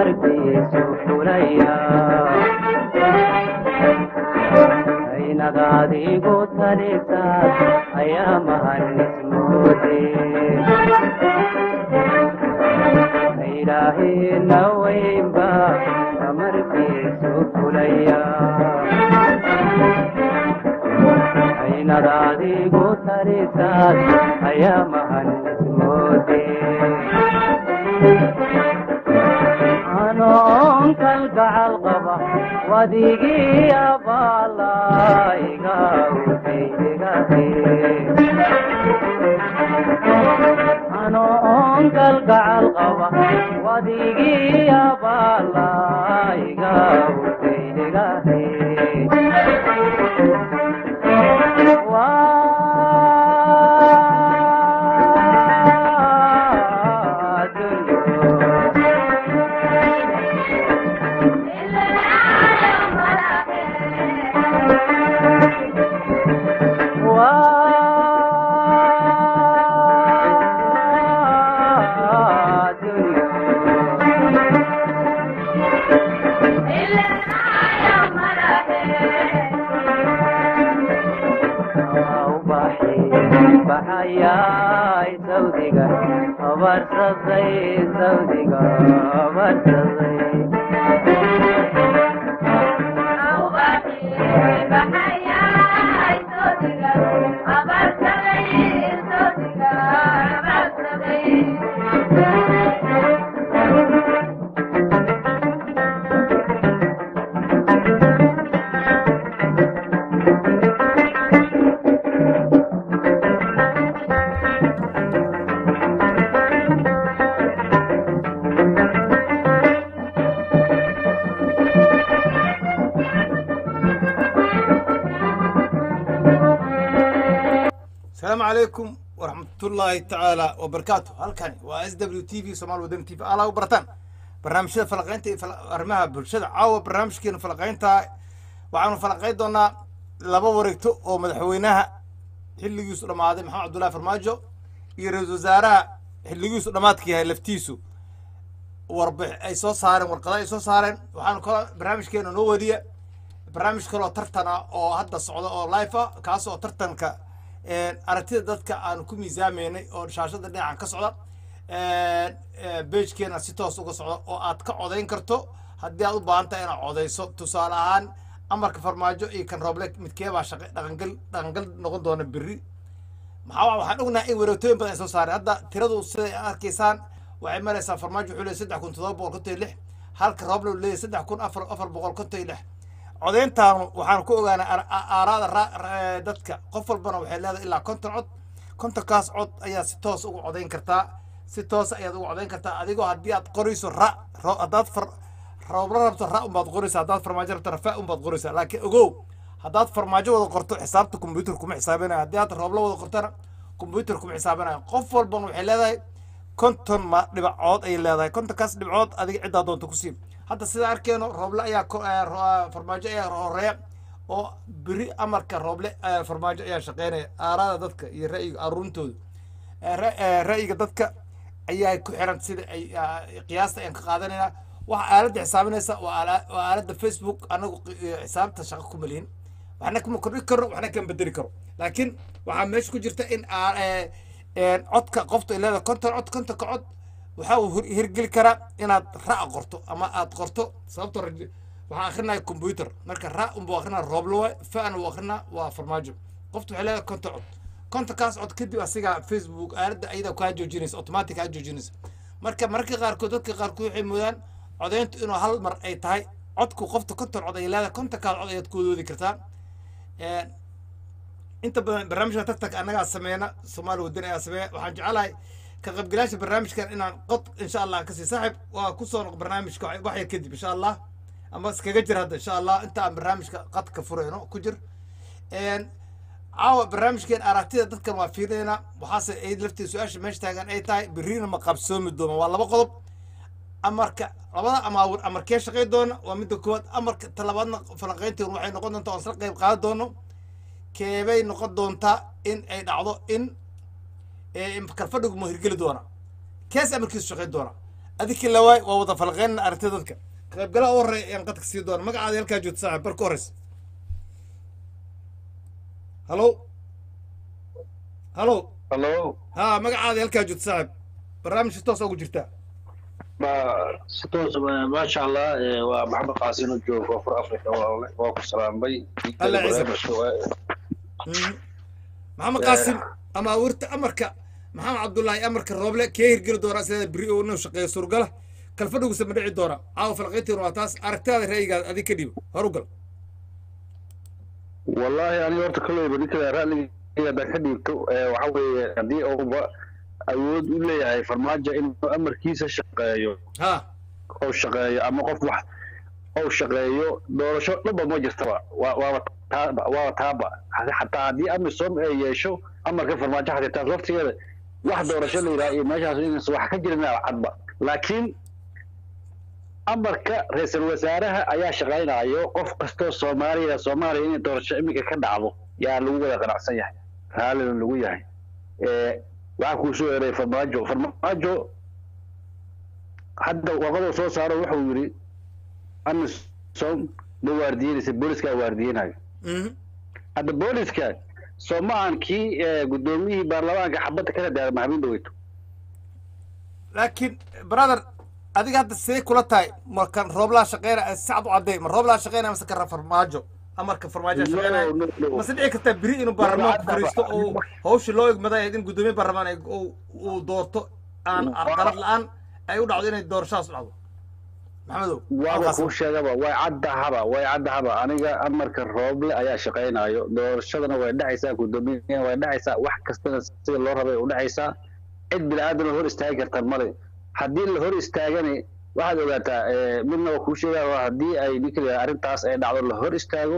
amarkiisu fulaya aynad adigu talisaas ayaa mahanismoode ilaahina weynba amarkiisu fulaya aynad adigu talisaas ayaa mahanismoode anoon kalgacal qaba wadigii abaalaiga anoon kalgacal qaba wadigii abaalaiga utaydegahe baxayay sawdiga abarsaday sawdiga abarsaday asalaamu calaykum waraxmatullaahi tacaala wabarakaatu halkani waa s w t v somaali wadani t v alaa u barataan barnaamijyada falaqaynta iyo arrimaha bulshada caawa barnaamijkeena falaqaynta waxaanu falaqayn doonaa laba wareegto oo madaxweynaha xilligiisu dhammaaday maxamed cabdullahi farmaajo iyo ra-iisul wasaaraha xilligiisu dhammaadka yahay laftiisu warbix ay soo saareen warqada ay soo saareen waxaanu kaloo barnaamijkeena noo wadiya barnaamij kaloo tartan ah oo hadda socda oo life ah kaas oo tartanka aragtida dadka aanu ku miisaamaynay oo shaashada dhinacan ka socda beejkeena si toos uga socda oo aad ka codayn karto haddii aad u baahan tahay inaad codayso tusaale ahaan amarka farmaajo iyo kan rooble midkeebaa shaqa dhaqangal dhaqangal noqon doona berri maxaa waxaan ognahay in wareegtooyin badan ay soo saareen hadda tiradu siday arkaysaan waxay maraysaa farmaajo wuxuu leeyahy saddex kun toddoba boqol konton iyo lix halka rooble uu leeyahy saddex kun afar afar boqol konton iyo lix codayntaanu waxaan ku ogaanay aaraada dadka qof walbana waxay leedahay ilaa konton cod kontonkaas cod ayaa si toos uga codayn kartaa si toos ayaad uga codayn kartaa adigoo haddii aad qorayso ra haddaad far roobla rabto ra unbaad qoraysa haddaad farmaajo rabto rafa unbaad qoraysa laakiin ogow haddaad farmaajo wada qorto xisaabta combyuter kuma xisaabinayo haddii aad roobla wada qortona combyuter kuma xisaabinayo qof walbana waxay leedahay konton ma dhibcood ayay leedahay kontonkaas dhibcood adiga ciddaa doonta ku siib hadda sida arkeeno rooble ayaa farmaajo ayaa horeeya oo beri amarka rooble farmaajo ayaa shaqeynaya aaraada dadka iyo ra'yiga aruurintooda ra'yiga dadka ayaa ku xiran sida ay qiyaasta ayaan ka qaadanayna waxa aaladda xisaabinaysa waa aaladda facebook anagu xisaabta shaqo kuma lihin waxna kuma kordhi karo waxna kama bedeli karo laakiin waxaa meesha ku jirta in codka qofta ay leedahay konton cod kontonka cod waxaa uu hirgeli karaa inaad ra' qorto ama aad qorto sababto waxaa akrinaya combyuter marka ra' unbuu akrinaa rooblowa fa'na uu akrinaa waa farmaajo qofta waxay leedahay konton cod kontonkaas cod kadib asiga facebook aaladda ayada kaa joojinaysa automatic kaa joojinaysa marka mararka qaarkood dadka qaarkood waxay moodaan codayntu inuu hal mar ay tahay codku qofta konton cod ay leedahay kontonkaas cod ayaad kuwadoodi kartaa inta badan barnaamijka tartanka annagaa sameeyna soomaali wadani ayaa sameeya waxaan jecelahay ka qaybgalaasha barnaamijkan inaan qod insha allah kasii saaxib waa kusoo noq barnaamijka wax yar kadib insha allah ama iskaga jir hadda insha allah inta aan barnaamijka qadka furayno ku jir caawa barnaamijkeen aragtida dadkan waa fiirinayna waxaase ay laftii su-aasha meesha taagan ay tahay berriina ma qabsoomi doona waa laba qodob amarka labada amaawir amarkee shaqay doona waa midda koowaad amarka talabaadna falanqaynteenu waxay noqon doontaa oon isla qayb qaadan doono keebay noqon doontaa in ay dhacdo in kalfadhigu ma hirgeli doona kees amarkiisu shaqayn doona adikii lawaay waa wada falqeynna aragtida dadka qaybgalaha u horreeya ayaan qadka sii doona magacaada halkaa joogta saaxib bar ka horreysa halo halo hallo ha magacaada halkaa joogta saaxib barnaamijka toos ugu jirtaa ma si toos maasha allah eh, waa maxamed qaasin oo jooga koonfur africa waa waa ku salaamay Allah ciise. barnaamijka waa- Mhm. maxamed qaasim ama awirta amarka maxamed cabdullaahi amarka rooble kee hirgeli doonaa sideeda beri oo inuu shaqeeyo surgala kalfadhiguse ma dhici doona caawa falqayntiina waa taas aragtaada ra'yigaada adig ka dhiibo horu gal wallahi aniga horta kolleyba ninkada ra'ligeyga haddaan ka dhiibto eh, waxa weeye haddii uuba awood u leeyahay farmaajo inuu amarkiisa shaqeeyo ha oo shaqeeyo ama qof wax ou shaqeeyo doorasho dhaba ma jirtaba waa waaba taaba waaba taaba xataa haddii amisom ay yeesho amarka farmaajo xataa taas laftigeeda wax doorasho la yidhaha iyo meeshaas inaysan wax ka jirin cadba laakiin amarka ra-iisul wasaaraha ayaa shaqaynayo qof kastoo soomaaliya soomaaliya inay doorasho iminka ka dhacdo yaa lagu wada qanacsan yahay raallina lagu yahay Eh, waxaa kuu soo eray farmaajo farmaajo hadda warqaduu soo saaro wuxuu yidhi amisom ma waardiyenaysa booliska waardiyanayo Mhm. hadda booliska soo ma ahan kii eh, guddoomiyihii baarlamaanka xabadda kala daara maxamuud dhaweyto laakiin brother adiga hadda sidee kula tahay markan rooblaa shaqeyna sacad u caddeey ma rooblaa shaqeynaya mase kara farmaajo amarka farmaajo shaqeynaya No, no, no. mase dhici kartaa beri inuu baarlamaanku Waa- fariisto oo hawshii loo egmaday ahayd in guddoomiye baarlamaan ay- uu- uu doorto aan Waa- qalad la-aan ay u dhacdo inay doorashadaas u dhacdo maxamedow waaba halkaas kuu sheegaba way caddahaba way caddahaba aniga amarka rooble ayaa shaqaynayo doorashadana way dhacaysaa guddoomiyaha way dhacaysaa wax kastana sida loo rabay u dhacaysaa cid bini-aadama hor istaagi kartaan male haddii la hor istaagani waxaad ogaataa eh, midna waa kuu sheegaa waa haddii ay ninka la yidhaha arrintaas ay dhacdo la hor istaago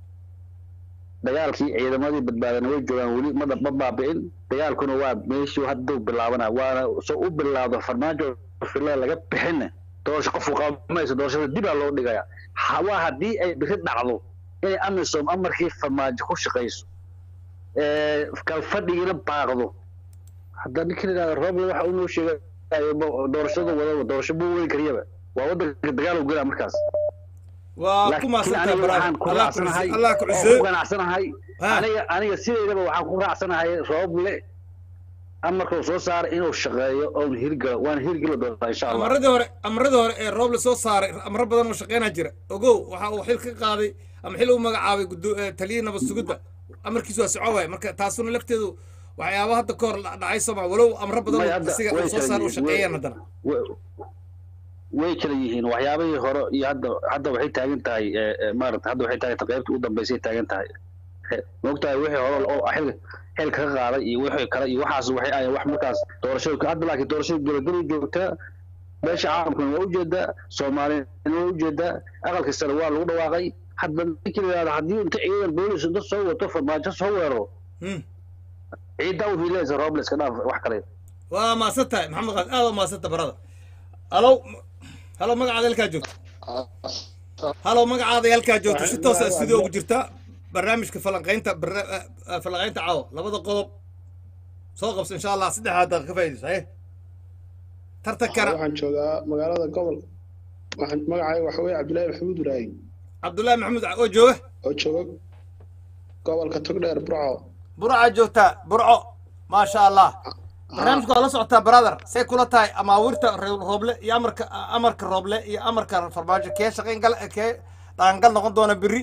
dagaalkii ciidamadii badbaadana way joogaan weli ma ma baabi'in dagaalkuna waa meeshuu hadduu bilaabana waana soo u bilaawdo farmaajo fila laga bixinna doorasho qofku qabamayso doorashada dibaa loo dhigaya Ha- waa haddii ay biri dhacdo inay amisom amarkii farmaajo ku shaqayso ee, kalfadhigiina baaqdo hadda ninka la yidhahdo roble waxa uu noo sheegayo ma- doorashada wadaba doorasho buu wadi kariyaba waa waddanka dagaal u gelaa markaas waa ku laakiin maasantaha aniga waxaan ku brother raacsanahay allah ku oo ku cusee ganacsanahay Ha. aniga aniga sideedaba waxaan ku raacsanahay rooble amarkuu soo saaray inuu shaqeeyo oon hirgalo waan hirgeli doonaa insha allah amaradii hore amaradii hore ee rooble soo saaray amaro badan oo shaqeynaa jira ogow waxa uu xil ka qaaday ama xil u magacaabay gudo- eh, taliyihii nabad sugidda amarkiisu waa soco waay marka taasuna lafteedu waxyaaba hadda ka hor dhacay soma walow amro badan May oo hadda- asiga way uu soo saaray uu kala shaqeeyaan yihiin. haddana Way- way kala yihiin waxyaabihii hore iyo hadda hadda waxay taagan tahay eh, eh, maarata hadda waxay taagan tahay qaybta u dambeysay taagan tahay Eh, maogtahay wixii hore oo xil xilka ka qaaday iyo wixii kale iyo waxaas waxay ahayn wax markaas doorashada hadda laakiin doorashada gabagabay joogtaa meesha caalamkuna waa ujeedaa soomaaliyana waa ujeedaa aqalka sare waa lagu dhawaaqay hadda ninkii la yidhahdo haddii inta ciidan boolis inta soo wato farmaajo soo weeraro Hmm. ciiddaa u hiilaysa robles ka dhaaf wax kale waa maasan tahay maxamed qaas aad waa maasanta barada halow halow magacaada halkaa joogto halow magacaada halkaa joogto si toosa sidii ugu jirta barnaamijka falanqaynta barna- eh, eh, falanqaynta caawa labada qodob soo qabso insha allah saddexdaa daqiiqa ka faa'iidayso haye tartankana waxaan joogaa magaalada gobol waxaan magacayga waxa weeye cabdullaahi maxamuud ibraahim cabdullaahi maxamuud oo jooga oo jooga gobolka togdheer burco burca joogtaa burco maasha allah barnaamijka waa la socotaa brother say kula tahay amaawirta re- rooble iyo amarka amarka rooble iyo amarka farmaajo kee shaqayn gal kee dhaqangal noqon doona berri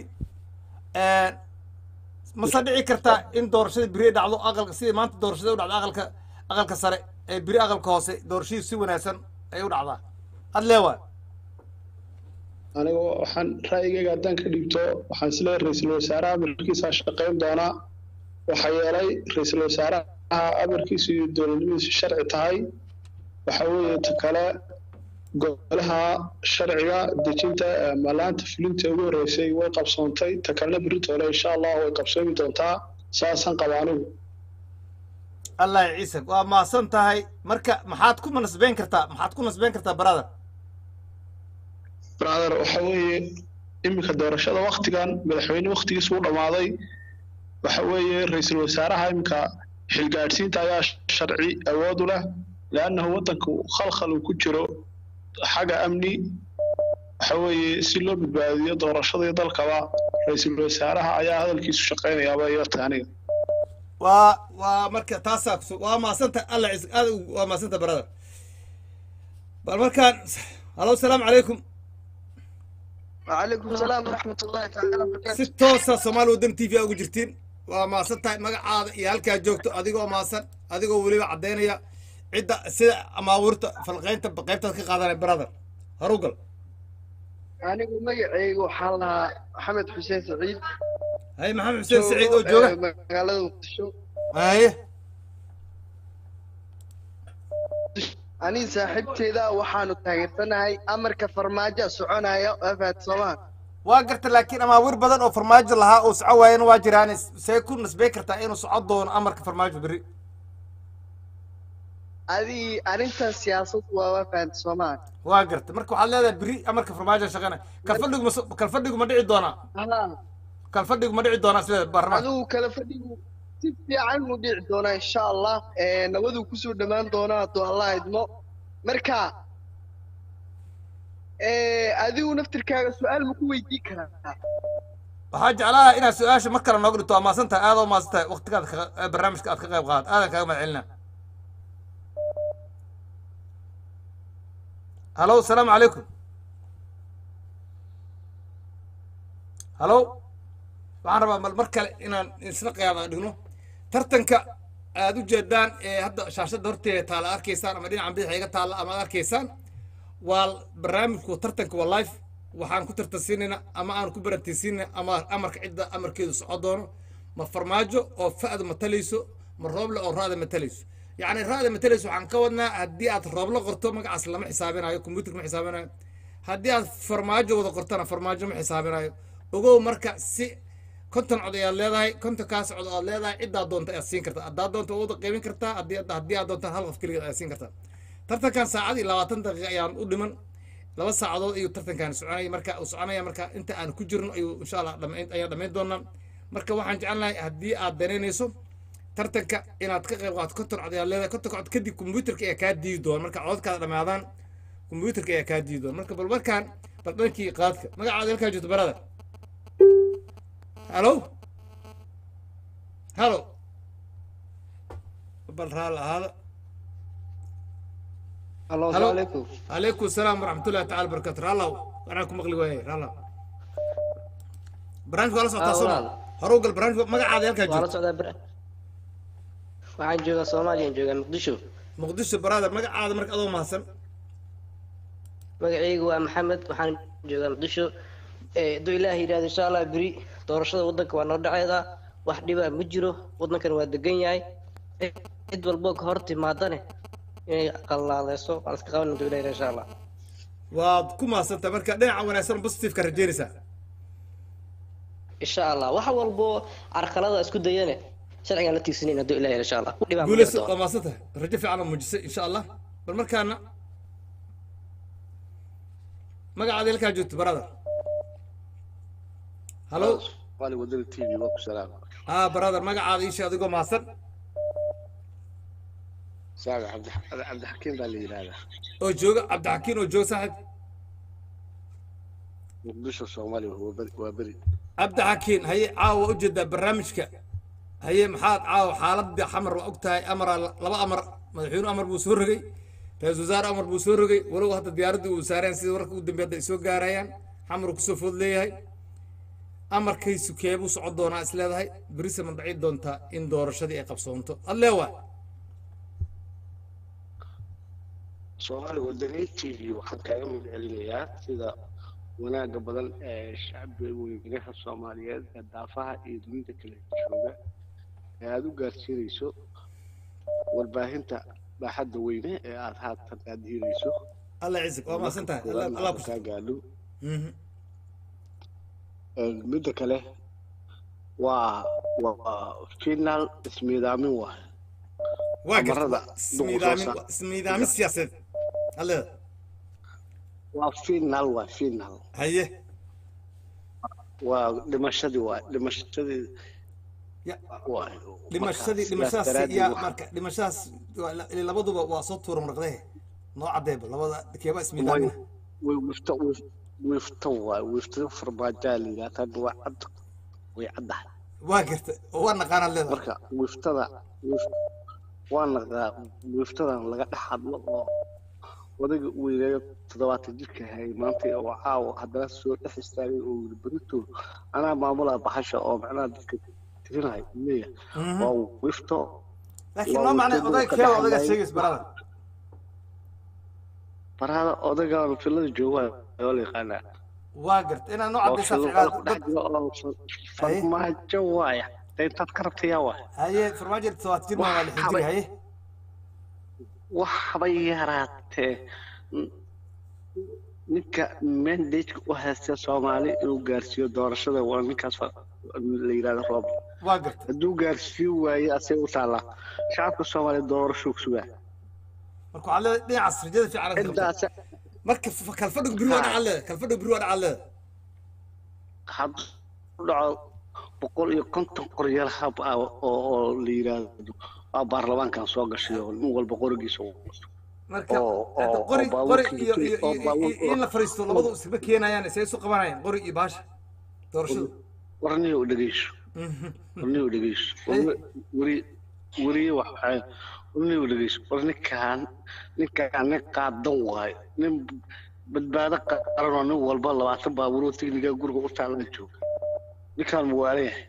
mase dhici kartaa in doorashada berri ay dhacdo aqalka sidii maanta doorashada u dhacdo aqalka aqalka sare ee berri aqalka hoose doorashadii si wanaagsan ay u dhacdaa had leewa aniga waxaan ra'yigayga haddaan ka dhiibto waxaan isleeyahay ra-iisul wasaaraha amarkiisaa shaqayn doonaa waxaa yeelay ra-iisul wasaaraha amarkiisu iyo dowladnimadiisu sharci tahay waxa weeye ta kale golaha sharciga dejinta ee maalaanta fulinta ugu horreysay way qabsoontay ta kalena beritoole insha allah way qabsoomi doontaa saasaan qaba anigu allah ya ciise waa maasan tahay marka maxaad ku nasbeyn kartaa maxaad ku nasbeyn kartaa brother brother waxa weeye iminka doorashada waktigan madaxweyne waktigiisu u dhammaaday waxa weeye ra-iisul wasaaraha iminka xilgaadhsiinta ayaa sharci awood u leh leannahu waddanku khalkhal uu ku jiro xagga amni waxa weeye si loo badbaadiyo doorashada iyo dalkaba ra-iisul wasaaraha ayaa hadalkiisu shaqaynayaaba yarta aniga waa waa marka taasaa kusu waa maasanta alla cis aad u- waa maasanta brother bal markaan halo asalaamu calaykum وعليكم السلام ورحمة الله تعالى si وبركاته toosa soomaali waddan t v a ugu jirtiin waa maasan tahay magacaada iyo halkaa joogto adigoo maasan adigoo weliba caddaynaya cidda sida amaabuurta falqaynta qaybtaad ka qaadanay brother harugal anigu magacaygu waxaan lahaa maxamed xuseen saciid haye maxamed xuseen saciid oo jooga ee, magaalada muqdisho haye aniga saaxiibteeda waxaanu taageersanahay amarka farmaajo soconaya afaad soomaa waa garta laakiin amaabuur badan oo farmaajo lahaa oo soco waayana waa jiraan see ku nisbey kartaa inuu soco doono amarka farmaajo berri adii arrintan siyaasad waa afaad soomaa waa garta marka waxaad leedahay berri amarka farmaajo shaqana kalfadhigu ma so- kalfadhigu ma dhici doonaa kalfadhigu ma dhici doonaa isleeda baarlamaanka adigu kala fadhigu si fiican u dhici doonaa insha allah ee, nabaduu kusoo dhammaan doonaa hadduu allah idmo marka ee, adigu naftirkaaga su-aal ma ku weydiin karaa waxaa jeclaha inaad su-aasha mar kale nooga dhigto waa maasan tahay aad oo maasan tahay waqtigaad ka- ee barnaamijka aad ka qayb qaad aadan kaaga mahad celina halo asalaamu calaykum halo waxaan rabaa mal mar kale inaan isla qiyaama dhigno tartanka aad u jeedaan ee hadda shaashadda horteeda taala arkaysaan ama dhinacan bidix iga taalla ama aad arkaysaan waa barnaamijku tartanka waa live waxaan ku tartansiinayna ama aan ku barantiisiinayna ama amarka cidda amarkeedu soco doono ma farmaajo oo fa'da matalayso ma rooble oo ra'da matalayso yacni ra'da matalayso waxaan ka wadnaa haddii aad rooblo qorto magacaas lama xisaabinayo computer ma xisaabinayo haddii aad farmaajo wada qortona farmaajo ma xisaabinayo ogow marka si konton cod ayaad leedahay kontonkaas cod aad leedahay ciddaa doonta ayaad siin kartaa haddaad doonta wada qaybin kartaa haddii haddii aad doontaan hal qof keligeed ayaad siin kartaa tartankan saacad iyo labaatan daqiiqa ayaan u dhiman laba saacadood ayuu tartankan soconaya marka uu soconaya marka inta aan ku jirno ayuu insha allah dhamayn ayaan dhamayn doonaa marka waxaan jecelnahay haddii aad danaynayso tartanka inaad ka qayb qaadato konton cod ayaad leedahay konton cod kadib kombyuutarka ayaa kaa diidi doona marka codadkaada dhamaadaan kombyuutarka ayaa kaa diidi doona marka bal markaan bal dhankii qaadka magacaada halkaa joogto barada halo halo bal raal ahaada halo Halo. asalaamu calaykum عليكم السلام ورحمة الله تعالى وبركاته رالله أنا كم مغلي وين رالله برانش ولا صوت آه، صوت walaal. هروق البرانش ما قاعد يلقى waa la جو socdaa bar waxaan joogaa soomaaliya joogaa muqdisho مقدس برادر ما قاعد مرك أضو مهسن magacaygu waa maxamed waxaan joogaa muqdisho Eh, hadduu ilaaha yidhahdo insha allah beri doorashada waddanka waa noo dhaceeda wax dhibaa ma jiro waddankan waa degan yahay Eh, cid walbo ka hor timaadane inay qalaaleyso waan iska qaban hadduu ilaha yidhahdo insha allah وكم مهسن تمرك دين وانا سن بوزيتيف كرجينيسا insha allah wax walbo carqalada isku dayane sharcigaan la tiigsanayn hadduu ilaha yidhahdo insha allah dhibaa ma قولس jiro doona. ما سنته رجع في عالم مجلس إن شاء الله بالمركان ما قاعد يلقى جوت برادر هلو قال ودر تي في وقت سلام اه برادر ما قاعد يشي أدقو مهسن ساقع عبد الح- عبد الحكيم قال لي هذا oo jooga cabdixakiin oo jooga saaxib مقدشو الصومالي وهو بري وبري cabdixakiin haye caawa u jeedaa barnaamijka haye maxaad caawa xaaladii xamar waa og tahay amara laba amar madaxweyne amar buu soo rogay ra-iisul wasaare amar buu soo rogay walow hadda diyaaraddii uu saareen sida wararka ugu dambeeya hadda ay soo gaarayaan xamar uu kusoo food leeyahay amarkaysu keebuu socon doonaa is leedahay berise ma dhaci doontaa in doorashadii ay qabsoonto adleewa soomaali wadani t v waxaan kaaga magacelineyaa sida wanaaga badan ee shacbiga weynaha soomaaliyeed ee daafaha iyo dunida kale jooga ee aada u gaarsiinayso warbaahinta baaxadda weyne ee aada haatan aada hiirayso alla ciisig waa maasan tahay alla alla ku kaa gaadho Mhm. midda kale waa waa final ismiidaamin waay waa garta Amarada waa ismiidaamin duqusoosa. waa ismiidaamin siyaasadeed adleeda waa final waa final haye waa dhimashadii waa dhimashadii ya waa dhimashadii marka sidaas dhimashadaas daraaddeed yaa waxaa- marka dhimashadaas waa la- labaduba waa soo tuura marqdehe noo caddeeba labada keeba ismiidaamina way wifta wifta waay wifta farmaajaa la yidhahda hadda waa cad way caddahay waa garta oo waa naqaanaad leedahay marka wiftada wif- waa naqaa wiftadan laga dhex hadlo oo odayga uu yidhahdo toddobaatan jirka hayay maanta oo caawa haddana soo dhex istaagay oo yidhi berito anaa maamulaa baxasha oo macnaha dadka tirinahay leeyahay Mhm. waa wifto laakiin waa noo macnay wiftada oday ka keeba dhex odayga hadlayay. sheegays barada barada odaygaan filada jooga oo la yaqaanaa waa garta inaad noo oo caddaysaa filo ficlaad ku dhex jiro oo farmaajo waaya dee intaad ka rabtayaa waay haye farmaajo todobaatan jir maa waa lixdan jir haye waxba yaraatee n- ninka mandageka u haysta soomaali inuu gaarsiiyo doorashada waa ninkaas fa- la yidhahdo roob waa garta hadduu gaarsiin waaye asay u taallaa shacabka soomaaliya doorashuu ku sugaa marka waxaad leedahay dhinacaas rajada fiican aad ka qabtaa. intaas marka f- kalfadhigu biri waa dhacaad leedahay kalfadhigu biri waa dhacaad leedahay hadduu dhaco boqol iyo konton qoryaal hab ah oo oo la yidhaahdo waa baarlamaankan soo gashay oo nin walba qorigiisa uu wato marka oo- hadda oo- qori oo qori baabuurka iyo iyo oo iyo- baabuurka- iyo in la fariisto labadu isma keenayaan isay isu qabanayaan qori iyo baasha doorashadu warnihi u dhegeyso Mhm. warnihi u dhegeyso weri weriye waxaa warnihi u dhegeyso war ninkaan ninkaan nin qaadan waayo nin badbaado qaran oo nin walba labaatan baabuuroo tigniga guriga u taalan jooga ninkaan muwaale yahay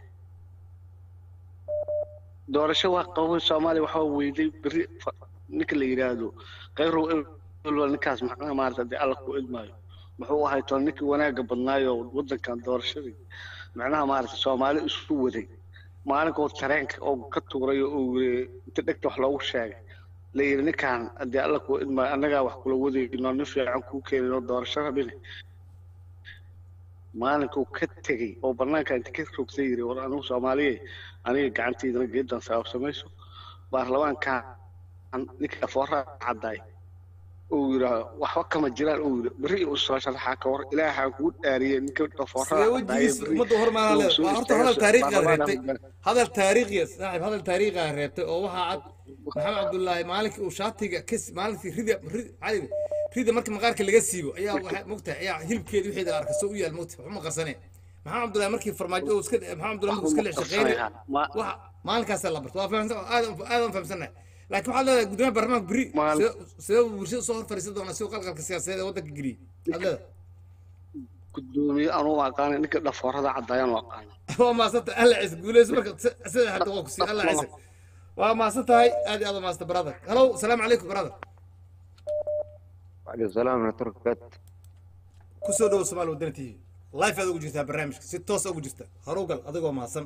doorasho waa qabay soomaaliya waxaa weyday beri fa- ninka la yidhaahdo khayrow elwa ninkaas maxaa maarata dee alla ku idmaayo muxuu ahay toon ninkii wanaagga badnaayo waddankan doorashadii macnaha maarata soomaali isu waday maalinkoo tareenka oo ka tuuray oo yiri inta dhegta wax loogu sheegay la yidhi ninkaan haddii alla ku idmaayo annagaa wax kula wadayno nin fiican kuu keenino doorasho rabine maalinkuu ka tegey oo banaanka inta ka rogtay yiri war anigu soomaaliye aniga gacantaydana geedan sabab samayso baarlamaankan ninka foora caddaay uu yidhaa waxba kama jiraan uu yidhi berri uu soo sharaxaa ka war ilaahaa kugu dhaariyey ninka foora sidee wejigiis ummadda hormaana leedahay waa horta hadal taariikhiga reebtay hadal taariikhiya saaxiib hadal taariikhiga reebtay oo waxaa cad maxamed cabdullaahi maalinkii uu shaatiga kas maalinkii rida ri- cali rida markii maqaarka laga siibo ayaa waxaa mogtahay ayaa hilibkeedi wixii la arka soo u yaal mogtahay waxuma qarsane maxamed cabdullaahi markii farmaajo uu iska maxamed cabdullaahi markuu iska lex shaqeynay waxa maalinkaasa la barto waa fahamsan aadan aadan fahamsanahay laakiin waxaad leedahay gudoomiyaha baarlamaanka beri Maal- sidee sidee uu bulshada soo hor fadhiisan doonaa si uu qalqalka siyaasadeed ee waddanka geliyey aad leedahay gudoomiye anuu aqaana ninka dhafoorada caddaayaan u aqaana waa maasanta alla ciise guuleyso marka si- sida hadda waa ku sii alla ciise waa maasan tahay aad iyo aad waa maasanta brother hello salaamu calaykum brother وعليكم السلام ورحمة الله وبركاته kusoo dhowo somaali wadani t v life aad ugu jirtaa barnaamijka si toos ugu jirta horugal adigoo mahadsan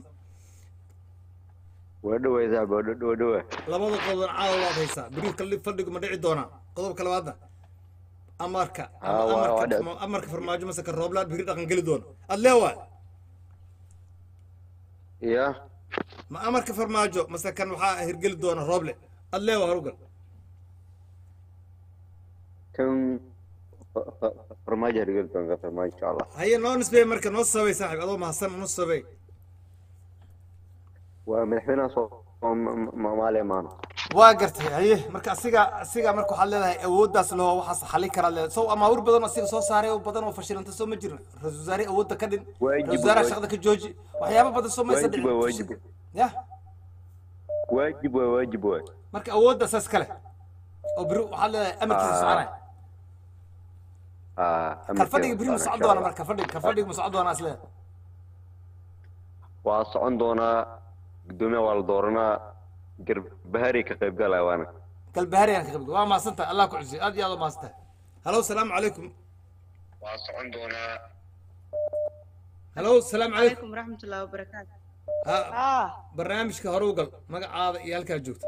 ودوا يا زعبة ودوا ودوا labada qodob caawa waad haysaa beriir kali fadhigu ma dhici doonaa qodobka labaadna amarka ama Ah, waa- waa amarka dhici. ama amarka farmaajo mase ka rooblaan beri dhaqan geli doona ad leewaay يا ma amarka farmaajo mase kan waxaa hirgeli doona rooble ad leewa horugal كم ف- ف- فرماجة رجلت أنا فرماجة إن شاء الله haye noo nisbeey marka noo sabay saaxib adoo mahadsan noo sabay ومدحونا صوم ما عليه معنا waa gartay haye marka asiga asiga marka waxaad leedahay awooddaas loo waxaas xalin karaa leedahay sow amaawir badan oo asiga soo saaray oo badan oo fashilanta soo ma jirin ra-iisul wasaare awoodda ka dhin Waajib, ra-isul wasaaraha waajib. shaqada ka jooji waxyaaba badan soo maysa واجب واجب ya واجب واجب واجب marka awoodda saas kale oo beri waxaad leedahay amarkiisa Ah, soconaya آه kalfadhiga beri ma socon doona marka kalfadhiga kalfadhiga ma socon doonaa is leedahay وصعون دونا قدومي والدورنا قرب بهاري كقيب قال وانا galbahaari aan ka qabdo waa mahadsantahay allah ku cusiyay aad iyo aad u mahadsantahay hallo salaamu calaykum وصعون دونا hallo salaamu calaykum عليكم ورحمة الله وبركاته ha آه barnaamijka hore u gal magacaada iyo halkaa joogta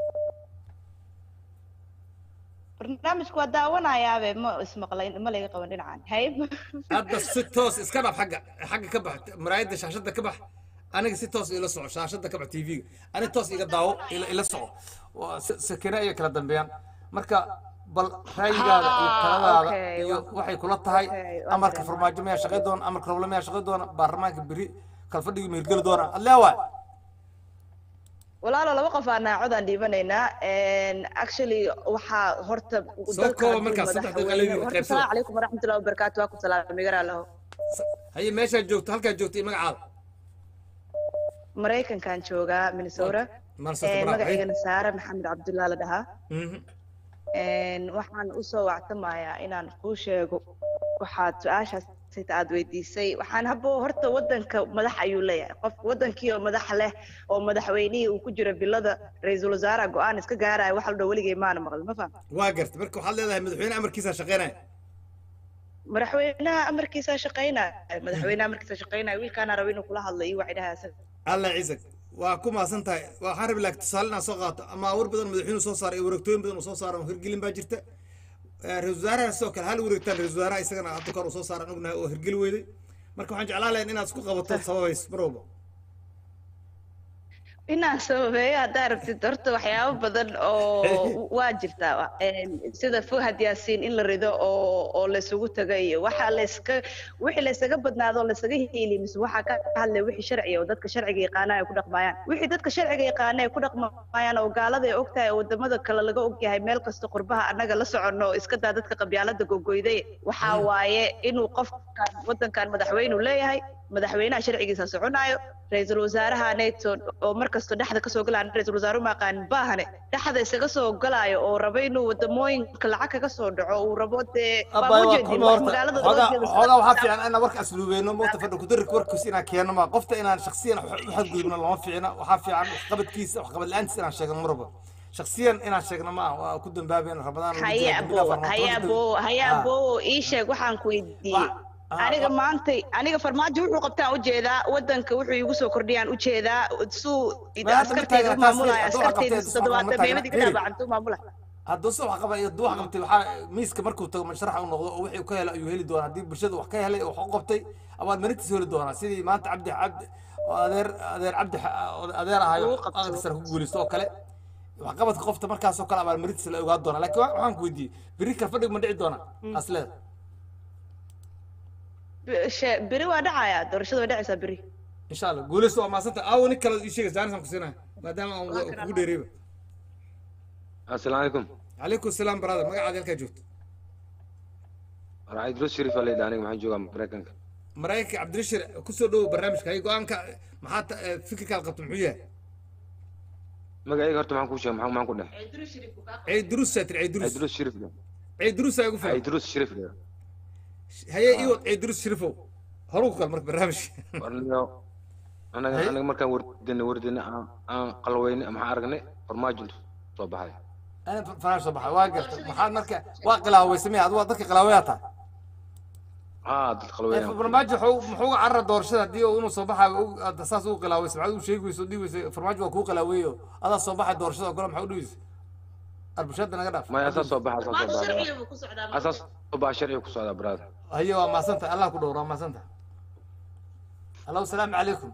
برنامجك وداونا يا أبي ما اسمه قليل ما لقى قوانين عن هاي hadda si toos iska dhab xagga xagga ka bax maraayadda shaashadda ka bax aniga si toos ila soco shaashadda ka bax tv-ga ani toos iga daawo ila ila soco waa si- sakina iyo kala dambeeyaan marka bal ra'yigaada iyo Ah, taladaada okay, iyo waa- waxay kula tahay okay, waa amarka fahmay. farmaajo miyaa shaqay doona amarka roble miyaa shaqay doona baarlamaanka beri kalfadhigi ma hirgeli doona adlee waay walaalo laba qof aan naacodaan dhiibanaynaa actually waxaa horta Soo kooba markaas, saddex daqiiqo leeyihiin, horta qaybsada. asalaamu calaykum waraxmatullahi wabarakaatu waa ku salaamay garaa laho haye meeshaad joogto halkaad joogto iyo magacaada maraykankan joogaa minnesota Minnesota, Eh, bravo. magacaygana saare maxamed cabdullah la dhahaa Mhm. Een, waxaan usoo wactamayaa inaan kuu sheego waxaad su-aashaas sita aad weydiisay waxaan habo horta wadanka madax ayuu leeyahay qof wadankii oo madax leh oo madaxweynihii uu ku jiro bilada ra-iisul wasaaraha go-aan iska gaaraya wax la dhow weligay maana maqlin ma faham waa garta marka waxaad leedahay madaxweyne amarkiisaa shaqeynaya madaxweynaha amarkiisa shaqaynaya madaxweynaha amarkiisa shaqaynaya wiilkaana raba inuu kula hadlo iyo waxay dhahaa isaga alla ciisag waa ku maasan tahay waxaan rabi lahaa tusaale inaan soo qaato ama awar badan madaxweynuhu soo saaray iyo wareegtooyin badan uu soo saaray oo hirgelin baa jirta Eh, ra-iisul wasaaraha sidoo kale hal wareegtaan ra-iisul wasaaraha isagana hadda kor uu soo saaran ognahay oo hirgeli weyday marka waxaan jeclaan lahayn inaad isku qabato sababays mar walba inaan sababeeyo haddaa rabtid horta waxyaabo badan oo waa jirtaa Een, sida fuhad yaasiin in la rido oo oo laysugu taga iyo waxa layska wixii laysaga badnaado oo laysaga hiili mise waxaa ka hadlay wixii sharciga oo dadka sharciga yaqaana ay ku dhaqmayaan wixii dadka sharciga yaqaana ay ku dhaqmayaan oo gaalada ay ogtahay oo wadamada kale laga ogyahay meel kasta qurbaha annaga la soconno oo iska daa dadka qabyaalada gogoyday waxaa waaye inuu qofkan wadankan madaxweynu leeyahay madaxweynaha sharcigiisa soconayo ra-iisul wasaaraha nato oo mar kasta dhexda kasoo galaya ra-iisul wasaaru ma aqaanin baahane dhexda iskaga soo galaayo oo raba inuu wadamooyinka lacag kaga soo dhaco uu rabo dee abay baa waa ujeedin kuma wax horta magaalada xoogaa loo jeedo xoogaa waxaa fiican inaan warka asluubeyno moota fadhi kudarik warkiisa inaan keenno ma qofta inaan shaksiyan wax u xadgudubno lama fiicna waxaa fiican waxqabadkiisa waxqabad la-aantiisa inaan sheegno marba shaksiyan inaan sheegno ma ah waa ku dambaabayna ramadaan lagu haya jiro, abo dambiga haya farmaajo. abo haya Ah. abo ii sheeg waxaan ku weydiiyey ah, aniga wa- maantay aniga farmaajo wuxuu qabtaan ujeedaa wadanka wuxuu igu soo kordhiyaan ujeedaa suu Ma hadda askarteyda ma u taagna, taas maamulaya hadduu wax qabtay, askarteyda hadduu wax toddobaatan qabtay, meemadii ka Mary. dhaabacantuu maamulaya hadduu se wax qaba iyo hadduu wax qabtay waxaa miiska markuu tago masharaxa u noqdo oo wixii uu ka helo ayuu heli doonaa haddii bulshada wax ka helay oo wax u qabtay abaad marintiisa heli doonaa sidii maanta cabdi cabdi oo adeer adeer cabdi oo adeer ahayo Uu qabto. aqal sare ku guulaysto oo kale waxqabadka qofta markaasoo kale abaal marintiisa la ogaa doonaa laakiin wa- waxaan ku weydiiyey beri kal fadhig ma dhici doonaa asleeda Be- she- beri waa dhacaya doorashada waa dhacaysaa beri insha allah guulaysto waa maasanta aawo nin kale ii sheegay jaanisaan ku siinaya maadaama aan wa- kugu dheereeba السلام عليكم calaykum salaam brother magacaada halkaa joogto راعي دروس شريف اللي داني محن جوغا مريكانك maraykanka cabdirashir kusoo dhowow barnaamijka hay go-aanka maxaa ta- eh, fikirkaad qabto muxuu yahay مقايق هرت معكم شيء معكم معكم ده ciid duruus saa tiri ciid راعي duruus دروس شريف ده ciid duruus aa igu راعي filan دروس شريف ده haye ii wad ciid duruus sharifow horuu ku kal marka barnaamijka ورنيو انا هاي. انا مركان وردنا وردنا ان قلوين ما عرقني فرماج صباحي ana fanaan soo baxa waa garta maxaad marka waa qilaaweysamay adigu waa dadka qilaawayaa tahay اه ضد قلوين farmaajo wuxuu muxuu uga carara doorashada haddii uu inuu soo baxayo u- aad saas ugu qilaaweysa maxaad u sheegi weysa oo dhihi weysa farmaajo waa kuu qilaaweeyo adaa soo baxay doorashada ogole maxaa u dhihi weysa arbushaada naga dhaaf ما اساس صباح اساس صباح اساس صباح شرعي كسودا براد haye waa maasanta allah ku dhowra waa maasanta allo salaamu calaykum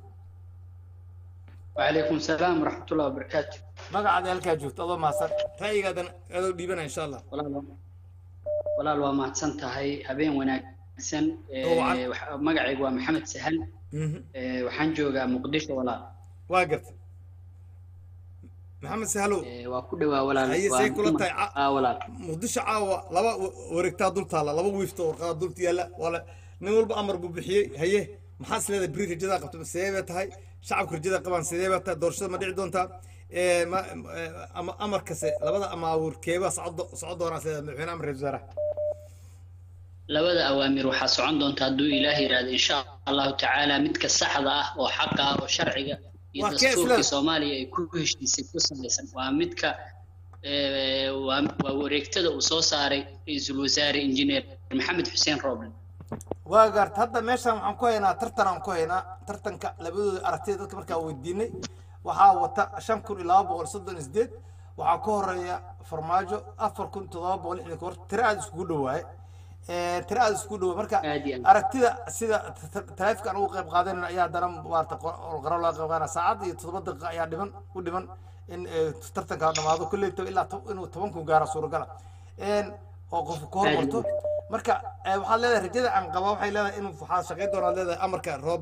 وعليكم السلام ورحمة الله وبركاته magacaada halkaa joogto adoo maasan ra'yigaadan adoo dhiibana insha allah walaal walaal waa mahadsan tahay habeen wanaagsan Ee, Oo wacan. waxa- magacaygu waa maxamed sahal Mhm. Ee, waxaan joogaa muqdisho walaal waa garta maxamed sahalow Ee, waa ku dhawaa walaal Haye, waa say kula kuma- tahay? Ca- aa walaal muqdisho caawa laba wa- wareegtaa dul taalla laba wiifta warqada dul yaalla wala nin walba amar buu bixiyey haye maxaa is leedahay beri rajadaa qabta sidee bay tahay shacabka rajada qabaan sidee bay tahay doorashada ma dhici doontaa Ee, ma ee, ama amarkase labada amaawur keebaa socdo socon doonaa sida madaxweyne amar ra-iisul wasaaraha labada awaamir waxaa socon doonta hadduu ilaah yidhaahdo insha allahu tacaala midka saxda ah oo xaqa ah oo sharciga iyo Waa kee dastuurkii isla- soomaaliya ay ku heshiisay ku salaysan waa midka ee, waa waa wareegtada uu soo saaray ra-iisul wasaare injineer maxamed xuseen rooble waa gaarta hadda meeshan waxaan ku haynaa tartan aan ku haynaa tartanka labadooda aragtida dadka markaa weydiinay waxaa wata shan kun iyo laba boqol soddon iyo sideed waxaa ka horeeya farmaajo afar kun toddoba boqol lixdan ka hor tiro aada iskugu dhawaaye tiro aada iskugu dhawaa marka aad iyo aad aragtida sida taleefka aan uga qayb qaadanayno ayaa haddana maarata qaro loo qayb qaadana saacad iyo toddoba daqiiqa ayaa dhiman u dhiman in eh, tartanka dhamaado kolley to- ilaa to- inuu toban kun gaaro suuragala oo qof ka Aad iyo hormarto marka eh, waxaad leedahay rajada aan qaba waxay leedahay inuu waxaa shaqayn doonaa leedahay amarka rooble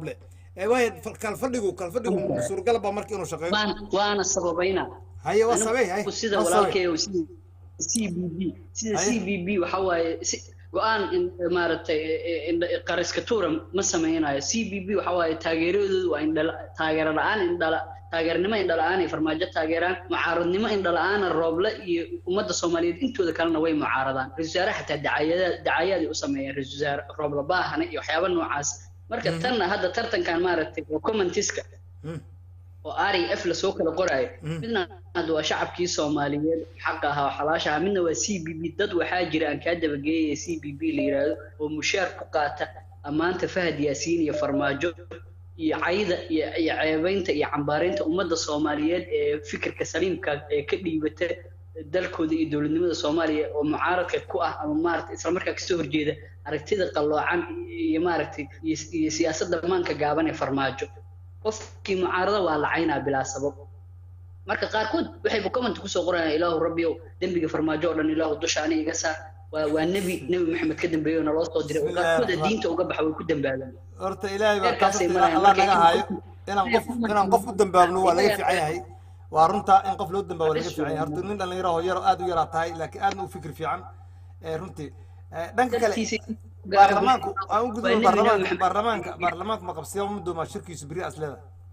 ee waaya kalfadhigu kalfadhigu suurgal baa marka inuu shaqeeyo waan waana sababayna haye waa sabey haye Anigu sida waa sabey. walaalkay oo sida CBB sida Haye. CBB waxa waaye si- go-aan in- maaragtay eh, indha- qariska tuura ma sameynayo CBB waxa waaye taageeradoodu waa indhala taageero la-aan indhala taageernimo indhala-aan ay farmaajo taageeraan mucaaradnimo indhala-aana rooble iyo ummadda soomaaliyeed intooda kalena way mucaaradaan ra-iisul wasaare xataa dacayada dacayaday u sameeyeen ra-iisul wasaare rooble baahane iyo waxyaaba noocaas marka tanna hadda tartankan maaragtay waa commentiska oo ari f lasoo kala qoraayo midna hadda waa shacabkii soomaaliyeed xaqa ahaa oo xalaasha ahaa midna waa c b b dad waxaa jira aan kaa dabageeyaya c b b la yidhaahdo oo mushaar ku qaata ammaanta fahad yaasiin iyo farmaajo iyo cayda iyo iyo ceebaynta iyo cambaaraynta ummadda soomaaliyeed ee fikirka saliimka ee ka dhiibata dalkooda iyo dowladnimada soomaaliya oo mucaaradka ku ah ama maaragtay isla markaa kasoo horjeeda aragtida qalloocan iyo maaragtay iyo iyo siyaasadda maanka gaaban ee farmaajo qofkii mucaarado waa lacaynaa bilaa sabab marka qaarkood waxayba comment kusoo qorayaan ilaahu rabbiyow dembiga farmaajo oo dhan ilaahu dusha ani iga saar waa waa nebi nebi maxamed ka dambeeyey oo naloo soo diray oo qaarkooda diinta uga baxa way ku dambaabaan horta ilaahay baa Heerkaasay taas marayaan. allah Marka naga in haayo qof- inaan qof inaan qof u dambaabno waa laga fiican yahay waa runta in qof loo dambaabo laga fiican yahay horta nin dhallinyaro oo yar aad u yaraa tahay laakiin aadna u fikir fiican ee runtii Eh, dhanka kale baarlamaanku aan u gudbo baarlamaanka baarlamaanka baarlamaanka ma qabsiya ma doomaa shirkiisu beri asleda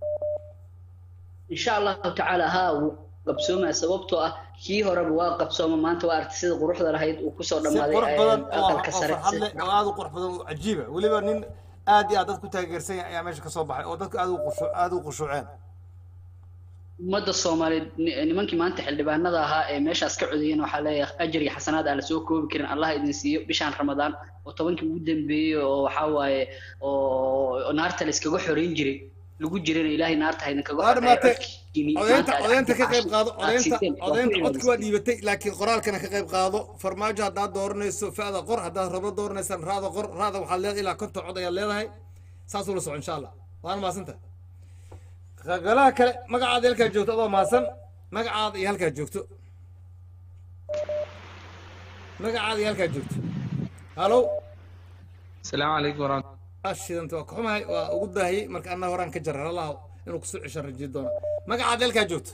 insha allahu tacaala haa wuu qabsoomaa sababtoo ah kii horeba waa qabsooma maanta waa aragtay sida quruxda lahayd uu kusoo si dhammaaday qurux ee, badan oo aqalka oo sare farxad leh oo aad u qurux badan oo cajiiba weliba nin aad iyo aad dad ku taageersan yahay ayaa meesha ka soo baxay oo dadku aad u qushu aad u qushuuceen ummadda soomaaliyeed ni- nimankii maanta xildhibaanada ahaa ee meeshaas ka codeeyeen waxaa leeyahay ajar iyo xasanaad aan lasoo koobi karin allah idin siiyo bishaan ramadaan oo tobankii ugu dambeeyey oo waxaa waaye oo oo naarta la iskaga xoreyn jiray lagu jirana ilaahay naarta ha idinkaga waa dhamaatay codkiinii odaynta maanta aad odaynta ka qayb cashii qaado aad odaynta siteen waa ku odaynta codki waa cibaadaysteen. dhiibatay laakiin qoraalkana ka qayb qaado farmaajo haddaad dooranayso fa'da qor haddaad rablo dooranaysaan raada qor raada waxaad leedahay ilaa konton cod ayaad leedahay saas ula soco insha allah waana mahadsanta galaha kale magacaada halkaa joogto adoo mahadsan magacaada iyo halkaa joogto magacaada iyo halkaa joogto halow السلام عليكم ورحمة ashidanta waa ka xumahay waa ugu daahiyey marka anna horaan ka jarar allah inuu kusoo ceshan rajiyo doona magacaada halkaa joogto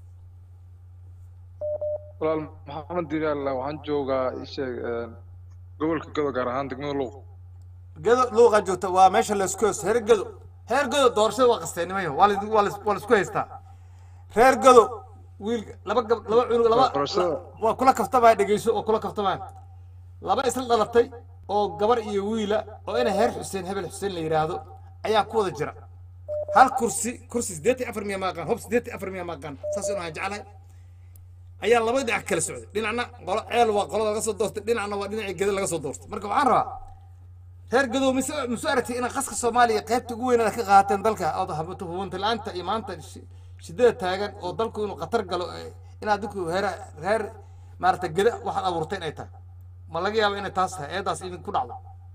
walaal maxamed digaal waxaan joogaa isheeg gobolka godo gaar ahaan degmada luuq gado luuqa joogta waa meesha laysku haysto reer gado reer gado doorashada waa qasteennimayo waa la- waa la- waa laisku haystaa reer gado wiil laba gab laba cunug laba Doorashada. la- waa kula kaftamaya dhegeyso waa kula kaftamaya laba isla dhalatay oo gabar iyo wiila oo ina heer xuseen hebel xuseen la yidhaahdo ayaa ku wada jira hal kursi kursi siddeetan iyo afar miya maaqaan hob siddeetan iyo afar miya maaqaan saas inuu aan jeclahay ayaa laba dhinac kala socday dhinacna qolo ceel waa qolada laga soo doortay dhinacna waa dhinacii gado laga soo doortay marka waxaan rabaa reer gadow mise mise aragtay inay qaska soomaaliya qaybta ugu weyn aad ka qaateen dalka ood habato hubanta la-aanta iyo maanta shi- shidada taagan oo dalku inuu khatar galo eh, inaad dadku reer reer maaragtay gada waxaad abuurtay inay tahay ma laga yaabo inay taas tahay eedaas idinku dhacdo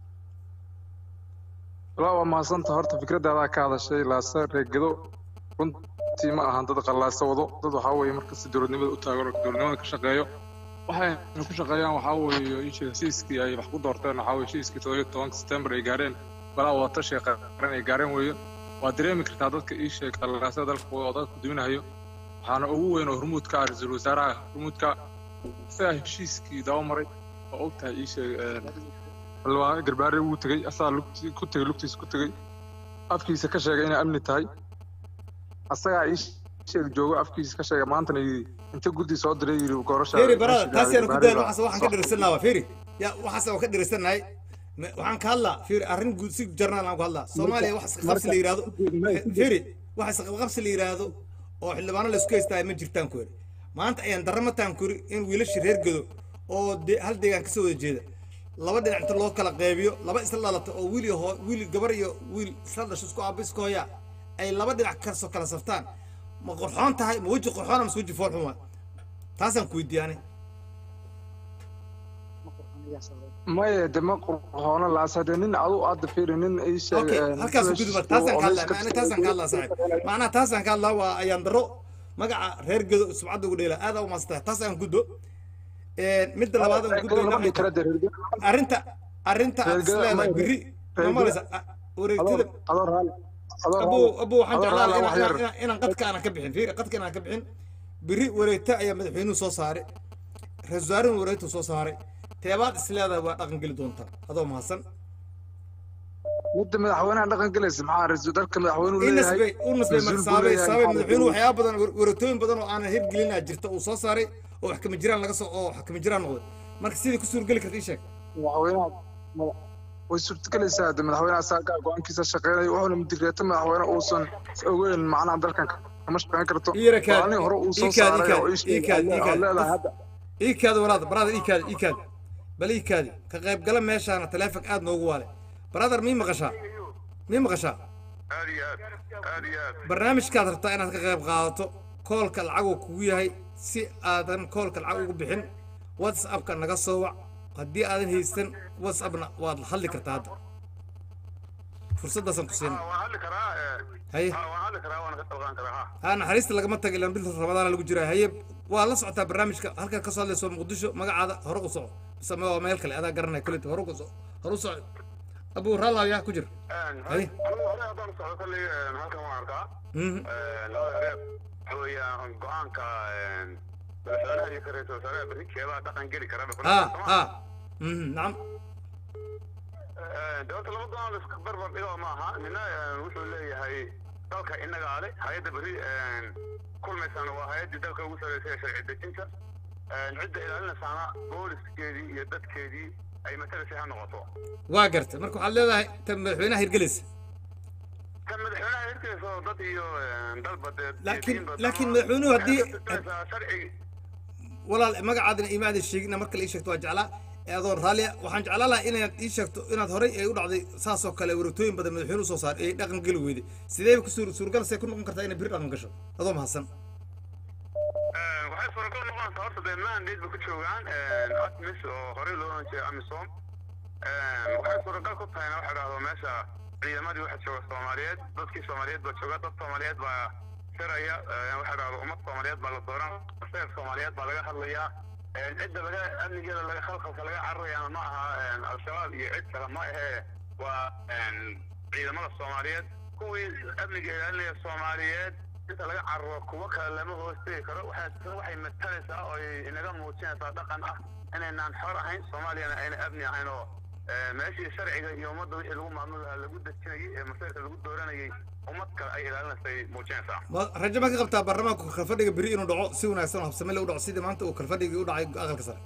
walaa waa mahadsanta horta fikradaadaa ka hadashay laase reegado runtii ma ahan dad qallaaso wado dad waxaa weeye markasta dowladnimada u taagan oo dowladnimada ka shaqeeyo waxayna ku shaqeeyaan waxaa weeye isha heshiiskii ay wax ku doorteen waxaa weeye heshiiskii toddobiyo tobanka setembar ay gaareen balaa wadatashiga qaran ay gaareen weeye waa dareemi kartaa dadka ii sheeg qallaasada dalka wada oo dadka duminahayo waxaana ugu weyn oo hormuud ka ah ra-iisul wasaaraha hormuudka isagaa heshiiskii daba maray oo og tahay ii sheeg xildhibaan garbaare wuu tegey asagaa lugti ku tegey lugtiisa ku tegey afkiisa ka sheegay inay amni tahay asagaa ii sheeg joogo afkiisa ka sheegay maantana yidhi inta guddi soo diray yidhi gorasha feri barada taas yaanu ku dayan waxaas waxaan ka dhirisannaha waa feri ya waxaas waan ka dhirisannahay Me- waxaan ka hadlaa feri arrin guud si jarnaal aan ku hadlaa soomaaliya wax isqabsi la yidhaahdo feri wax isqabsi la yidhaahdo oo xildhibaano laysku haystaa ma jirtaan ku yidhi maanta ayaan daramataan ku yidhi in wiilasha reer gado oo de hal deegaan kasoo wada jeeda laba dhinac inta loo kala qeybiyo laba isla dhalata oo wiil iyo hoo wiil gabar iyo wiil isla dhasho isku aaba isku hooyaa ay laba dhinac kasoo kala saftaan ma qurxoon tahay ma weji qurxoona mase weji foolxun waa taasaan ku weydiiyaanay maya de ma qurxoono laas hadee nin adu aada fiiri nin ii sheeg okay halkaas gudub taasaan ka hadlaa macna taasaan ka hadlaa saaxiib macnaha taasaan ka hadlaa waa ayaan daro magaca reer gedo subcadda ugu dheela aad aa umaasatahay taas aan gudbo midda labaad aan gudbayna waxay tahay arrinta arrinta aad is leedahay berri ma malaysa wareegtida adoo raali abu abu waxaan adoo jeclaan raala wax yar inaan inaan qadka aanan ka bixin fiiri qadka inaan ka bixin biri wareegta ayaa madaxweynuhu soo saaray ra-iisul wasaarihuna wareegtu soo saaray teebaad is leedahay waa dhaqan geli doontaa adoo mahadsan midda madaxweynaha dhaqan gelaysa maxaa ra-iisul dalka madaxweynuhu ii leeyahay nasbay u nasbay wasiir buu marsaabay leeyahay, saabay maxaa madaxweynuhu lagu- waxyaaba badan war- wareegtooyin badan oo aanan hirgelinaa jirta uu soo saaray oo wax kama jiraan laga soo oo wax kama jiraan noqday marka sidii ku suurgeli karta ii sheeg madaxweynaha mada- way suurtagelaysaa de madaxweynaha saagaa go-aankiisa shaqeynaya wuxuuna mudiriyeeta madaxweyne uusan ogeyn macnaha dalkan kama shaqeyn karto Iyara kaad- go-aanihii hore uu soo ii kaad- ii saaray kaad- oo ii ii sheegay kaad- ayaa- ii kaad. oo leedahay hadda ii kaadi walaada brother ii kaadi ii kaadi bal ii kaadi ka qaybgala meeshaana taleefon aad noogu waale brother mii maqashaa mii maqashaa barnaamijkaad rabtaa inaad ka qayb qaadato koolka lacaguu kugu yahay si aadan koolka lacag ugu bixin whatsappka naga soo wac haddii aadan haysan whatsappna waad hadli kartaa hadda fursaddaasaan ku siina haye ha naxariista lagama taga ilaan bil ramadaana lagu jiraa haye waa la socotaa barnaamijka halkan ka soo hadlayso muqdisho magacaada hore u soco mise waa meel kale adaa garanaya kulita hore u soco hore u soco abu raalaw yaa ku jir haye Mhm. go-aanka madaxweynaha iyo ra-iisul wasaaraha berri keebaa dhaqan geli kara ha ha Mhm, nacam dowladda laba go-aan la iska barbar dhigo maaha nina wuxuu leeyahay dalka inagaa le hay-adda berri kulmaysana waa hay-addii dalka ugu sarreysay ee sharci dejinta cidda ilaalinaysaana booliskeedii iyo dadkeedii ay matalaysay ha noqoto waa gartay marka waxaad leedahay tan madaxweynaha hirgelaysa kan madaxweynaha hirkiisa oo dad iyo dalba dee laakiin diinba laakiin dama- madaxweynuhu haddii waxay ka tusaysaa sharci walaal magacaadina imaadan sheegina marka la ii sheegto waa jeclaa ee adoon raalliya waxaan jeclaan lahaa inaad ii sheegto inaad horey ay u dhacday saas oo kale wareegtooyin badan madaxweynuhu soo saaray ee dhaqan geli weyday sideeba ku suur suurgal see ku noqon kartaa inay biri dhaqan gasho adoo mahadsan waxay suuragal noqonaysaa horta dee mandate ba ku joogaan atmis oo horey loo oran jiray amisom waxay suuragal ku tahayna waxa dhahdo meesha ciidamadii waxa jooga soomaaliyeed dadkii soomaaliyeed baa jooga dad soomaaliyeed baa siraya waxa dhahdo ummad soomaaliyeed baa la dooran seer soomaaliyeed baa laga hadlayaa cidda laga amnigeeda laga khalkhalka laga cararayaana ma aha al-shabaab iyo cid kale ma ahee waa ciidamada soomaaliyeed kuwii amniga ilaalinaya soomaaliyeed inta laga cararo kuwo kale lama hoostegi karo waxay waxay matalaysaa oo ay inaga muujinaysaa dhaqan ah inaynaan xor ahayn soomaaliyana ayna amni ahayn oo meeshii sharciga iyo ummadda wixii lagu maamuli lahaa lagu dejinayay ee masayrka lagu dooranayay ummad kale ay ilaalinaysay muujinaysaa ma rajo ma ka qabtaa baarlamaanku kalfadhiga beri inuu dhaco si wanaagsan oo habsame u dhaco sidii maanta uu kalfadhigii u dhacay aqalka sare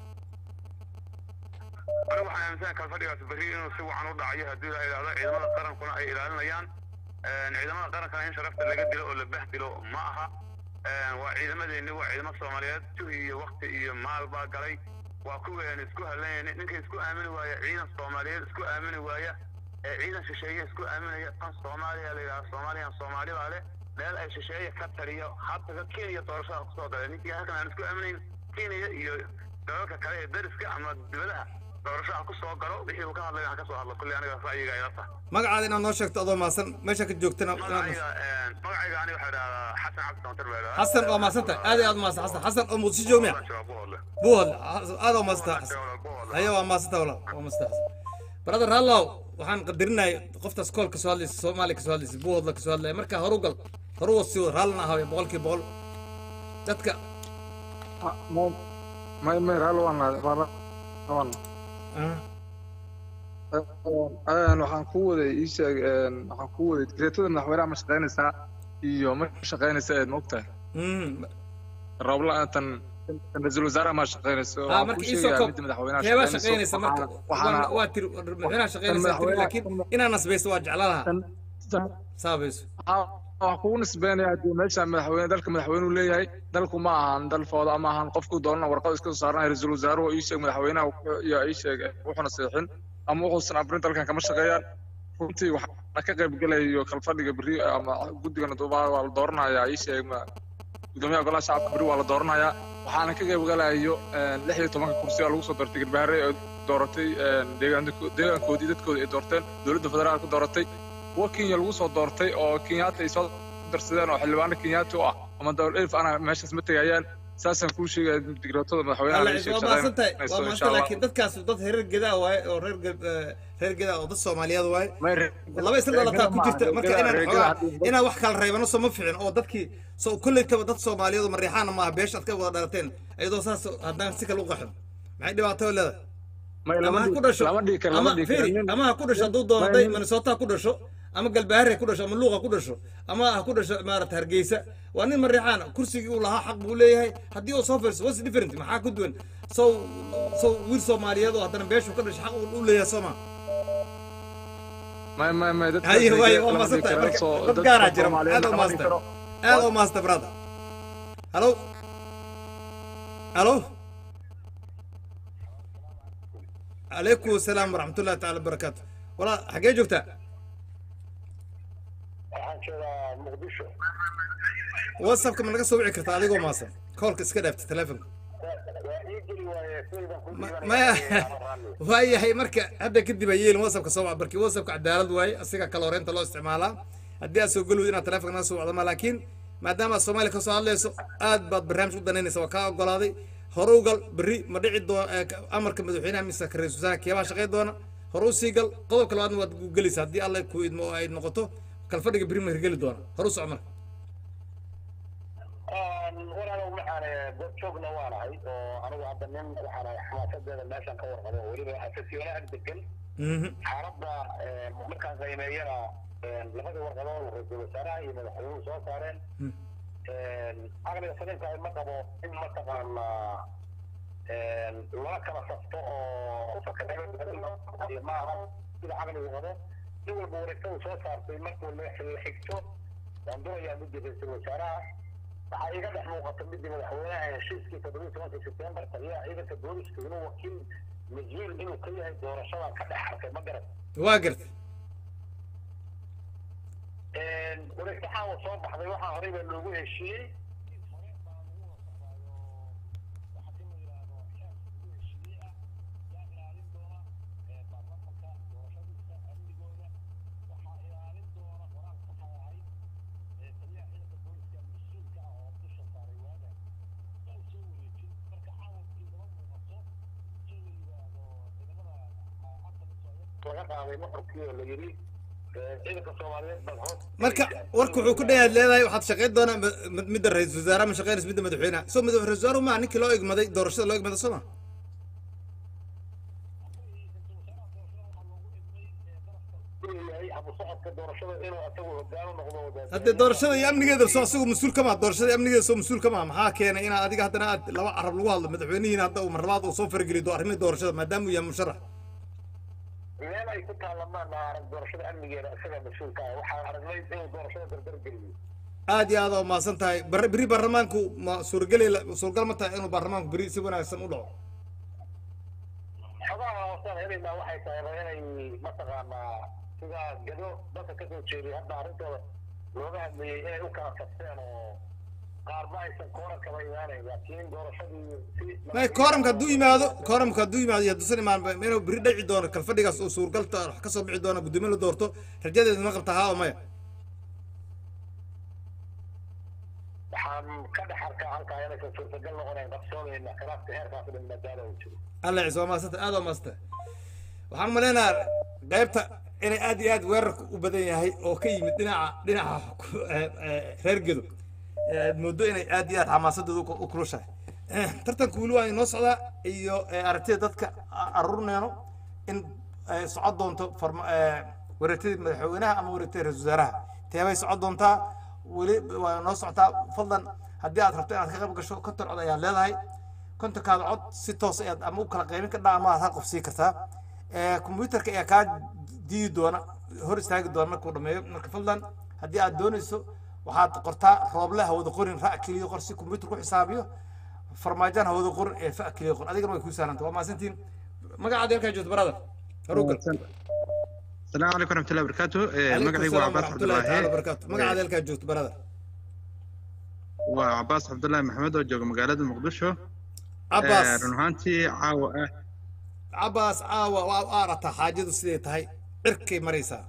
anigu waxaan aaminsanahay kalfadhigaas berri inuu si wacan u dhacayo haddii la yidhaahdo ciidamada qarankuna ay ilaalinayaan ciidamada qarankana in sharafta laga dilo oo la bahdilo ma aha waa ciidamadeeni waa ciidamo soomaaliyeed juhi iyo wakti iyo maal baa galay waa kuween isku halanayna ninka isku aamini waaya ciidan soomaaliyeed isku aamini waaya ee ciidan shisheeye isku aaminaya tan soomaaliya la yidhaha soomaaliyan soomaali baa leh meel ay shisheeye ka taliyo hadda kenya doorashada kusoo galay ninkii halkan aan isku aaminayn kenya iyo dalalka kale ee dariska ama dibadaha doorasho ha kusoo galo wixii uu ka hadlay ha ka soo hadlo kulli aniga ra'yiga ila tahay magacaada inaad noo sheegto adoo mahadsan meesha ka joogtana inaad magacayga magacayga aniga waxaa idhahdaa xasan cabdi santar baa idhahdaa xasan waa mahadsan tahay aad iyo aad mahadsan xasan xasan oo muqdisho joogmiya buuhadle aad waa mahadsan tahay xasan haya waa mahadsan tahay walaal waa mahadsan tahay xasan brother hallow waxaan qadarinayay qoftaas kool ka soo hadlaysa soomaaliya ka soo hadlaysa buuhadle ka soo hadlaya marka horu gal horu wasii wad raallina ahaayo boqolkiiba boqol dadka may may raal waan waan waxaan ku waday ii sheeg waxaan ku waday digreetada madaxweynaha ma shaqaynaysaa iyo ma shaqaynaysa eed maogtahay roobla tan ra-iisul wasaaraha ma shaqaynayso ah marka iisoo koob keebaa shaqaynaysa marka waxaana waa tiri madaxweynaha shaqaynaysa tiri laakiin inaa nasbayso waa jeclaan lahaa saabayso waxaan kugu nisbeynaya hadii meesha madaxweyne dalka madaxweynuu leeyahay dalku ma ahan dal fooda ama ahan qofku doonana warqad iska soo saaranayo ra-iisul wasaaruhu ii sheeg madaxweynaha iyo ii sheeg wuxuuna seexin ama wuxuusan abrin dalkan kama shaqeeyaan runtii waxaana ka qayb gelayo kalfadhiga berri ama guddigana duubaa waa la dooranayaa ii sheeg gudoomiyaha golaha shacabka berri waa la dooranayaa waxaana ka qayb gelayo lix iyo tobanka kursi oo lagu soo doortay garbaharre oo dooratay deegaankoodii dadkooda ay doorteen dowladda federaalka dooratay kuwa kenya lagu soo doortay oo kenyaata ay soo darsadeen oo xildhibaano kenyaati u ah ama dowlad elf ana meeshaas ma tegayaan saasaan kuu sheegaya digraatada madaxweynaha alla laga ciise waa sheeg maasan tahay waa insha maasan allah laakiin dadkaas dad reer gedaa waaye oo reer Ge- eh, reer gedaa oo dad soomaaliyeed waaye laba isla dhalataa ku jirta marka inaan xoogaa inaan wax kala reebano soo ma fiicin oo dadkii soo kolleytaba dad soomaaliyeed oo mariixaana maaha beesha aad ka wada dhalateen iyadoo saas haddaan si kale u qaxin maxay dhibaato leedahay ama ha ku dhasho ama fiiri ama ha ku dhasho hadduu doono hadday minnesota ha ku dhasho ama galbahaare ha ku dhasho ama luuqa ku dhasho ama ha ku dhasho maarata hargeysa waa nin mariixaan kursigii uu lahaa xaq buu leeyahay haddii uu soo fiirso what's different maxaa ku duwan sow sow wiil soomaaliyeed oo haddana beeshu ka dhashay xaq uu leeyahay soo ma may may may dadka haye waaye waa maasantahay marka dad gaaraa jira aad u maasta aad u maasta brother halo halo عليكم السلام ورحمة الله تعالى وبركاته والله حقيقة جبتها waxaan joogaa muqdisho واتسابك من قصة وعي كرت عليكم ماسن كولك اسكدف تلفون waa ii geli waaye saydan ku ما وهي هي مركة هذا كدي بيين واتسابك صوب بركي واتسابك عدالة واي أسيقا كالورين تلو استعمالها هدي أسو قلوا إنا تلفون ناس وعظما لكن ما دام الصومالي كسو الله يسو آد بعد برنامج ودنيني سوا كاو قلادي هروقل بري مدعي دو أمرك مدوحينا ميسا كريس وزاك يابا شغي دونا هرو سيقل قضب كل وادن واد قليس هدي الله كويد مو ايد نقطو كالفرق بري مهرقلي دونا هروس عمر walaalow waxaan dad joogna waan ahay oo anigu hadda nin waxaan ahay xamaasadeeda meeshaan ka warqabo oo weliba xasasiyoona ag degan xaaladda markaan qiimeeyana labadii warqadood ra-iisul wasaaraha iyo madaxweynuhu soo saareen aqliga saliimka ay ma qabo in mataqaanaa lala kala safto oo maaha sida caqligu qabo nin walba wareegta uu soo saartay markuu la xigto waan durayaa midii ra-iisul wasaaraha waxaa iga dhex muuqata midii madaxweynaha heshiiskii toddobiyi tobanka sebtembar taliyaha ciidanka booliska inuu wakiil mas-uul inuu ka yahay doorashadan ka dhex arkay ma garan واقرت wareegtaxaan uu soo baxday waxaa horey baa loogu heshiiyey laga qaaday nuxurkii oo la yidhi ciidanka soomaaliyeed bal hoos marka warku wuxuu ku dhayaad leedahay waxaad shaqayn doonaa mid- midda ra-iisul wasaaraha ma shaqaynaysa midda madaxweynaha soo madax ra-isul wasaaruhu maa ninkii loo egmaday doorashada loo egmaday soo ma inuu yahay abu socodka doorashada inuu asagu hogaano noqdo wadaad haddee doorashada iyo amnigeeda soo isagu mas-uul kama doorashada iyo amnigeeda soo mas-uul kama maxaa keenay inaad adiga haddana aad laba carab lagu hadlo madaxweynihiina hadda uu marlabaad uu soo farageliyo arrimihii doorashada maadaama uu yahay musharax meel ay ku taalamaan arag doorashada amnigeeda isaga mas-uulka ah waxaan aragnay inuu doorashada dardar geliyo aad iyo aad oo mahadsan tahay bar- beri baarlamaanku ma suurageli suuragal ma tahay inuu baarlamaanku beri si wanaagsan u dhaco xogaha hoosaan helaynaa waxay tahay inay mataqaanaa sida gado dadka ka soo jeeday hadda arrintooda looga hadlayay inay u kala safteen oo qaarba aysan kooran kaba imaanayn laakiin doorashadii si may kooramka hadduu yimaado kooramka hadduu yimaado iyo hadduusan imaan inuu beri dhaci doono kalfadhigaas oo suuragalta wax ka soo bixi doono guddoomiye la doorto rajadeedu ma qabta haa oo maya waxaan ka dhex arkaa halkaa inaysan suurtagal noqonayn qabsoomayna khilaafka heerkaas dhan maadaama uu jiro alla ciise waa mahadsanta aad waa mahadsanta waxaan maleynayaa qaybta inay aad iyo aad weerarku u badan yahay oo ka yimid dhinaca dhinaca ku- eh, eh, reer gedo Eh, aad moodo inay aad iyo aad xamaasadooda u- u kulushahay Eh, tartanku weli waa inoo socdaa iyo eh, aragtida dadka a- aruurneyno in ay socon doonto farma eh, wareegtadii madaxweynaha ama wareegtadii ra-iisul wasaaraha teebay socon doontaa weli waa noo socotaa fadlan haddii aad rabto inaad ka qayb gasho konton cod ayaad leedahay kontonkaada cod si toos ayaad ama u kala qaybin ka dhaa ama aad hal qof sii kartaa Eh, kombuyuutarka ayaa kaa diidi doona hor istaagi doona markuu dhameeyo marka fadlan haddii aad doonayso waxaad qortaa rooble ha wada qorin ra' keliya qor si kombuyuutar ku xisaabiyo farmaajaan ha wada qorin ee fa keliya qor adigana way kuu sahlanta waa mahadsantiin magacaada halkaa joogto brother haruugal السلام عليكم ورحمة الله وبركاته إيه، عليكم مقعي السلام وعباس ورحمة عبد الله الله تعالى وبركاته magacaada halkaa joogto brother وعباس عبد الله محمد oo jooga magaalada muqdisho Cabbaas. Eh, run ahaantii caawa ah cabaas caawa waa u aarataa xaajadu siday tahay cirkay maraysaa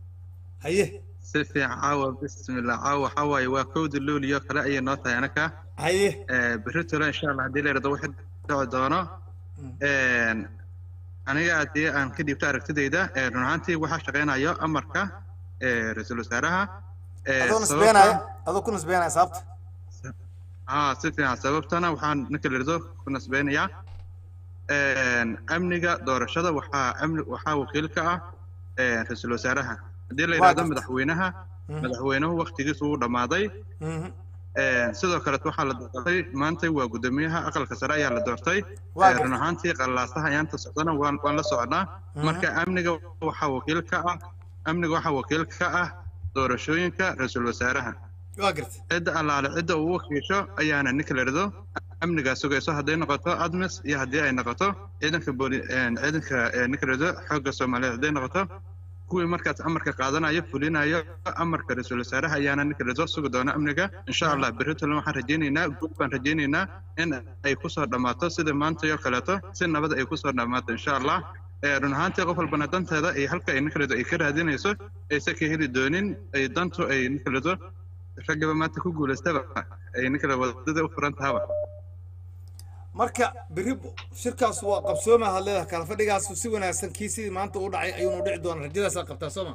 haye si fiican caawa bismillah caawa waxaa waaye waa kowda luuliyo kale ayay noo tahay anaka haye berritole insha allah haddii la yidhahdo wixii dhici doono Een, aniga haddii aan ka dhiibto aragtidayda ee, run ahaantii waxaa shaqaynayo amarka ee, ra-iisul wasaaraha ee, adoo sababta- nisbeenaya adoo ku nisbeenaya sababta haa si fiican sababtana waxaan ninka la yidhahdo ku nasbeynayaa Een, amniga doorashada waxaa amni waxaa wakiil ka ah ee, ra-iisul wasaaraha haddii la Waa yidhahdo gartay. madaxweynaha Mhm. madaxweynuhu waktigiisu wuu dhammaaday Mhm. Een, sidoo kale waxaa la doortay maanta waa guddoomiyaha aqalka sare ayaa la doortay Waa Ee, gartay. run ahaantii qalaasaha ayaanta socdana waan waan la soconnaa Mhm. marka amniga waxaa wakiil ka ah amniga waxaa wakiil ka ah doorashooyinka ra-iisul wasaaraha waa gartay cidda allaale cidda uu wakiisho ayaana ninka la yidhahdo amnigaa sugayso hadday noqoto admis iyo haddii ay noqoto ciidanka booli een, ciidanka ee, ninka la yidhahdo xoogga soomaaliyeed hadday noqoto kuwii markaas amarka qaadanayo fulinayo amarka ra-iisul wasaaraha ayaana ninka la yidhahdo sugi doona amniga insha allah berritolan waxaan rajaynaynaa guud baan rajaynaynaa in ay kusoo dhammaato sida maanta oo kaleeto si nabad ay kusoo dhammaato insha allah Ee, run ahaantii qof walbana danteeda iyo halka ay ninka la yidhahdo ay ka raadinayso aysan ka heli doonin ay dantu ay ninka la yidhahdo raggaba maanta ku guulaystaba ay ninka la wadada u furan tahaba marka berri shirkaas waa qabsooma had leedahay kala fadhigaas si wanaagsan kii sidii maanta u dhacay ayuuna dhici doona rajadaasaa qabtaa sooma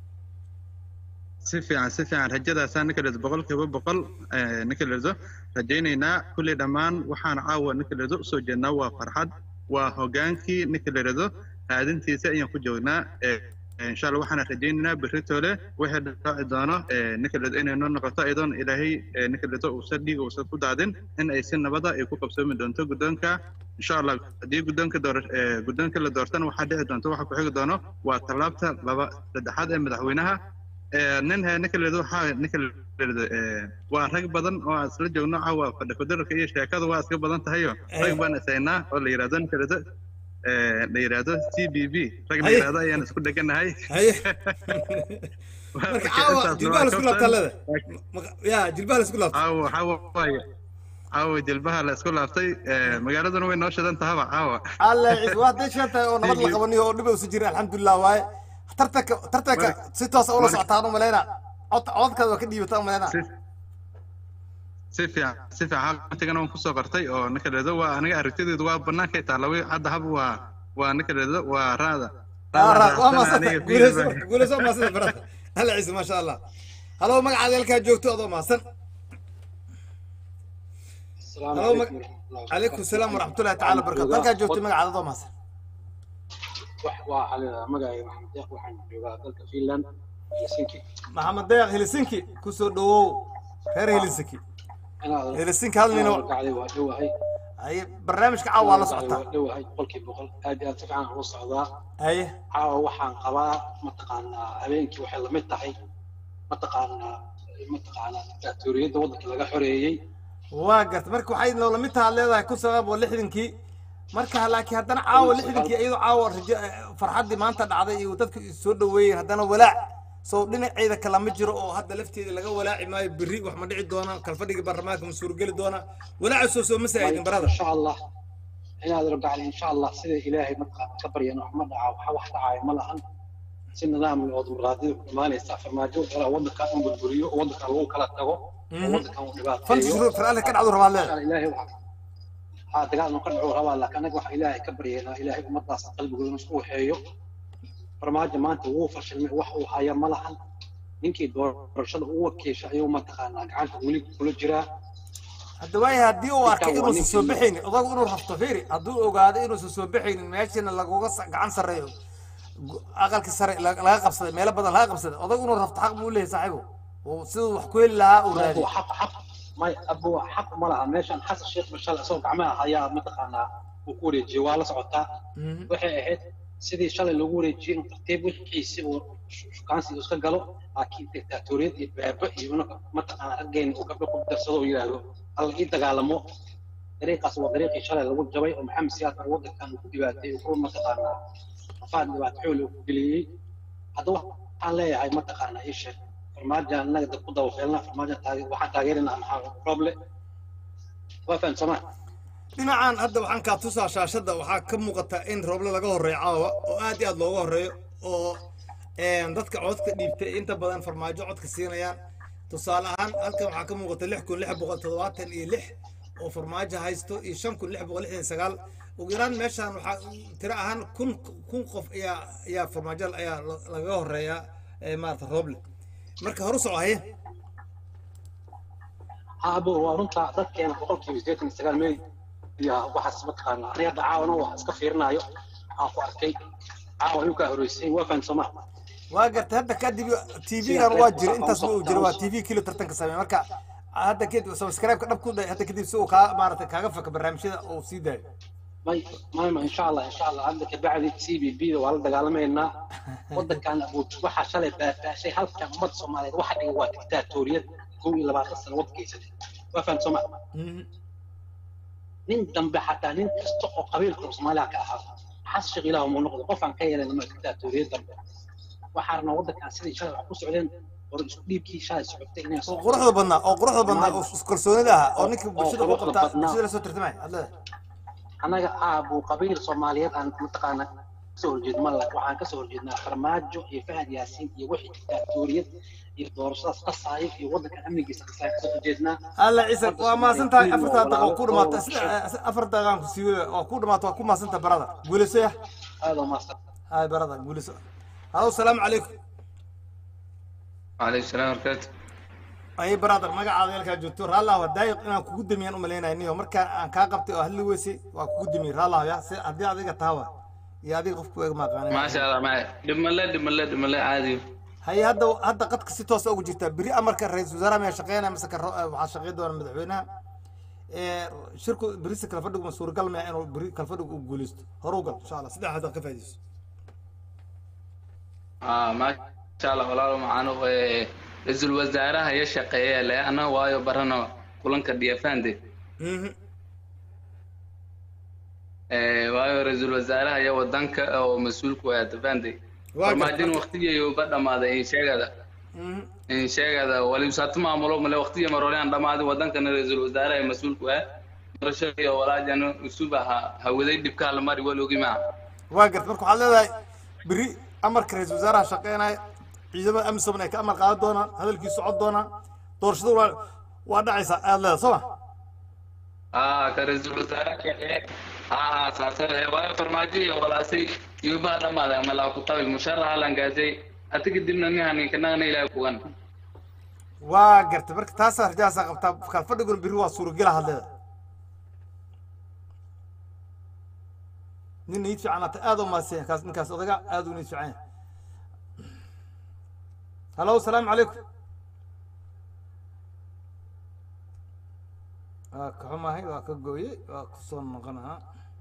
si fiican si fiican rajadaasaa ninka la yidhahdo boqolkiiba boqol ee, ninka la yidhahdo rajaynaynaa kulli dhammaan waxaan caawa ninka la yidhahdo usoo jeednaa waa farxad waa hogaankii ninka la yidhahdo raadintiisa ayaan ku joognaa ee, ee, insha allah waxaan rajaynaynaa berritole wixii dhaaci doono ee, ninka la yidhahdo inay noo noqoto iyadoon ilaahay ee, ninka la yidhahdo uusan dhiig uusan ku daadin in ay si nabada ay ku qabsoomi doonto guddoonka insha allah haddii guddoonka door ee, guddoonka la doortana waxaa dhici doonto waxa ku xigi doono waa tallaabta laba saddexaad ee madaxweynaha Ee, nin he ninka la yidhahdo waxaa ninka la yidhahdo ee, waa rag badan oo aan isla joogno caawa fadhi kudararka iyo sheekada waa iska badan tahayo rag baan isaynaa oo la yidhahdo ninka la yidhahdo ee, la yidhahdo c b b rag la Haye. yidhahdo ayaan isku dheganahay haye marka caawa jilbaha la isku laabtaa leeda ya jilbaha la isku laabta caawa waxaa waaye caawa jilbaha la isku laaftay ee, magaaladuna way noo shidan tahaba caawa alla ciis waa hadday shan tahay oo nabad la qabaniyo oo dhib uusan jirin alxamdulilah waaye tartanka tartanka si toosa ula socotaan u maleyna cod codkaada waa ka dhiibataa u maleyna si fiican si fiican waqtigan waan kusoo qortay oo ninka la yidhahdo waa aniga aragtideedu waa banaanka taala way hadda hab waa waa ninka la yidhahdo waa raada waa maasanta guuleyso guuleyso maasanta barada alla ciise maasha allah halo magacaada halkaa joogto adoo maasan halo calaykum salaam waraxmatullahi tacaala barakatu halkaa joogto magacaada adoo maasan waa xalida magacayga maxamed deeq waxaan joogaa dalka finland helsinki maxamed deeq helsinki kusoo dhawow reer helsinki helsinki hal nin oo gacday waa dhowahay haye barnaamijka caawa waa la socotaa waa dhowahay boqolkiiba boqol aad iyo aad si fiican ula socdaa haye caawa waxaan qabaa mataqaanaa habeenkii waxay lamid tahay mataqaanaa mataqaanaa diktatoriyadda waddanka laga xoreeyey waa garta marka waxay noola mid taha leedahay kun sagaal boqol lixdankii marka laakiin haddana caawa lixdankii iyadoo caawa rajo farxaddii maanta dhacday iyo dadku is soo dhaweeyeen haddana walaac soo dhinaceeda kala ma jiro oo hadda lafteeda laga walaaci maayo berri wax ma dhici doona kalfadhiga baarlamaanka ma suurogeli doona walaaca soo soo ma saa'idin barada insha allah inaad rabgacli insha allah sida ilaahay mataqaana ka baryan wax ma dhaca waxa wax dhacaayo ma lahan si nidaam oo dimuqraadiyada ku imaanaysa farmaajo dala waddanka in burburiyo oo waddanka lagu kala tago oo waddankan uu dhibaateeyo fanti shuruur faraale ka dhacdu rabaa leeda ilaahay waxa haa dagaal nu ka dhaco rabaa laakiin anaga waxa ilaahay ka baryeena ilaahay ummadaas qalbigooda isku waxeeyo farmaajo maanta wuu fashilmay wax uu haya ma lahan ninkii doorashada u wakiisha ayuu mataqaanaa gacanta weli kula jiraa hadda waaya haddii uu arkay inuusan soo baxaynin odagu inuu rafto fiiri hadduu ogaado inuusan soo baxaynin meeshana laguga gacan sarreeyo aqalka sare laga qabsaday meelo badan laga qabsaday odagu inuu rafto xaq buu leeyahay saaxiibo oo siduu wax ku heli lahaa uu raadiyo xaq xaq may abu xaq ma laha meeshan xasan sheekh mashal isagoo gacmaha ayaa mataqaanaa uu ku wareejiyey waa la socotaa waxay ahayd sidii shalay lagu wareejiyey inuu tartiib wixiisi uu shukaansi iska galo laakiin dictatoriyad iyo beebe iyo inuu mataqaanaa raggeena uu gabdho ku darsado oo yidhaahdo alla ii dagaalamo dariiqaas waa dariiqii shalay lagu jabay oo maxamed siyaad waddankan uu ku dhibaatay uu ku mataqaanaa afaad dhibaato xool uu ku geliyey hadda waxaan leeyahay mataqaanaa ii sheeg farmaajo annaga dad ku dawafeelna farmaajo waxaan taageerinaa maxaa roble waa fahamsamaa dhinacan hadda waxaan kaa tusaa shaashadda waxaa ka muuqata in rooble laga horreeyo caawa oo aad iyo aad looga horreeyo oo dadka codka dhiibtay inta badan farmaajo codka siinayaan tusaale ahaan halkan waxaa ka muuqata lix kun lix boqol toddobaatan iyo lix oo farmaajo haysto iyo shan kun lix boqol lixdan iyo sagaal ugu yaraan meeshaan waxaa tiro ahaan kun kun qof ayaa ayaa farmaajo ayaa la- lagaga horeeyaa ee maarata rooble marka horu soco haye abo waa runta dadkeena boqolkiiba sideetan iyo sagaal meel iyo waxaas mataqaanaa aniga hadda caawana waa iska fiirinayo waxaan ku arkay caawa ayuu kaa horeysay waa fahan sooma waa gartay hadda kadib tv-gan waa jira intaas ma uu jira waa tv kilo tartanka sameeya marka hadda kadib subscribe-ka dhab ku day hadda kadib si uu kaa maarata kaaga faka barnaamijyada uu sii daayo may may may insha allah insha allah hadda kabacdi c b b da waa la dagaalamaynaa wadankan abuut waxaa shalay baabaashay halkan ummadda soomaaliyeed waxa dhiga waa dictaatoriyad kow iyo labaatan sano waddankaysatay waa fahan sooma nin dambe xataa nin kasta oo qabiilka soomaaliya ka ahaa xas sheekh ilaah muu noqdo qofaan ka yeelan ma dictaatoriyad dambe waxaa rabnaa waddankan sidii shalay wax ku socdeen hore isku dhiibkii shalay socotay inay oo quruxda badnaa oo quruxda badnaa oo iskalsoonida ahaa oo ninkii bulshada u quruxda qabtaa badnaa. bulshada la soo tartamay hadda annaga aabu qabiil soomaaliyeed aan mataqaana kasoo horjeed ma laha waxaan kasoo horjeednaa farmaajo iyo fahad yaasiin iyo wixii dictaatoriyad iyo doorashadaas qasaayo iyo waddankan amnigiisa qasaayo kasoo horjeednaa alla ciise waa mahadsan tahay afartaa daqiiqo ku dhamaata afar daqiiqaan ku siiwada waa ku dhamaata waa ku mahadsan tahay barada guulayso ya aad oo maastan hay barada guulayso halo salaamu calaykum وعليكم السلام وبركاته ay brother magacaada halkaa joogto raallah waa daayiq inaan kugu damiyaan u malaynaya niyo markaan aan kaa qabtay oo hadli weysay waa kugu damiyey raallah ya si haddii adiga tahawa iyo adiga qofku eeg maaqaanay ما شاء الله معي دم الله دم الله دم الله عادي haye hadda hadda qadka si toosa ugu jirtaa beri amarka ra-iisul wasaaraha miyaa shaqeynaya mise ka ro- waxaa shaqeyn doona madaxweynaha ee shirku berisi kala fadhigu ma suuragal maya inuu beri kala fadhigu u guuleysto horu gal insha allah saddex hadda ka faa'iidayso آه ما شاء الله والله معانا رئيس الوزراء هي شقية لا أنا وايو برنا كلن كدي فاندي waayo ra-iisul wasaaraha iyo wadanka oo mas-uulku ah tafandi Waa farmaajin gartay. waqtigiiyo ba dhamaaday in sheegada in sheegada wali saatu maamulo male waqtiga maroleen dhamaaday wadankana ra-iisul wasaaraha ee mas-uulku ah doorasho iyo walaajan usub aha hawaday dhibka la mari wal ogi maa waa garta marka waxaad leedahay beri amarka ra-iisul wasaaraha shaqeynaya ciidamada amisom ay ka amar qaadan doonaan hadalkii socon doonaan doorashadu waa waa dhacaysaa aad leedahay soo ma aa ka ra-iisul wasaaraha shaqee aa saasay waayo farmaajo iyo walaasay iyo baa dhamaaday malaa ku tabil musharaha langaasay ati kadibna nihan kanagana ilaahay kugan waa garta marka taasaa rajahaasaa qabtaa kala fadhiguna beri waa suuragela had leedahay nin niid fiican hata aad u mahadsan yahay kaas ninkaas odaga aad u niid fiican yahay halo salaamu calaykum waa ka xumahay waa ka gooyey waa kusoo noqonaa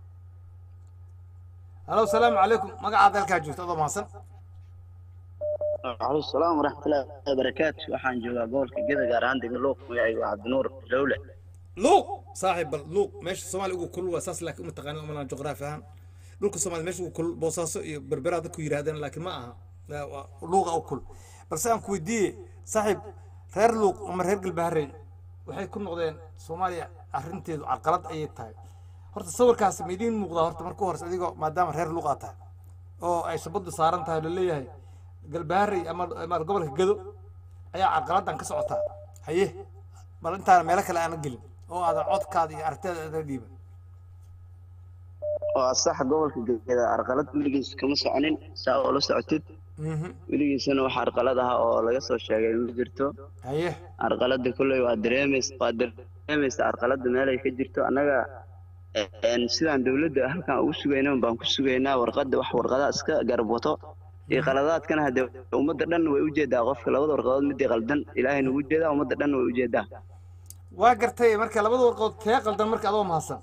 halo salaamu calaykum magacaada halkaa joogto adoo mahadsan وعليكم السلام ورحمة الله وبركاته waxaan joogaa gobolka Geda gaar ahaan degmada Luuq magacaygu waa Cabdinuur Lowle luuq saaxiib bal luuq meesha soomaaliya ugu kulul waa saas laakiin uma taqaana umalaan juqraafi ahaan dhulka soomaaliya meesha ugu kulul boosaaso iyo berberaa dadku yidhaahdeen laakiin ma aha Waa- waa luuqa u kul balse aan ku weydiiyey saaxiib reer luuq ama reer galbaharey waxay ku noqdeen soomaaliya arrinteedu carqalad ayay tahay horta sawirkaas ma idiin muuqdaa horta marka u horeysa adigoo maadaama reer luuq aad tahay oo ay shabadu saaran tahay laleeyahay galbaharey ama ama gobolka gedo ayaa carqaladan ka socotaa haye bal intaana meelo kale aanan gelin oo aadan codkaada iyo aragtida aada dhiiban oo sax gobolka Geda arqalad weligiis kama soconin saa oo la socotid weligiisana wax arqalad ah oo laga soo sheegay ma jirto haye arqalada kulley waa dareemays waa dareemaysa arqalada meelay ka jirto annaga een, sidaan dowladda halkan ugu sugayna baan ku sugaynaa warqadda wax warqadaha iska garab wato iyo qaladaadkana haddee ummadda dhan way ujeedaa qofka labada warqadood midii qaldan ilaahayna ugu jeedaa ummadda dhan way ujeedaa waa gartay marka labada warqood tee qaldan marka adoo mahadsan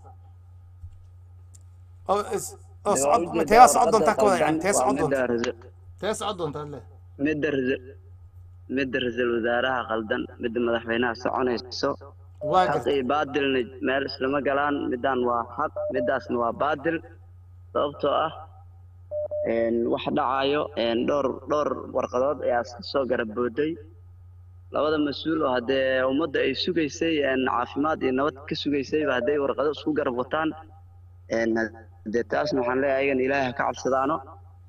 oo is- oo Dee waa socod ujeedaa tee socod warqadda doontaa ka wada yani qaldan, tee waa socod midda doontaa rasa- tee socod doontaa le midda rasa- midda ra-iisul wasaaraha qaldan midda madaxweynaha soconayso waa xaq iyo baadilna meel islama galaan midaan waa xaq midaasna waa baadil sababtoo ah een, wax dhacayo een, dhowr dhowr warqadood ayaa iska soo garab booday labada mas-uul oo haddee ummadda ay sugaysay een, caafimaad iyo nabad ka sugaysayba hadday warqado isku garab wataan een, haddee taasna waxaan leeyahay ayagana ilaahay ha ka cabsadaano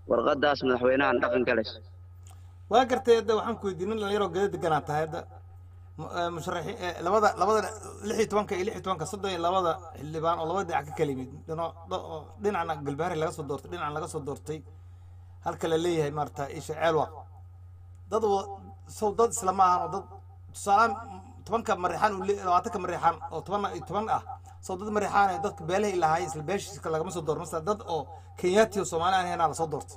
warqadaas madaxweynahan dhaqan galayso waa gartay hadda waxaan ku weydiin nin dhalinyaroo geda deganaa tahay hadda mu- eh, musharaxiin eh, labada labada lix iyo tobanka iyo lix iyo tobanka soddon iyo labada xildhibaan oo labada dhinac ka kala yimid dhino- dho- oo dhinacna galbaari laga soo doortay dhinacna laga soo doortay halka la leeyahay maarata isha ceelwa dad wa- sow dad isla ma ahan oo dad tusaalaan tobanka mariixaan uu le- labaatanka mariixaan oo toban iyo toban ah sow dad mariixaan ee dadka beelahay lahaayeen isla beeshiiska lagama soo doorto masala dad oo kenyaati oo soomaali aan ahaynaa lasoo doortay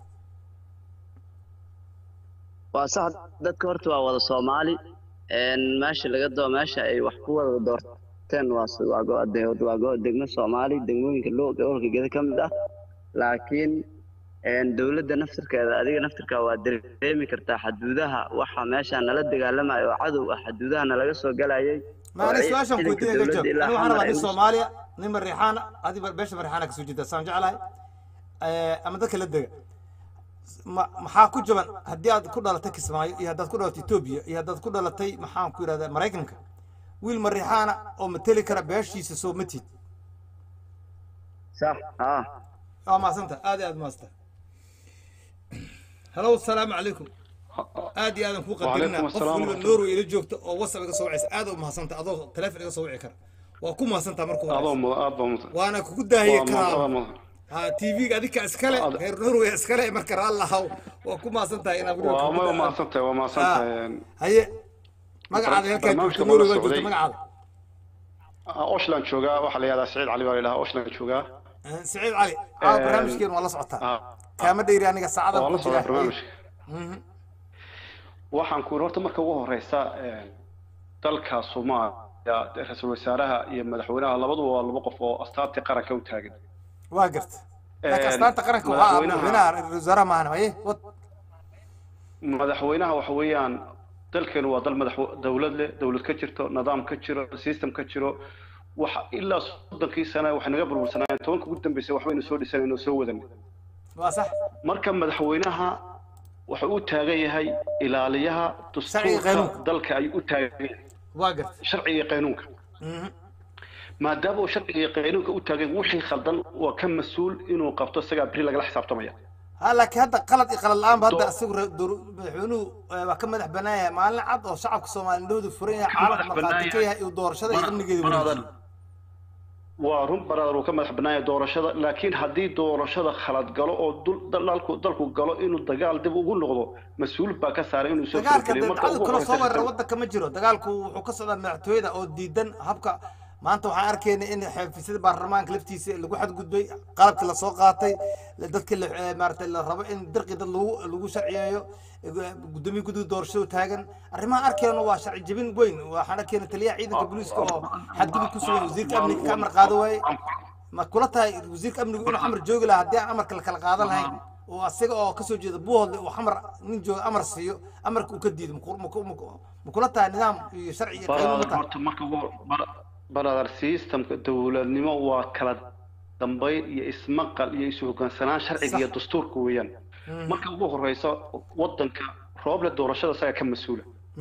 waa sax dadka horta waa wada soomaali een meesha laga doo meesha ay wax ku wada doorteen waa s- waa go- de- waa go- degmo soomaali degmooyinka loo gobolka geda ka mid ah laakiin een dowladda naftirkeeda adiga naftirka waa dareemi kartaa xaduudaha waxa meesha nala dagaalamayo oo cadow ah xaduudaha nalaga soo galayay ما oo أنا ay سؤال شو ciidanka كنت أقول dowladda ilaa أنا xamar وأنا ay بعد ugu سوماليا نمر ريحانة هذه بيش مريحانة كسو جدا سام جعلها أما ذاك اللي maxaa ku jaban haddii aad ku dhalatay kismaayo iyo haddaad ku dhalatay etoobiya iyo haddaad ku dhalatay maxaan ku yidhahdaa maraykanka wiil mariixaana oo mateli kara beeshiisa soo matid sax haa waa mahadsanta aad iyo aad mahadsanta halow asalaamu calaykum aad iyo aadan kuu qadarina وعليكم qof السلام weliba ورحمة norway ila joogta oo whatsapp iga soo wacaysa aad u mahadsanta adoo taleefon iga soo wici kara waa ku mahadsantaa marka الله hore مضى الله مضى waana kugu daahiye الله karaa مضى ha tv-ga adika iskale reer norway iskale marka raallahaw waa ku mahadsantahay inaad weliba وما kugu ما daa- صنت وما صنت haye magacaada halkaa barnaamijka joogto norway mala baa joogta socday. magacaada اوشلاند جوجا waxa la yiraahdaa Saciid Cali baa la yiraahdaa Oshland jooga سعيد علي اه برنامجكين والله صعطها كما ديري aniga saacada waa la ku socdaa jira barnaamijka Mhm. waxaan ku horta marka ugu horeysa een, dalka Soomaaliya ra'iisul wasaaraha iyo madaxweynaha labaduba waa laba qof oo astaantii qaranka u taagan waa garta Een, laakiin astaanta qaranka waxaa ah madaxweynaha- madaxweynaha ra-iisul wasaaraha maahan haye wad madaxweynaha waxa weeyaan dalkeenu waa dal madax dowlad leh dowlad ka jirto nidaam ka jiro system ka jiro waxa ilaa soddonkii sane waxay naga burbursanayeen tobanka ugu dambeysay waxbaynu soo dhisanayno oo soo wadanay waa sax marka madaxweynaha wuxuu u taagan yahay ilaaliyaha dastuurka qanuunka. dalka ayuu u taagan yahay waa garta sharciga iyo qanuunka Mhm. maadaama uu sharciga iyo qanuunka u taagan yahay, wixii khaldan waa ka mas-uul inuu qabto isagaa beri lagala xisaabtamaya ha laakiin hadda qalad iyo qalad la-aan ba hadda isagu ra- dowr- madaxweynuhu eh, waa ka madax banaan yahay maalin cad oo shacabka soomaali indhahoodu furan yahay caalamka markhaati ka yahay iyo doorashada iyo amnigeeda wareejiyo waa run baraadar uu ka madax banaaya doorashada laakiin haddii doorashada khalad galo oo dul- dalku dalku galo inuu dagaal dib ugu noqdo mas-uul baa ka saaray inuu soo dagaalka fargeliyo marka dabcadu ugu kala soo horeysa weerara waddanka ma jiro dagaalku wuxuu ka socdaa madaxtooyada oo diidan habka maanta waxaan arkaynay in xafiisyada baarlamaanka laftiisa lagu xadgudbay qalabkii lasoo qaatay la- dadkii la- eh, maaragtay la rabo in dirqi dad lagu lagu sharciyeeyo eh, gudoomiye guddiga doorashada taagan arrimaha arkayno waa sharci jebin weyn waxaan arkaynay taliyaha ciidanka booliiska oo xadgudub ku sugan wasiirka amniga ka amar qaado waaye ma kula tahay wasiirka amnigu inuu xamar joogi lahaa haddii aan amarka la kala qaadan lahayn oo asaga oo kasoo jeeda buuhoodle uu xamar nin jooga amar siiyo amarka uu ka diido maku- maku- maku- ma kula tahay nidaam iyo sharci iyo qaynuun ma baraadar tahay horta marka ugu bara- baraadar systemka dowladnimo waa kala dambayn iyo ismaqal iyo isu hoggaansanaan sharciga iyo dastuurka weeyaan marka ugu horeysa wadanka rooble doorashada isaga ka mas-uula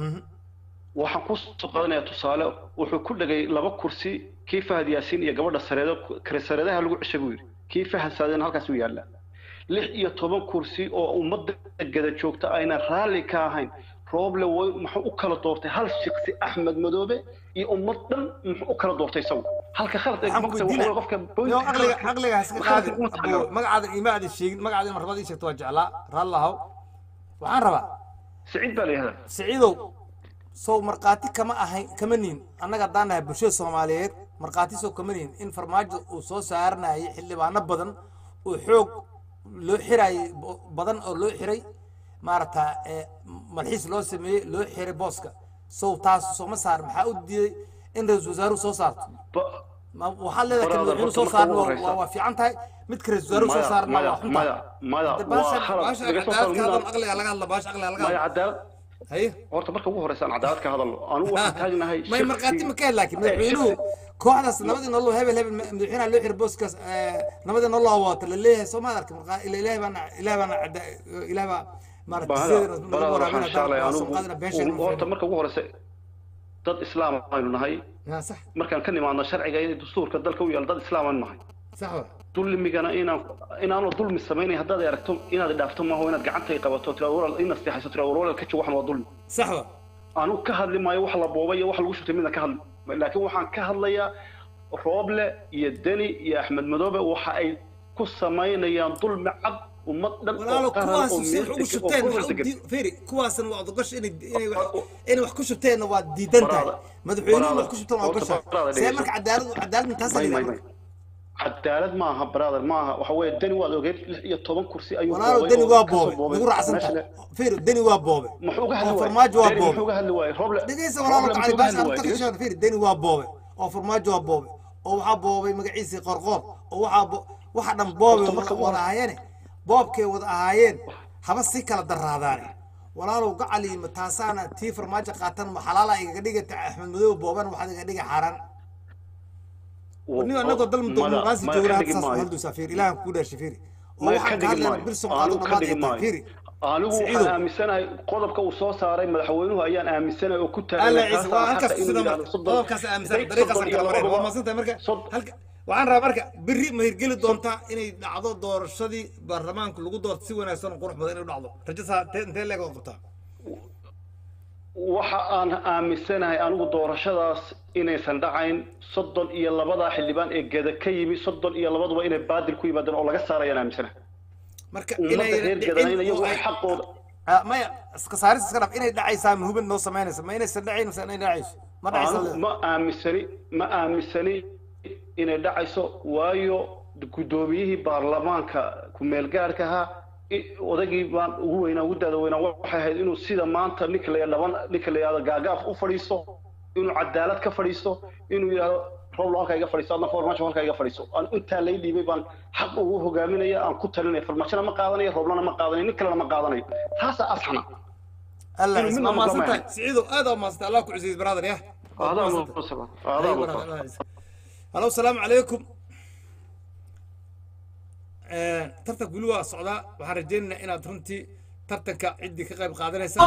waxaan ku soo qaadanayaa tusaale wuxuu ku dhegay laba kursi kii fahad yaasiin iyo gabadha sareedo kare sareedaha lagu ceshay buu yidhi kii fahad saadeen halkaas u yaallaa lix iyo toban kursi oo ummadda gada joogta ayna raalli ka ahayn rooble way muxuu u kala doortay hal shiksi axmed madoobe iyo ummad dhan muxuu u kala doortay isagu halka khalad ee waxaan ku magta waxa weydiinaa weeye qofka yo boyntiga aqliga khaladka- aqliga haska khaladka qaadin kuma Abuu, taageero. magacaada ima aadan sheegin magacaada in marnabada ii sheegto waa jeclaa raallahow waxaan rabaa siciid baa la yihahdaa siciidow sow markhaati kama ahayn kama nihin annaga haddaan nahay bulshada soomaaliyeed markhaati sow kama nihin in farmaajo uu soo saaranayay xildhibaano badan oo xoog loo xirayay bo- badan oo loo xiray maaragta eh, malxiis loo sameeyey loo xiray booska sow taas sooma saar maxaa u diiday in ra-iisul wasaaruhu soo saarto ma waxaad leedahay kan Brother, madaxweynuhu horta soo marka saarna ugu waa- horeysa- waa waa fiican tahay midka ra-iisul wasaaruhu soo maya saarna maya waa xun maya tahay maya Hadda waa baasha khalad baasha laga soo cadaalad ka saaro hadal aqliga laga hadla baasha aqliga laga maya hadla cadaalad haye horta marka ugu horeysa aan cadaalad ka hadalno anugu waxaan taagnahay may markhaati ma ka hel laakiin madaxweynuhu kooxdaas nabadii nolol hebel hebel madaxweynaha loo xiray booskaas eh, nabadii nolol hawaato la leeyahay soo maad arkin markaa ila ilaahay baana ilaahay baana cada- ilaahay baa maaragtay bahada sideedana nagu balada waxaan waraabina shaalay waa anugu soo qaadina beeshan u- horta marka ugu horeysa dad islaam aynu nahay yaa sax markaan ka nimaadno sharciga iyo dastuurka dalka u yaal dad islaam aynu nahay sax wa dulmigana inaan inaanu dulmi samaynay haddaad aragto inaad dhaafto maaho inaad gacantay qabato tira walaal ina seexayso tira walaal ka joogo waxan waa dulmi sax wa anu ka hadli maayo wax la boobay iyo wax lagu shubtay midna ka hadli maayo. laakiin waxaan ka hadlayaa rooble iyo deni iyo axmed madoobe waxa ay ku samaynayaan dulmi cad ummad dhan walaalo oo qaran kuwaas oo si meel wax ugu degan oo shubteen gobol maxaa u degan dii- fiiri kuwaasna waa odogash inay inay wax inay wax ku shubteenna waa diidan tahay madaxweynuhu wax ku shubteen waa ogasha see marka cadaalad cadaalad intaasa may may la may cadaalad maaha brother maaha waxa weeye deni waad ogeyd lix iyo toban kursi ayuu walaalo boobay deni oo waa kasoo boobe boobay nagu raacsan meesha tahay le- fiiri deni waa boobe muxuu ka hadli oo waayey farmaajo waa deni boobe muxuu ka hadli waayey roble dhegeysa walaalo roble cali muxuu ka baas hadli aan waayey ka dhegeysa kashan fiiri deni waa boobe oo farmaajo waa boobe oo waxaa boobay magaciisii qorqoor oo waxaa bo- waxa dhan boobe Horta marka wada waa- wada ahaayeene boobkay wada ahaayeen haba si kala daraadaane walaalow gacali ma taasaana tii farmaajo qaatan ma xalaala igaga dhigata axmed madow booban waxaad iga dhiga xaaraan nin anagoo dal muqaasi maya joognaa ka hadda dhigi saas maayo. halduusaa fiiri ilaahan kuu dhaashay fiiri oo maya ka waxaan ka dhigi hadlayna maayo birson anigu qaado ka dhammaad dhigi ay tahay maayo fiiri anigu Siciidow. waxaan aaminsanahay qodobka uu soo saaray madaxweynuhu ayaan aaminsanahay oo ku alla taagan ciise waa halkaas kusida marka qodobkaas aaminsan dariiqaas aan kala marayna waa maasantahay marka halka waxaan rabaa marka berri ma hirgeli doontaa inay dhacdo doorashadii baarlamaanka lagu doorto si wanaagsan oo qurux badan inay u dhacdo rajasaa intee intee leeg oo qabtaa waxa aan aaminsanahay anigu doorashadaas inaysan dhacayn soddon iyo labada xildhibaan ee geda ka yimi soddon iyo labaduba inay baadil ku yimaadeen oo laga saarayaan aaminsanahay marka ummadda inay reer gadanayn iyagu wax xaqooda Ah, maya iska saaris iska dhaf inay dhacaysaa ma hubin noo samaynaysa ma inaysan dhacayn mise inay dhacayso ma dhacaysa anigu ma aaminsani ma aaminsani inay dhacayso waayo guddoomiyihii baarlamaanka ku-meelgaarka ahaa i- odagii baan ugu weynaa ugu daada weynaa waxay ahayd inuu sida maanta ninka la dhaban ninka la yidhahdo gaagaaf u fadhiisto inuu cadaalad ka fadhiisto inuu yidhahdo roblo halkaa iga fadhiisto adna farmaajo halkaa iga fadhiisto aan intaa lay dhiibay baan xaq ugu hogaaminaya aan ku talinaya farmaajona ma qaadanayo roblana ma qaadanayo nin kalena ma qaadanayo taasaa asxana alla inuu ciise midna waa maqlo maasantahay maahan. siciidow aad aa maasantay allah ku cisiis brother yah Aadaa mudan sabab. Aadaa Ayuu mudan. brother, Allah ciise. halo salaamu calaykum tartanka weli waa socdaa waxaan rajaynaynaa inaad runtii tartanka ciddii ka qayb qaadanaysa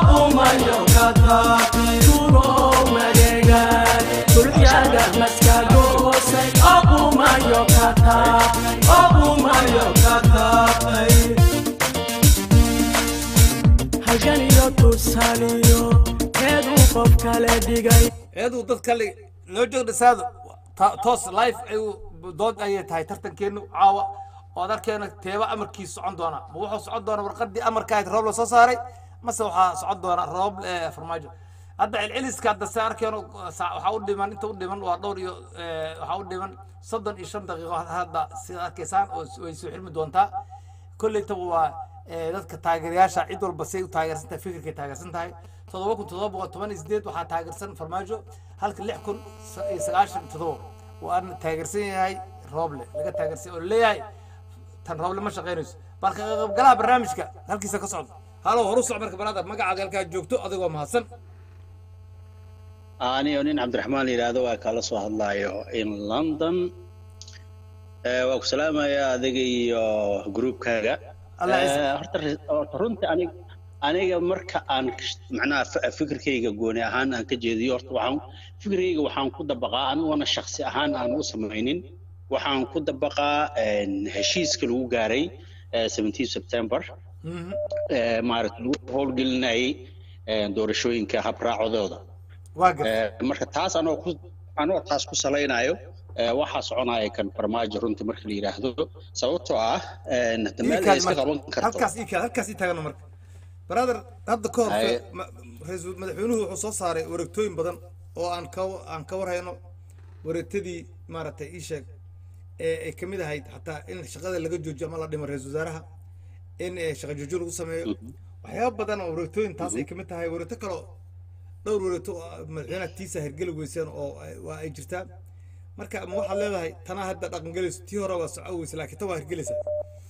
halganiyo tusaaliyo keeduu qof kale dhigay eeduu dad kale loo joogdhasaado toos life ayuu dood ayay tahay tartankeenu caawa oo darkeena teeba amarkiisu socon doona ma wuxuu socon doona warqadii amarka ahayd roob la soo saaray mase waxaa socon doona roob eh, farmaajo hadda celceliska hadda se arkeeno sa- waxaa u dhiman inta u dhiman waa dhowr iyo eh, waxaa u dhiman soddon iyo shan daqiiqo hadda sidaad arkaysaan oo s- way soo xirmi doontaa kolleytaba waa eh, dadka taageerayaasha cid walba say u taageersan tahay fikirkay taageersan tahay toddoba kun toddoba boqol toban iyo sideed waxaa taageersan farmaajo halka lix kun sa- iyo sagaashan iyo toddoba waana taageersan yahay rooble laga taageersan oo leeyahay tan rooble ma shaqaynayso balka qaybgalaha barnaamijka halkiisa ka socda halo horu soc marka baraadar magacaaga halkaa joogto adigoo mahadsan aniyo nin cabdiraxmaan la yidhaahdo waa kala soo hadlayo in london Eh, waa ku salaamayaa adiga iyo gruubkaaga Allah Eh, ciise. horta re- horta runtii aniga aniga marka aan kish- macnaha f- fikirkayga gooni ahaan aan ka jeediyo horta waxaan fikirkayga waxaan ku dabaqaa aniguna shaksi ahaan aan u samaynin waxaan ku dabaqaa een, heshiiska lagu gaaray eh, 17 september eh, maaragta lagu howlgelinayay eh, doorashooyinka habraacodooda waa Eh, marka taas anoo ku anoo taas ku salaynayo eh, waxaa soconaya kan farmaajo runtii marka la yidhaahdo sababtoo ah een, hadda meel ay iska qaban karto halkaas ii kaad halkaas ii taagano marka brother hadda ka hor Haye. ma- ra-iisul madaxweynuhu wuxuu soo saaray wareegtooyin badan oo aan ka aan ka warhayno wareegtadii maaragtay ii sheeg ee ay ka mid ahayd xataa in shaqada laga joojiyo ama la dhimo ra-iisul wasaaraha in eh, shaqa joojin lagu sameeyo waxyaaba badan oo wareegtooyin taas ay ka mid tahay wareegto kaloo dhowr wareegto oo madaxweynaha tiisa hergeli weyseen oo ay- waa ay jirtaa marka ma waxaad leedahay tanaa hadda dhaqangelayso tii hore waa soco weyse laakiin tan waa hergelaysaa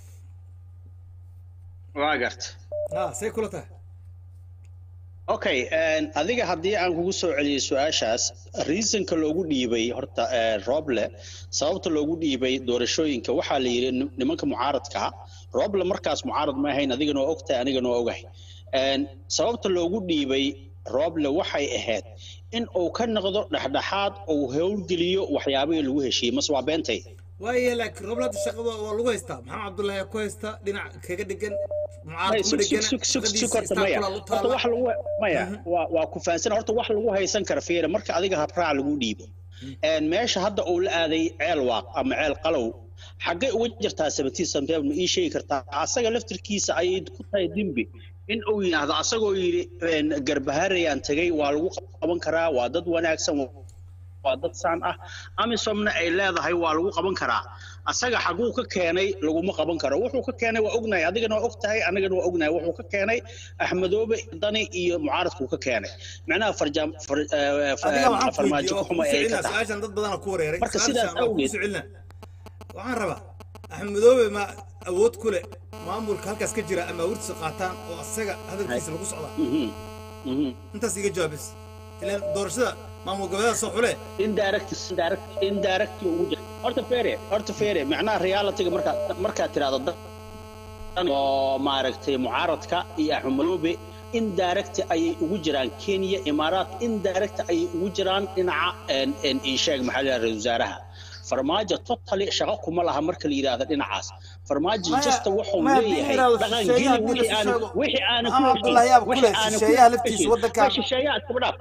waa garta ha say kula tahay okay een, adiga haddii aan kugu soo celiyo su-aashaas reasonka loogu dhiibay horta eh, roble sababta loogu dhiibay doorashooyinka waxaa la yidhi nim- nimanka mucaaradka roble markaas mucaarad ma ahayn adigana waa ogtahay anigana waa ogahay Een, sababta loogu dhiibay roble waxay ahayd in uu ka noqdo dhexdhexaad uu howlgeliyo waxyaabihii lagu heshiiyey mase waa beentay waayahay laakiin rooblaada shaqada waa lagu haystaa maxamed cabdullaahi ku haysta dhinac kaga dhegan Maya, sug sug sug sug sug horta maya horta wax lagu maya waa waa ku fahansan horta wax lagu haysan kara fiira marka adiga habraac lagu dhiibo een meesha hadda uu la aaday ceel waaq ama ceel qalow xaggay uga jirtaa seventeen september ma ii sheegi kartaa asaga laftirkiisa ayay ku tahay dembi in uu yidhaahdo asagoo yidhi een, garbaharayaan tegay waa lagu qaban karaa waa dad wanaagsan waa dad saan ah amisomna ay leedahay waa lagu qaban karaa asaga xaguu ka keenay laguma qaban karo wuxuu ka keenay waa ognahay adigana waa og tahay anagana waa ognahay wuxuu ka keenay axmedoobe dani iyo mucaaradkuu ka keenay macnaha farjaam far- eh, fa- adiga waxaan ku farmaajo weydiiyey oo xuma ku ay ka ficilna tahay su-aashan dad badan ku wareeray Marka sidaas su-aashan waa ku awgeed- ficilna waxaan rabaa axmedoobe ma awood ku leh maamulka halkaas ka jira ama awurtiisa qaataan oo asaga hadalkiisa lagu socdaa intaas iga jawaabis ilaan doorashada maamul goboleeda soo xule indirect indirect indirect ugu jira horta fere horta fere macnaha realityga markaa markaad tiraahdo dad oo maaragtay mucaaradka iyo axmedoobe indirect ayay ugu jiraan kenya imaaraat indirect ayay ugu jiraan dhinaca een een ii sheeg maxaa la yidhahdaa wasaaraha farmaajo totally shaqo kuma laha marka la yidhaahdo dhinacaas farmaajo Maya- jasta wuxuu maya haddii la leeyahay yidhaahdo dhaqan shisheeye geli haddii la wixii aanu sheego- wixii aanu ku Maxamed heshin Abdullahi yaab ku wixii leh, aanu ku shisheeyaha laftiisa heshin waddankan- Way shisheeyaha iskaba dhaaf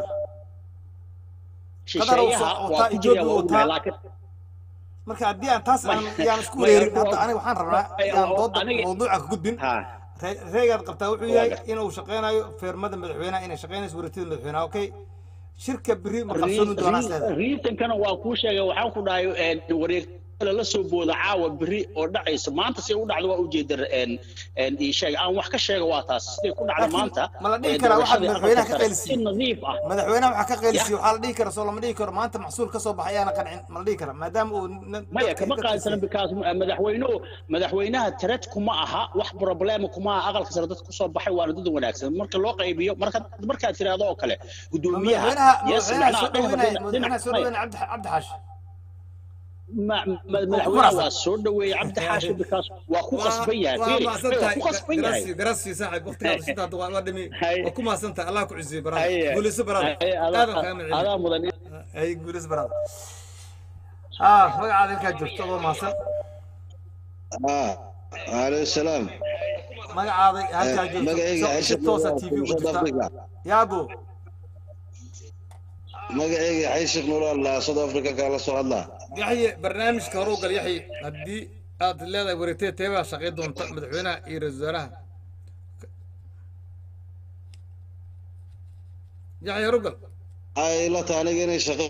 qadar uu shisheeyaha soo- waa wataa ku jira Ethiopia waa ognahay wataa. laakiin marka haddii aan taas aan Maya- yaan isku maya, wareerin waa- hadda aniga waxaan rabnaa Maya, yaan waa- dooda aniga- mawduuca ka gudbin Re- reegaad qabtaa wuxuu Waa yahay gar- inuu shaqeynayo feermada madaxweynaha inay shaqeynayso wareegtada madaxweynaha okay shirka beri ma qabsoomi doonaa isleedahay riitankana waa kuu sheegay waxaan ku dhahay een, wareegtada la soo booda caawa beri oo dhacaysa maanta si u dhacdo waa ujeeda een, een, ii sheeg aan wax ka sheega waa taas siday ku dhacda Laakiin maanta ma la dhihi ee, karaa waxaad doorashadii madaxweynaha aqalka ka sare qeylisiiyey? si nadiif ah madaxweynaha waxaa ka qeylisiye waxaa la dhihi kara soo lama dhihi karo maanta maxsuul ka soo baxay ayaana qancin ma la dhihi kara maadaama uu nin- maya dadka kama ka qaadisana qeylisiiyey. because madaxweynuhu madaxweynaha tared kuma aha wax problema kuma aha aqalka sare dad kusoo baxay waana dad wanaagsan marka loo qaybiyo marka markaad tiraahdo oo kale gudoomiyaha madaxweynaha yes madaxweynaha macnaha soo dhaweynaya dhinac- madaxweynaha soo maya. dhaweynaya cabdi cabdi xaashi Ma- ma- madaxweynaha faraxsan. waa soo dhaweeyey cabdi xaashi because waa ku qasban yahay waa Fiiri, mahadsan waa tahay ku qasban yahay garasi garasi saaxib waqtigaada shinta hadda waa waa dhimi waa ku mahadsan tahay allah ku cisiyo barada Haye. guulayso barada Haye, adaa- aadan kaaga adaa macilin mudan ay guulayso barada ah magacaada inkaa joogto adoo mahadsan عليه السلام magacaada halkaa joogto magacayga si- si Aisha toosa Nuur tv ugu South jirta Africa yaabo magacayga xayshik nuur allah South Africa kala soo hadlaa yaxye barnaamijka hore u gal yaxye haddii aad leedahay wareegtay teebaa shaqay doonta madaxweynaha iyo ra-iisul wasaaraha yaxye hore u gal ay la tahay aniga inay shaqo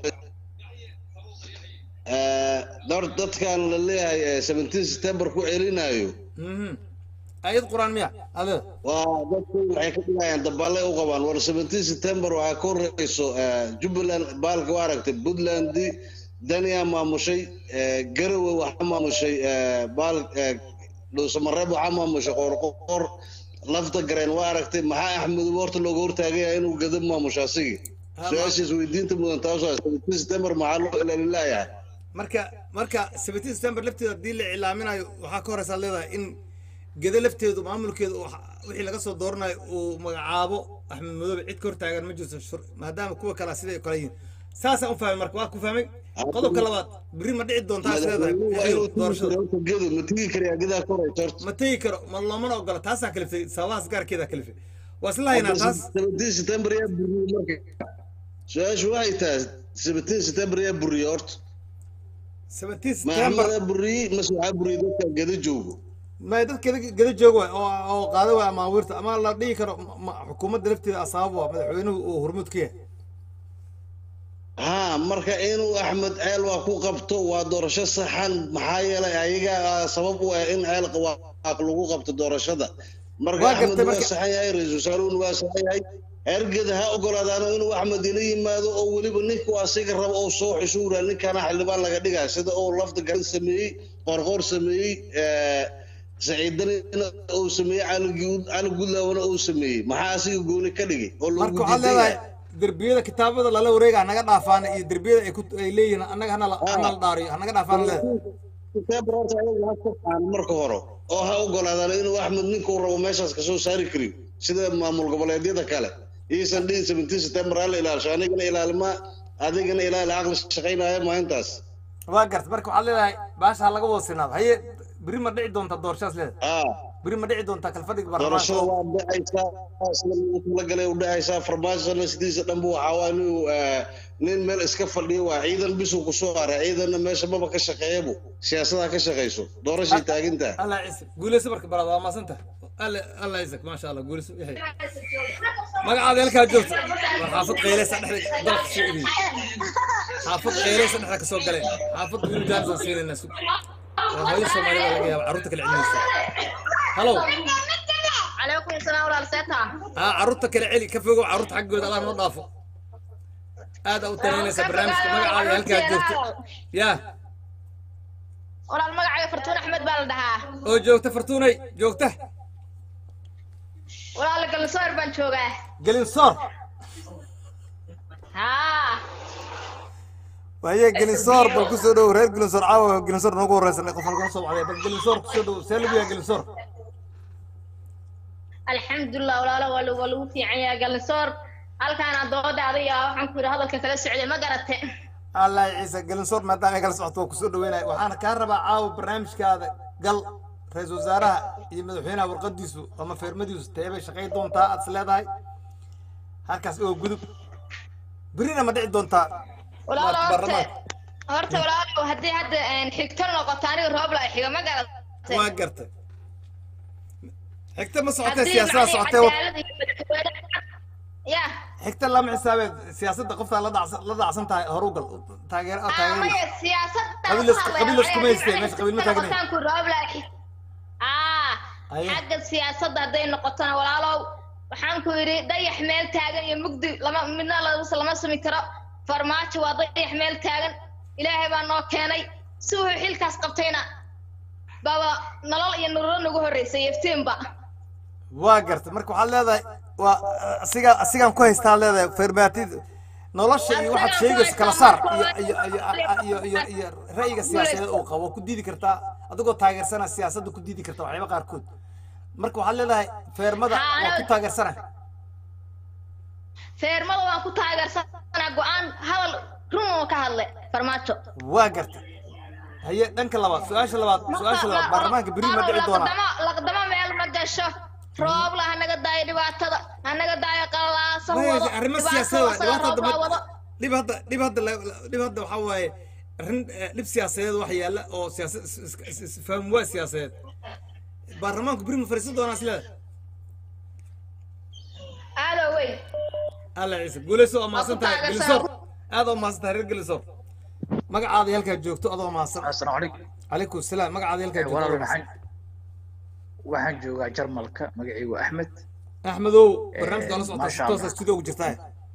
dhowr dadkan la leeyahay ee 17 September ku celinayo Mhm. ayad quraan miya adeer waa dadku waxay ka dhigayaan dabaale u qabaan war 17 September waxaa ka horeyso eh, Jubbaland baalka waa aragtay Puntland Dania maamushay eh, Garowe waxaa maamushay eh, baal eh, Dhuusamareeb waxaa maamushay Qoorqoor lafta gareen waa aragtay maxaa Axmed horta looga hortaagaya inuu gadab maamusho asigi su-aashiis weydiinta mudan taas waa 17 September maxaa loo ilaalin laayahay marka marka 17 September lafteeda haddii la iclaaminayo waxaa ka horeysa leedahay in gede lafteedu maamulkeedu uu xa- wixii laga soo dooranayo uu magacaabo axmed madoobe cid ka hortaagan ma jirto shur- maadaama kuwa kale siday kale yihiin saasaan u fahmay marka waa ku fahmay qodobka labaad beri ma dhici doontaa is leedahay Madaxweynuhu waa inuu tegi doorashada karo horta gedo ma tegi karayaa gedaa ka horeysa horta ma tegi karo ma loomana ogola taasaa kaliftay sababahaas gaarkeedaa kaliftay waa isla haynaa taas 17 September yaa buriyey marka su-aashu waxay tahay 17 September yaa buriyey horta 17 ma September Axmed yaa buriyey mase waxaa buriyey dadka geda joogo ma dad geda geda jooga waay oo oo qaada waay amaawiirta ama la dhihi karo ma- ma- xukuumadda lafteeda asaabab waa madaxweynuhu uu hormuud ka yahay ها marka inuu axmed ceel waa ku qabto waa doorasho saxan maxaa yeelay ayaga ah, sabab u ah in ceel qawaaq lagu qabto doorashada marka Waa axmed gartay waa marka- saxan yahay ra-iisul wasaaruhuna waa saxan yahay ergeda ha ogolaadaano inuu axmed ila yimaado oo weliba ninku asiga rabo oo soo xishuura ninkana xildhibaan laga dhigaa sida uu lafta garan sameeyey qorqoor sameeyey eh, saciidanina uu sameeyey cali Guud- cali gudlaawna uu sameeyey maxaa asiga gooni ka dhigay oo lagu marka waxaad diidan leedahay yahay derbiyada kitaabada lala wareega hanaga dhaafaan iyo derbiyada ay ku ay leeyihiin annaga hana la hana la dhaariyo hanaga dhaafaan leedahay September horta ayaga ha ka qaadaan marka hore oo ha ogolaadaan inuu axmed ninkuu rabo meeshaas kasoo saari kariyo sida maamul goboleedyada kale iisan dhihin 17 September ha la ilaalisho anigana ilaalima adigana ilaali caqli shaqaynaya maalintaas waa garta marka waxaad leedahay baasha ha laga wada sinaado haye beri ma dhici doonta doorashadas leedahay ah beri ma dhici doontaa kalfadhiga doorashada baarlamaanka waa dhacaysaa sida loogu talagalay u dhacaysaa farmaajona sidiisa dhanba waxaa waa inuu eh, nin meel iska fadhiyo waa ciidan bisuu kusoo haray ciidanna meesha maba ka shaqeeyabu siyaasadaha ka shaqayso doorashay taagintaa allah ciise guuleyso marka baraad waa maasanta alla alla ciise maasha allah guuleyso yahay magacaada halkaa joogto war xaafad qayleysa dhexda dalka soo idin xaafad qayleysa dhexda ka soo galeen xaafad wiil jaansan siinayna sug waa hooyo soomaalida laga yaaba carruurta kala celinaysa halow عليكم السلام ورحمة الله aa carruurta kala celi ka fogow carruurta xaggooda allah noo dhaafo aad aa u tanaynaysa barnaamijka magacaada halkaa joogto yaa ولا المقع فرتون أحمد بالدها oo joogta fartuunay joogta ولا لقى الصور بنشوقه gelin soor ها waaye gelinsoor bal kusoo dhow reer gelinsoor caawa gelinsoor noogu horeysanay qof halkan soo wacday bal gelinsoor kusoo dhow see lagu yahay gelinsoor الحمد لله ولا لا ولا ولا في عيا قال الصور هل كان ضود هذه وحن كل هذا الكلام السعودي ما قرأت allah ciise gelinsoor maadaama ay kala socoto waa kusoo dhaweynaya waxaana kaa rabaa caawa barnaamijkaada gal ra-iisul wasaaraha iyo madaxweynaha warqadiisu ama feermadiisu teebay shaqay doontaa aad is leedahay halkaas oo gudub berina ma dhici doontaa ولا لا baarlamaanka هرت ولا لا هدي هد حكتنا نقطاني روب لا حاجة ما قرأت waa gartay xigta ma socotee siyaasada socotee wa- يا xigta lama xisaabeed siyaasadda qoftaa la dhacsan la dhacsan tahay horu gal taageer ah taageer مايا سياسة qabiil is- qabiil iskuma haystee meesha qabiil ma taagnay نقطان كل روب لا آه أيه. حق السياسة هدي نقطنا ولا لا waxaan ku yidhi dayax meel taagan iyo mugdi lama midna la- lama sami karo farmaajo waa dayax meel taagan ilaahay baa noo keenay si uu xilkaas qabtayna baba nolol iyo nolol nagu horreysay iftiinba waa gartay marka waxaad leedahay waa asiga asigaan ku haystaa leedahay fermaatid nolosha iyo waxaad sheegayso kala saar iyo iyo iyo iyo iyo iyo ra'yiga siyaasadeed uu qabo ku diidi kartaa adigoo taageersana siyaasadda ku diidi karta waxyaaba qaarkood marka waxaad leedahay feermada waa ku taageersana feermada waan ku taageersanaa go-aan hadal run oo ka hadle farmaajo waa gartay haye dhanka labaad su-aasha labaad su-aasha labaad baarlamaanka beri ma dhici doonaa laqdamo laqdamo meel ma gasho roob la hanaga daayo dhibaatada hanaga daayo qalalaasa Maya, wado arrimo dhibaatada siyaasadeed waa wasaga dhibaato roob baa dambe wado dhib hadda dhib hadda la- la- dhib hadda waxaa waaye arrin eh, dhib siyaasadeed wax yaalla oo siyaasad is- is- is- isfaham waa siyaasadeed baarlamaanku beri ma fariisan doonaa isleeda aado weyn alla ciise guuleyso oo mahadsan tahay taageersan. gelisoor aad oo mahadsan tahay reer gelisoor magacaada halkaa joogto adoo mahadsan asalaamu calaykum calaykum salaam magacaada halkaa joogto walaal adoo mahadsan waxaan waxaan joogaa jarmalka magacaygu axmed axmedow barnaamijka la socotaa si maasha toosa Allah. studio ugu jirtaa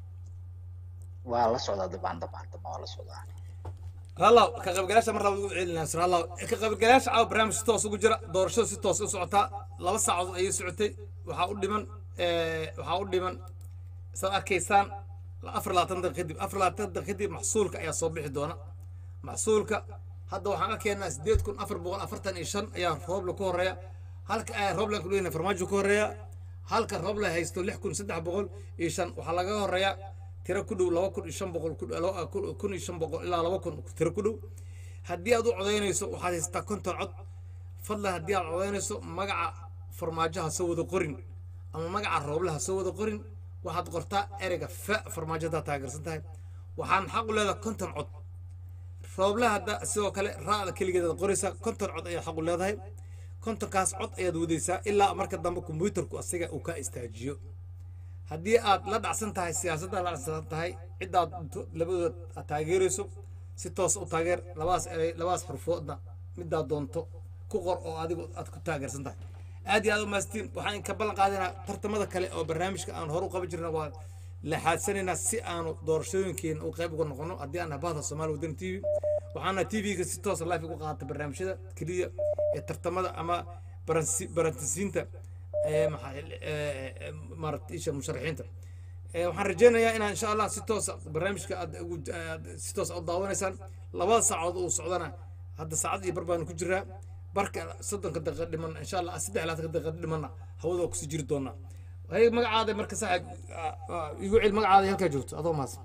waa la socdaa dabcan dabcan dabcan waa la socdaa halla ka qaybgalayaasha mar labaad ugu celinaa sir halla ka qaybgalayaasha caawa barnaamij si toos ugu jira doorashada si toos u socotaa laba saacadood ayay socotay waxaa u dhiman eh, waxaa u dhiman saad arkaysaan afar labaatan daqiiq kadib afar labaatan daqiiq kadib maxsuulka ayaa soo bixi doona maxsuulka hadda waxaan arkaynaa sideed kun afar boqol afartan iyo shan ayaa roobla ku horeeya halka ayaa rooblan ku dhigana farmaajo ku horeeya halka roobla haysto lix kun saddex boqol iyo shan waxaa laga horeeya tiro ku dhow laba kun iyo shan boqol ku dhow- laba kun kun iyo shan boqol ilaa laba kun tiro ku dhow haddii aad u codaynayso waxaad haystaa konton cod fadlan haddii aad codaynayso magaca farmaajo ha soo wada qorin ama magaca rooble ha soo wada qorin waxaad qortaa ereyga fa farmaajo haddaad taageersan tahay waxaan xaq u leedahay konton cod rooble hadda sidoo kale raa'da keligeed aad qoraysaa konton cod ayaad xaq u leedahay kontonkaas cod ayaad wadaysaa ilaa marka dambe kombuyuutarku asiga uu ka istaajiyo haddii aad la dhacsan tahay siyaasadda la dhacsan tahay ciddaad to- labadooda aad taageerayso si toos u taageer labadaas erey labadaas xurfoodna midaad doonto ku qor oo adigu aad ku taageersan tahay aad iyo aad u maastiin waxaan ka ballan qaadinaa tartamada kale oo barnaamijka aan hore u qaban jirna waa laxaadsanaynaa si aanu doorashooyinkeena u qayb uga noqono haddii aan bahda soomaali wadani t v waxaana t v-ga si toosa live uga qaata barnaamijyada keliya ee tartamada ama baransi- barantisiinta ee maxaa ee maaragta isha musharaxiinta ee waxaan rajaynayaa inaan insha allah si toosa barnaamijka aad ugu aad si toos u daawanaysaan labada saacadood uu socdana hadda saacad iyo bar baanu ku jiraa barka soddonka daqiiqa dhiman insha allah saddex iyo labaatanka daqiiqa dhimanna hawada waa kusii jiri doonaa hay magacaada marka saaxiib igu cel magacaada halkaa joogto adoo mahadsan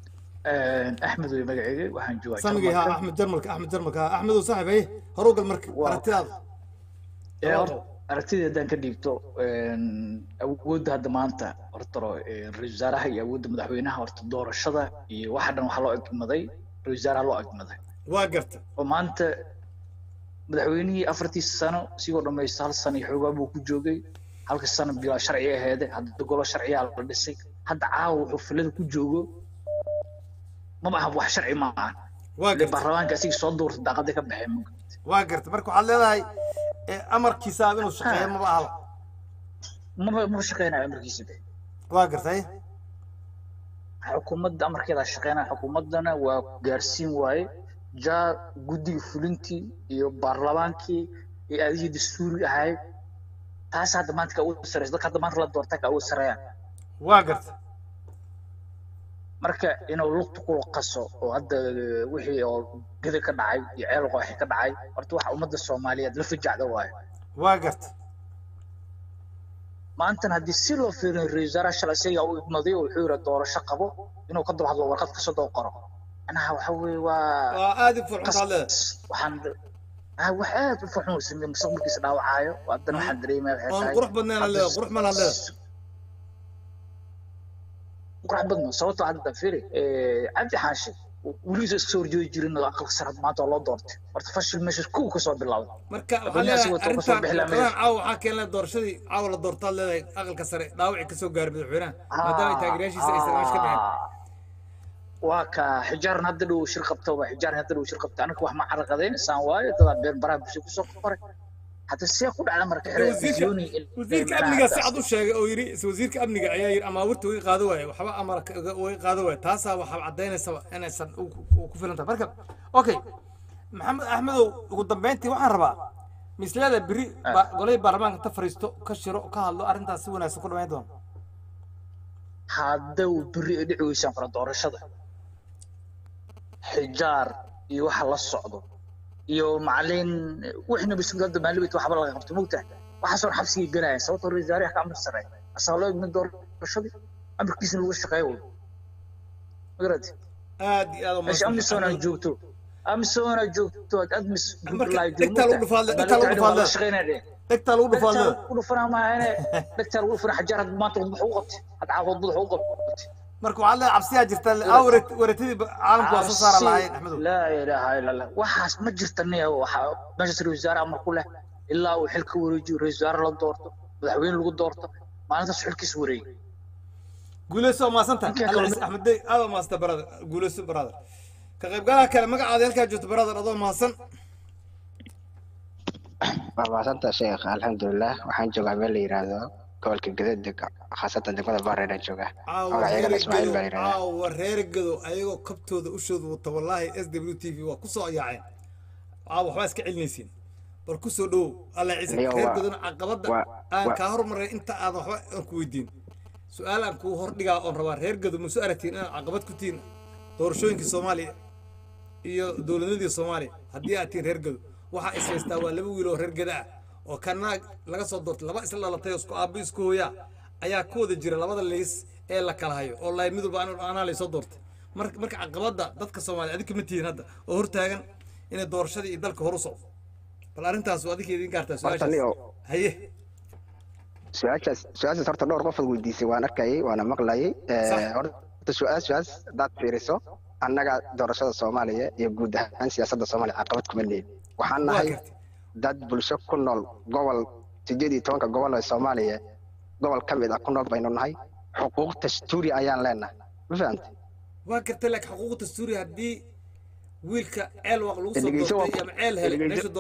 axmed wey magacayga waxaan joogaa samigay ha Jarmalka. axmed jarmalka axmed jarmalka ha axmedow saaxiib haye horuw gal marka aragtidaada Ee, horta aragtida haddaan ka dhiibto awoodda hadda maanta horta ra-iisul wasaaraha iyo awoodda madaxweynaha horta doorashada iyo waxa dhan waxaa loo egmaday ra-isul wasaaraha loo egmaday waa garta oo maanta madaxweynihii afartiisa sano sigoo dhamaysta hal sano iyo xoogaa buu ku joogay halka sano bilaa sharci aheede hadda golo sharciyaa la dhisay hadda caawa wuxuu filada ku joogo maba aha wax sharci ma aha waa ile baarlamaanka asiga soo duurta daaqada ka baxeen waa garta marka waxaad leedahay eh, amarkiisa inuu shaqeeyo maba ahla maba maba shaqeynayo amarkiisa be waa gartay xukuumadda amarkeeda shaqeynaya xukuumaddana waa gaarsiin waaye jaa guddiga fulintii iyo baarlamaankii iyo adigii dastuuri ahayd taas hadda maanta ka ugu sareysa dadka hadda maanta la doorta ka ugu sareeyaan waa garta marka inuu lugta ku qaso oo hadda wixii oo geda ka dhacay iyo ceel qooxi ka dhacay horta waxa ummadda soomaaliyeed la fajacda waaye waa garta maantana haddii si loo fiiriyo ra-iisul wasaaraha shalay isaga u igmaday oo wuxuu yidhi doorasho qabo inuu ka daba hadlo warqad kasoo daba qoro macnaha waxa weeye waa waa aad u furxuntaad leedahay waxaan ah wax aad u farxun uu sameeyey mustaqbalkiisa dhaawacaayo haddana waxaan dareemaya waxay oon tahay qurux badnayn aad leedahay qurux badan aad leedahay qurux badna sababtoo hadda fiiri cabdi xaashi weligiisa iska soo horjeedi jirin oo aqalka sare maanta oo loo doortay horta fashil meesha kow kasoo bilowday marka waxaa leedahay arrintan warqadahan caawa waxaa keenay doorashadii caawa la doortaad leedahay aqalka sare dhaawacii kasoo gaaray madaxweynaha maadaama ay taageerayaashiisa aysan meesha ka bixin waa ka xijaaran hadda dhow shir qabta waa xijaaran hadda dhow shir qabta aniga wax ma caraqadaynaysan waayo dadaa been baraha bulshada kusoo qoray hadda see ku dhacda marka xire wasiirka wasiirka amniga si cad u sheegay oo yidhi wasiirka amniga ayaa yidhi amaawirta way qaado waaye waxba amarka way qaado waaye taasaa waxaa caddaynaysa inaysan u ku filan tahay marka okay maxamed axmedow ugu dambeyntii waxaan rabaa mislada beri golay baarlamaanka ta fariisto ka shiro ka hadlo arrintaas si wanaagsan ku dhamayn doono hadda uu beri ay dhici weysaan kala doorashada xijaar iyo waxa la socdo iyo macalin wixna bisgada maalibit waxba laga qabto mogtahay waxaasoo xabsigii galaya sababtoo ra-isul wasaaraha ka amar sare asaa loo igmin doorashadii amarkiisna lagu shaqeeyo wey magarati aad iyo aad meesha amisom aad joogto amisom aad joogto aad admis dhegtaa lagu dhufaadle dhegtaa lagu dhufaadle dhegtaa lagu dhufaadle ku dhufanaa maahane dhegtaa lagu dhufana xajaar had maanta wax ugu qabtay had caawood wax ugu qabtay marka waxaad leedahay cabsiyaa jirta aa wareetadii caalamku waa soo saara lahayn axmedow laa ilaaha ila allah waxaas ma jirta nia waxa meeshaas ra-isul wasaare amar ku leh ilaa uu xil ka wareejiyo ra-isul wasaare la doorto madaxweyne lagu doorto maalintaas xilkiis wareegay guuleyso waa maasanta axmed dey aad waa maasanta brother guuleyso brother ka qaybgalaha kale magacaada halkaa joogto brother adoo mahadsan waa maasanta sheekh alxamdulilah waxaan joogaa meel la yidhaahdo gobolka gadada khaasatan degmada baareedaan joogaa magacayagana ismaaciil baa la yidhahdaa caawa reer gado ayagoo kabtooda ushooda wata wallaahi s w t v waa kusoo yaaceen caawa waxbaa iska celinaysiin bal kusoo dhowow alla ciise reer gadona caqabadda aan kaa hormaray inta aadan waxba aan ku weydiin su-aal aan kuu hordhigaa oon rabaa reer gado ma soo aragtiin inaad caqabad ku tihiin doorashooyinkii soomaaliya iyo dowladnadii soomaaliya haddii aad tihiin reer gado waxaa is haystaa waa laba wiil oo reer gada ah oo kana laga soo doortay laba isla dhalatay oo isku aabbo isku hooyaa ayaa ku wada jira labada liis ee la kala hayo oo lahay midub anaa laysoo doortay marka marka caqabadda dadka soomaaliya adinka ma tihiin hadda oo hortaagan inay doorashadii iyo dalka horu socdo bal arrintaas waa adinka idin gaartaa su-aashaas haye su-aashaas su-aashaas horta dhowr qofood weydiisay waan arkayay waana maqlayay horta su-aashaas haddaad fiiriso annaga doorashada soomaaliya iyo guud ahaan siyaasadda soomaaliya caqabad kuma leeyin waxaan nahay dad bulsho ku nool gobol sideed iyo tobanka gobol ee soomaaliya gobol ka mid ah ku nool baynu nahay xuquuq dastuuri ayaan leenahay ma fahamtay waa gartay laakiin xuquuq dastuuri haddii wiilka ceel waq lagu soo doortay ama ceel helay meesha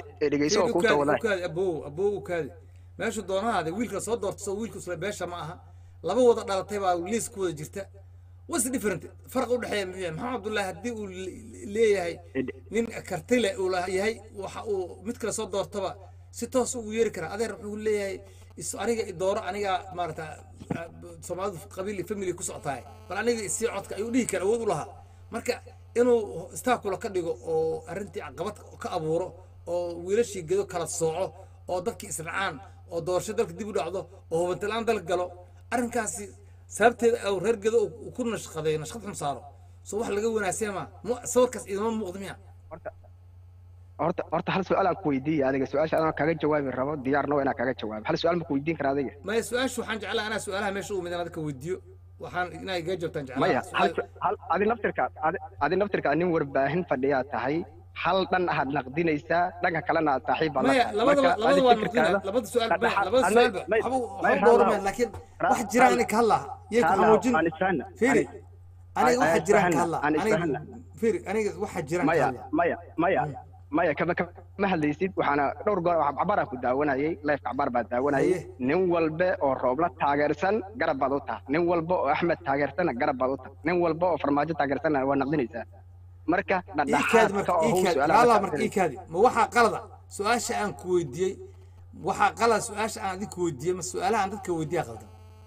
doonahaada abow abow ukaadi meesha doonahaada wiilka soo doortay soo wiilku isla beesha ma aha laba wada dhalatay baa liis ku wada jirta what's the different farq u dhexeeya muxuu yahay maxamed abdullaahi haddii uu leeyahay nin kartile uu yahay waxa uu mid kale soo doortaba si toos ugu yeeri karaa adeer wuxuu leeyahay aniga dooro aniga maarata soomaalidu qabiil iyo family ku socotahay bal aniga isii codka ayuu dhihi kara awood u lahaa marka inuu staakula ka dhigo oo arrintii caqabad ka abuuro oo wiilashii gedo kala sooco oo dadkii isracaan oo doorasho dalka dib u dhacdo oo hubantilaan dalka galo arrinkaasi sababteeda au reer gedo uu ku nashqaday nashqad xun saaro soo wax laga wanaagsan ma sawirkaas idama muuqda miya horta horta hal su-aal aan ku weydiiya adiga su-aasha anaa kaaga jawaabi rabo diyaarna waa inaan kaaga jawaabo hal su-aal ma ku weydiin kara adiga maya su-aashu waxaan jeclaa anaa su-aalaha meesha u midaan adka weydiiyo waxaan inaa iga jabtaan maya jeclaa hal su- hal adi naftirka adi- adi naftirka nin warbaahin fadhiyaa tahay hal dhan ahaad naqdinaysaa dhanka kalena aad saaxiib baad la maya tahay. labada Marka, labada adi waan fikirkaada- maqlina labada su-aal maya dhexdhexaad- labada adi- su-aalba may- waxba may waxba dhowrmeen raalaw. laakiin Ra- wax jira aniga ka hadlaa yay ku raalaw, xamuujin aan isfahna. fiiri Aan- aniga aan waxa jiraan ka isfahna, hadlaa aan aniga isfahna. fiiri aniga waxa jiraan ka maya hadlaa maya maya maya kama kama hadlaysid waxaana dhowr goor wax cabaraa ku daawanayay life cabaar baa daawanayay nin walba oo roobla taageersan garab baad u tahay nin walba oo axmed taageersana garab baad u tahay nin walba oo farmaajo taageersana waa naqdinaysaa marka iikaadi dhadhaxaadka marka oo how iikaadi su-aalaha laalaa ka marka tirsan. iikaadi ma waxaa qalada su-aasha aan ku weydiiyey waxaa qalada su-aasha aan adiga ku weydiiyey ma su-aalaha aan dadka weydiiya qaldan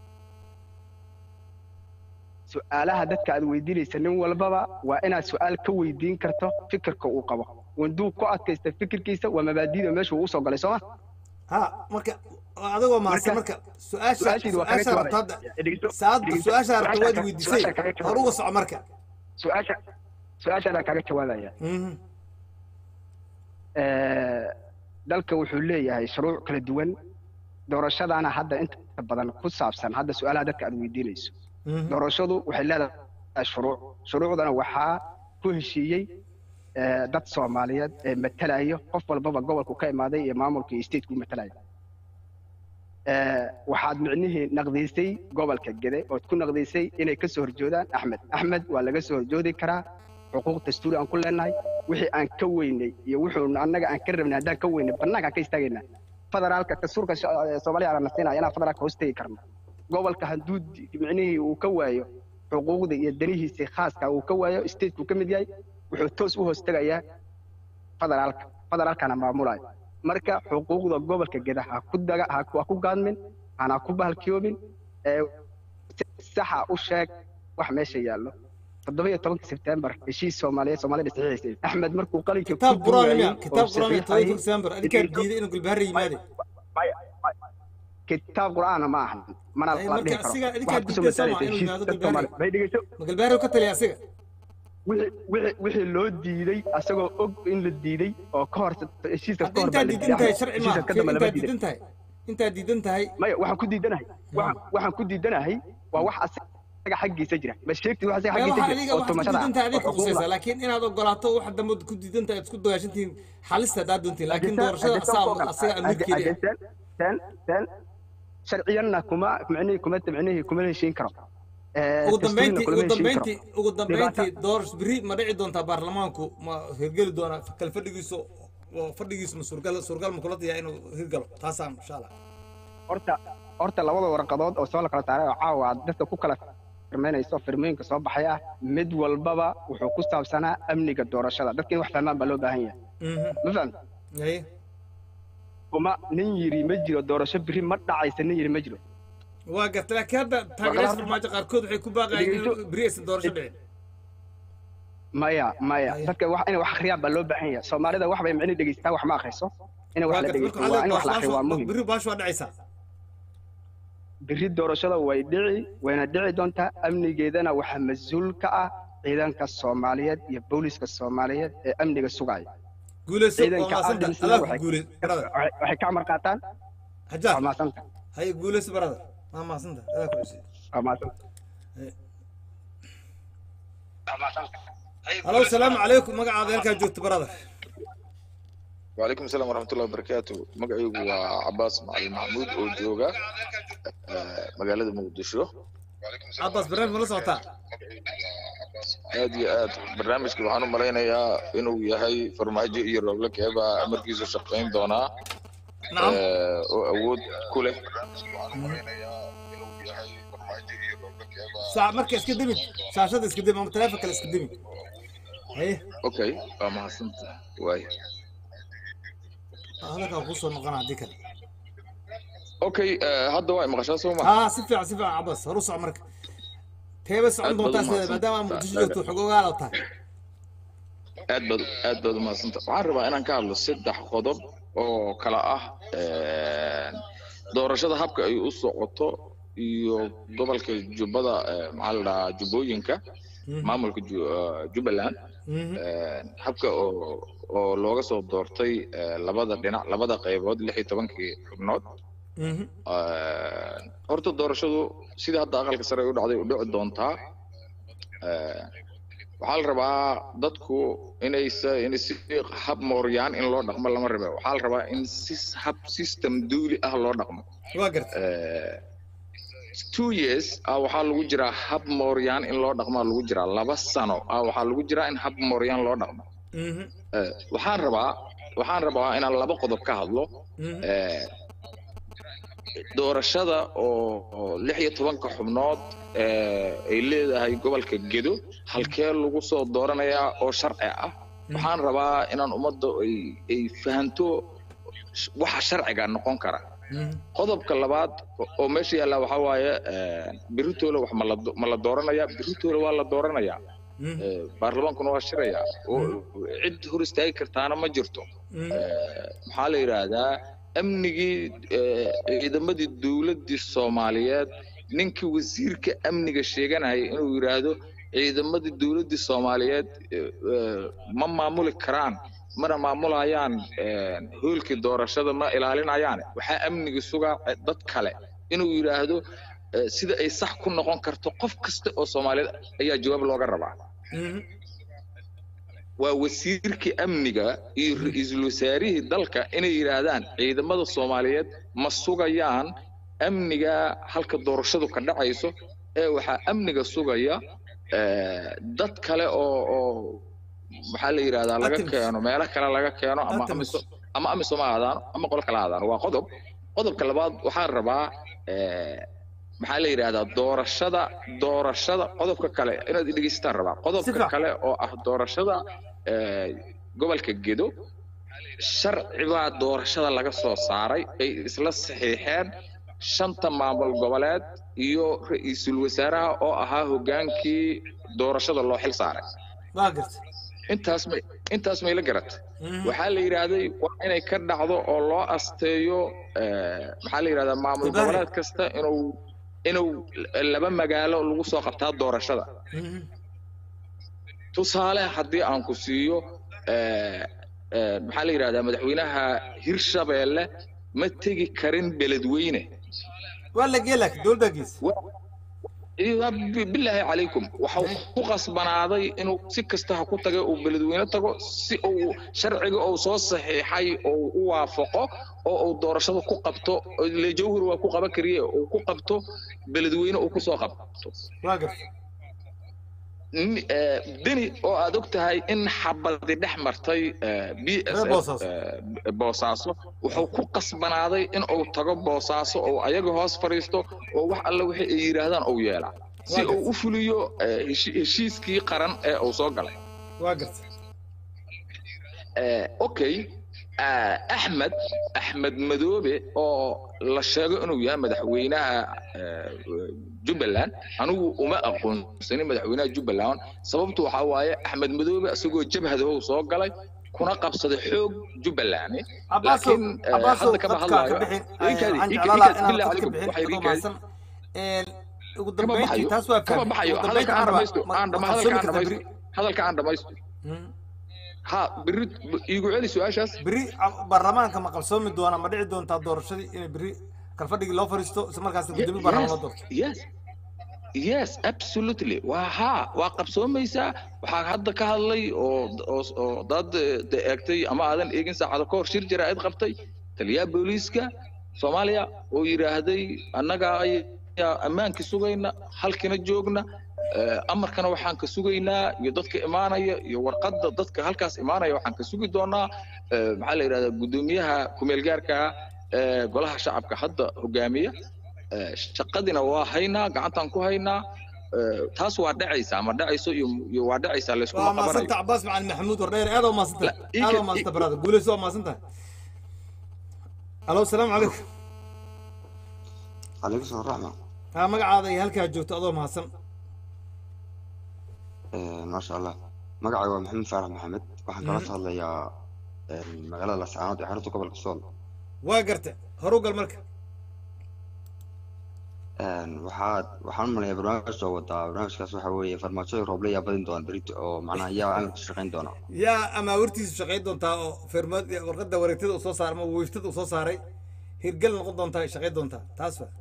su-aalaha dadka aad weydiinaysa nin walbaba waa inaad su-aal ka weydiin karto fikirka uu qabo wanduu ku adkaysta fikirkiisa waa mabaadiida meesha uu usoo galay sooma ha marka adagoo mahadsan marka su-aasha su-aashiidu waa kaga su-aasha rabta hadda jawaabaya. saadba dhegeyso. su-aasha rabta Su-aasha waad ka- weydiisay su-aasha kaga jawaab. hor uga soco marka su-aasha su-aashaadaan kaaga jawaabaya Eh, dalka wuxuu leeyahay shuruuc kala duwan doorashadaana hadda inta badan ku saabsan hadda su-aalaha dadka aad weydiinayso doorashadu waxay leedahay shuruuc shuruucdana waxaa ku heshiiyey eh, dad soomaaliyeed ee matalayo qof walbaba gobolku ka imaaday iyo maamulka iyo stateku matalaya Eh, waxaad micnihii naqdiisay gobolka gede ood ku naqdiisay inay ka soo horjoodaan axmed axmed waa laga soo horjoodi karaa xuquuq dastuuri aan ku leenahay wixii aan ka weynay iyo wuxuu annaga aan ka rabnay haddaan ka weynay bannaankaan ka istaagaynaa federaalka dastuurka sho- eh, soomaaliya aan nasinaya inaan federaalka hoos tegi karno gobolka hadduu di- micnihii uu ka waayo xuquuqda iyo danihiisa khaaska uu ka waayo stateku ka mid yahay wuxuu toos u hoos tegayaa federaalka federaalkana maamulayo marka xuquuqda gobolka geda ha ku daga ha ku ha ku gaadmin hana ku bahalkiyoobin ee si saxa u sheeg wax meesha yaallo toddoba iyo tobanka sebtembar heshiis soomaaliyeed soomaalida saxiixaysay axmed markuu qalinka ku kitaab quraan duwayay miya oo kitaab quraan miya saxiixayay todoba december adinkaa diiday inuu gulbaharra yimaade kitaab qur'aana ma ahan mana Ay, la dhihi marka karo asiga adinkaa waxaad kusoo diiday soo masalaysa maa inuu heshiis yimaado dad gulbaharra soomaali bay dhegeyso ma gulbaharra ka taliya asiga wixii wixii wixii loo diiday asagoo og in la diiday oo ka hor heshiiska ka hor intaad diidan tahay sharci maaha heshiiska ka dambe lama intaad diiday diidan tahay intaad diidan tahay maya waxaan ku diidanahay waxaan waxaan ku diidanahay waa wax asaga xaggiisa jira ma sheegtid wax asaga maya xaggiisa waxaa jira adiga oo waxaad ku tumashada diidan tahay adiga oo ku qusaysaa xuquuqda laakiin inaad ogolaato wax dambe ku diidan tahay aad isku dagaashantihiin xalista haddaad doontiin laakiin Haddii doorashada saan- haddii asaga saan asaga amiirkeeda haddii saan- saan saan sharciyanna kuma micnihii kuma micnihii kuma heshiin karo Eh, ugu dastuurina dambeyntii kulama ugu heshiin karo. dambeyntii ugu Dhibaata- dambeyntii doorasho beri ma dhici doontaa baarlamaanku ma hirgeli doonaa kal fadhigiisu oo fadhigiisu ma suurgal suurgal ma kula diyaa inuu hirgalo taasaan insha allah horta horta labada warqadood oo soo la kala saaray oo caawa aad dadka ku kala firmaynayso firmooyinka soo baxay ah mid walbaba wuxuu ku saabsanaa amniga doorashada dadka in wax fahmaan baa loo baahan yahay ma fahamta Haye. kuma nin yiri ma jiro doorasho biri ma dhacaysa nin yiri ma jiro waa gartay laakiin hadda taageerayaasha farmaajo qaarkood waxay ku baaqayaan in beri aysan doorasho dhicin maya maya dadka wax inay wax akhriyaan baa loo baahan yahay soomaalida wax bay micni dhegeystaa wax ma akhriso inay wax waa la gartay dhegeysto marka waa in wax la akhriyo waa muhim beri baashu waa dhacaysaa biri doorashada way dhici wayna dhici doontaa amnigeedana waxaa mas-uul ka ah ciidanka soomaaliyeed iyo booliska soomaaliyeed ee amniga sugaya guuleyso waa ciidanka maasanta ambulance adaa ku waxay guuley barada waxay ka amar qaataan hajaar waa maasanta haye guuleyso barada waa maasanta adaa ku cusub waa maasanta halo salaamu calaykum magacaada halkaa joogto barada وعليكم السلام ورحمة الله وبركاته مقعيق وعباس معلم محمود وجوغا مقالة مقدشو cabaas barnaamij mala socotaa aad iyo aad barnaamijka waxaan u malaynayaa inuu yahay farmaajo iyo rooble keebaa amarkiisu shaqayn doonaa Nacam. Eh, oo awood ku leh saa marka iska demi shaashada iska demi ama taleefon kale iska demi haye okay waa mahadsanta waay hadalkaa kusoo noqona haddii kale okay eh, hadda waa maqashaa soo ma haa si fiican si fiican cabaas horu soco marka teeba socon Aad baad doontaa u sideeda mahadsan maadaama tahay. muqdisho joogto xog ogaal oo tahay aad baad aad baad umahadsanta waxaan rabaa inaan ka hadlo saddex qodob oo kala ah eh, doorashada habka ay u socoto iyo gobolka jubbada eh, maxaa la dhahaa jubbooyinka maamulka Ju- ah, jubbaland habka oo oo looga soo doortay eh, labada dhinac labada qaybood lix iyo tobankii xubnood Eh, horta doorashadu sida hadda aqalka sare u dhacday u dhici doontaa Eh, waxaa la rabaa dadku inay sa- in si hab mooryaan in loo dhaqmo lama rabe waxaa la rabaa in si hab system duuli ah loo dhaqmo waa garta Eh, two years ah waxaa lagu jiraa hab mooryaan in loo dhaqmaa lagu jiraa laba sano ah waxaa lagu jiraa in hab mooryaan loo dhaqmo Eh, waxaan rabaa waxaan rabaa inaan laba qodob ka hadlo Eh, doorashada oo oo lix iyo tobanka xubnood eh, ay leedahay gobolka gedo halkee lagu soo dooranayaa oo sharci ah waxaan rabaa inaan ummadda ay ay fahanto sh- waxa sharciga noqon kara qodobka labaad oo- oo meesha yaalla waxaa waaye eh, berritoola wax ma la do- ma la dooranayaa berritoola waa la dooranayaa Eh, baarlamaankuna waa shirayaa oo cid hor istaagi kartaana ma jirto Eh, maxaa la yidhaahdaa amnigii eh, ciidamadii dowladdii soomaaliyeed ninkii wasiirka amniga sheeganaya inuu yidhaahdo ciidamadii dowladdii soomaaliyeed eh, eh, ma maamuli karaan mana maamulayaan eh, hoolkii doorashada ma ilaalinayaan waxaa amniga sugaa eh, dad kale inuu yidhaahdo eh, sida ay sax ku noqon karto qof kasta oo soomaaliyeed ayaa jawaab looga rabaa waa wasiirkii amniga iyo ra-iisul wasaarihii dalka inay yidhaahdaan ciidamada soomaaliyeed ma sugayaan amniga halka doorashadu ka dhacayso ee waxaa amniga sugaya eh, dad kale oo oo maxaa la yidhahdaa laga Items. keeno meelo kale laga keeno ama Items. amiso ama amisom ha aadaano ama qolo kale ha aadaano waa qodob qodobka labaad waxaan rabaa eh, maxaa la yidhahdaa doorashada doorashada qodobka kale inaad dhegeysataan rabaa qodobka fiican. kale oo ah doorashada eh, gobolka gedo sharci baa doorashada laga soo saaray ay isla saxiixeen shanta maamul goboleed iyo ra-iisul wasaaraha oo ahaa hogaankii doorashada loo xil saaray waa garta intaas may intaas may la garatay waxaa la yidhaahday waa inay ka dhacdo oo loo asteeyo eh, maxaa la yidhahdaa maamul Ibrahim. goboleed kasta inuu inuu laba magaalo lagu soo qabtaa doorashada tusaale haddii aan ku siiyo eh, eh, maxaa la yidhahdaa madaxweynaha hirshabeelle ma tegi karin beledweyne waa la gee laakiin dowladda gees iyo bi- bilaahi calaykum waxau ku qasbanaaday inuu si kasta ha ku taga uu beledweyne tago si uu sharciga uu soo saxiixay oo u waafaqo oo uu doorashada ku qabto ile jawhar waa ku qaban kariye uu ku qabto beledweyne uu kusoo qabto waa garta Ni- eh, beni oo aad og tahay in xabadi dhex martay eh, b s Reer f Boosaaso. eh, boosaaso wuxuu ku qasbanaaday in uu tago boosaaso oo ayaga hoos fadhiisto oo wax alle wixii ay yidhaahdaan uu yeelaa si Waa uu u fuliyo eh, heshi- heshiiskii qaran ee uu soo galay waa garta Eh, okay ah, axmed axmed madoobe oo la sheego inuu yahay madaxweynaha eh, jubbaland anigu uma aqoonsanin madaxweynaha jubbaland sababtu waxaa waaye axmed madoobe isagoo jabhadahow soo galay kuna qabsaday xoog jubbaland Abbaaso laakiin eh, Abbaaso hadda kama dadka ka hadlaayo bixin Iinkaadi- aan iinka- jeclaan iinkaadi- lahaa bilaahi inaan dadka calaykum, bixin waxay adoo iinkaadi- mahadsan ugu kama dambeyntii baxayo taas waa kama fahmay baxayo ugu hadalka dambeyntii aan aan dhamaysto rabaa aan dhama ma hadalka aan qabsoomi kartaa dhamaysto hadalka aan dhamaysto ha biri iigu celi su-aashaas beri baarlamaanka ma qabsoomi doona ma dhici doontaa doorashadii inay beri kalfadhigii loo fadhiisto isla markaasna gudoomiye baarlamaan loo doorto yes yes absolutely waa haa waa qabsoomaysaa waxaa hadda ka hadlay oo oo oo dad eh, de eegtay ama aadan eegin saacado ka hor shir jaraa'id qabtay taliyaha booliiska soomaaliya oo yidhaahday annaga ayaa ammaankii sugayna halkina joogna eh, amarkana waxaan ka sugaynaa iyo dadka imaanaya iyo warqadda dadka halkaas imaanaya waxaan ka sugi doonaa eh, maxaa la yidhahdaa guddoomiyaha kumeel gaarka ah ee golaha shacabka hadda hogaamiya Eh, shaqadina waa haynaa gacantaan ku haynaa Eh, taas waa dhacaysaa ma dhacayso iyo iyo waa dhacaysaa layskuma waa qabanayo maasanta cabaas macalin maxamuud wardheer aad oo maasanta ii aad ka- oo maasanta brother guuleyso waa maasantahay alo salaamu calaykum عليكم السلام ورحمة ha magacaada iyo halkaa joogto adoo mahadsan آه، ما شاء الله مقعي محمد فارح محمد waxaan kala Mhm. hadlayaa magaalada lascaanood ee xarunta gobolka sool waa garta horu gal marka Een, waxaad waxaan u malayaa barnaamij soo wadaa barnaamijkaas waxa weeye farmaajoda rooble yaa badin doona berito oo macnaha yaa amarka shaqayn doona yaa amaawartiisu shaqayn doontaa oo firmad warqadda wareegtada uu soo saaray ama wiiftada uu soo saaray hirgel noqon doontaa ay shaqayn doontaa taas wa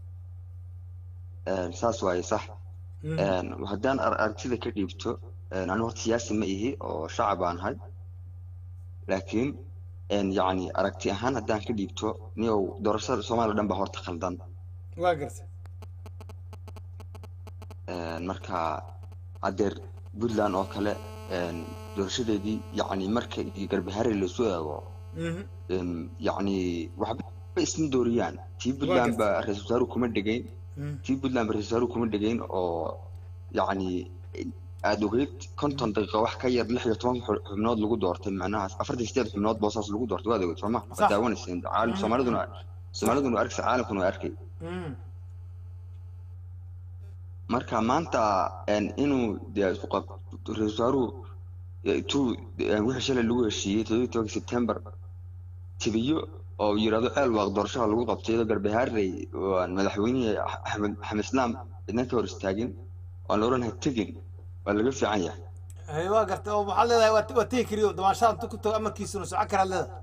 Een, saas waaye sax Mhm. Een, haddaan ar- aragtida ka dhiibto een, anigu horta siyaasi ma ihi oo shacab baan ahay laakiin een, yacni aragti ahaan haddaan ka dhiibto niyow doorashada soomaaliya dhan baa horta khaldan waa garta Een, marka haddeer puntland oo kale een, doorashadeedii yacni marka iyo garbaharre lasoo eego Mhm. een, yacni waxba isma dooriyaan tii puntland gartay. ba ra-iisul wasaaruhu kuma dhegayn Mhm. tii puntland ba ra-iisul wasaaruhu kuma dhegayn oo yacni aada ogeyd konton daqiiqo wax ka yar lix iyo toban xu- xubnood lagu doortay macnaha afartan sideed xubnood boosaas lagu doortay waad ogeyd sooma Sax. waad daawanayseen caalam Mhm. soomaaliduna soomaaliduna waa arkaysa caalamkuna waa arkay Mhm. marka maanta een, inuu dee isku qab ra-iisul wasaaruhu eh, intuu eh, wixii shalay lagu heshiiyey toddobiyi tobanka sebtembar tibiyo oo yidhaahdo ceel waaq doorashada lagu qabtay iyadoo garbahaarey oo aan madaxweynihii axmed axmed islaam cidna ka hor istaagin oo aan la odhanahay tegin waa laga fiican yahay hay waa garta oo waxaad leedahay waa waa tegi kariyo damaashaha intu ku tago amarkiisuna socon karaad leedahay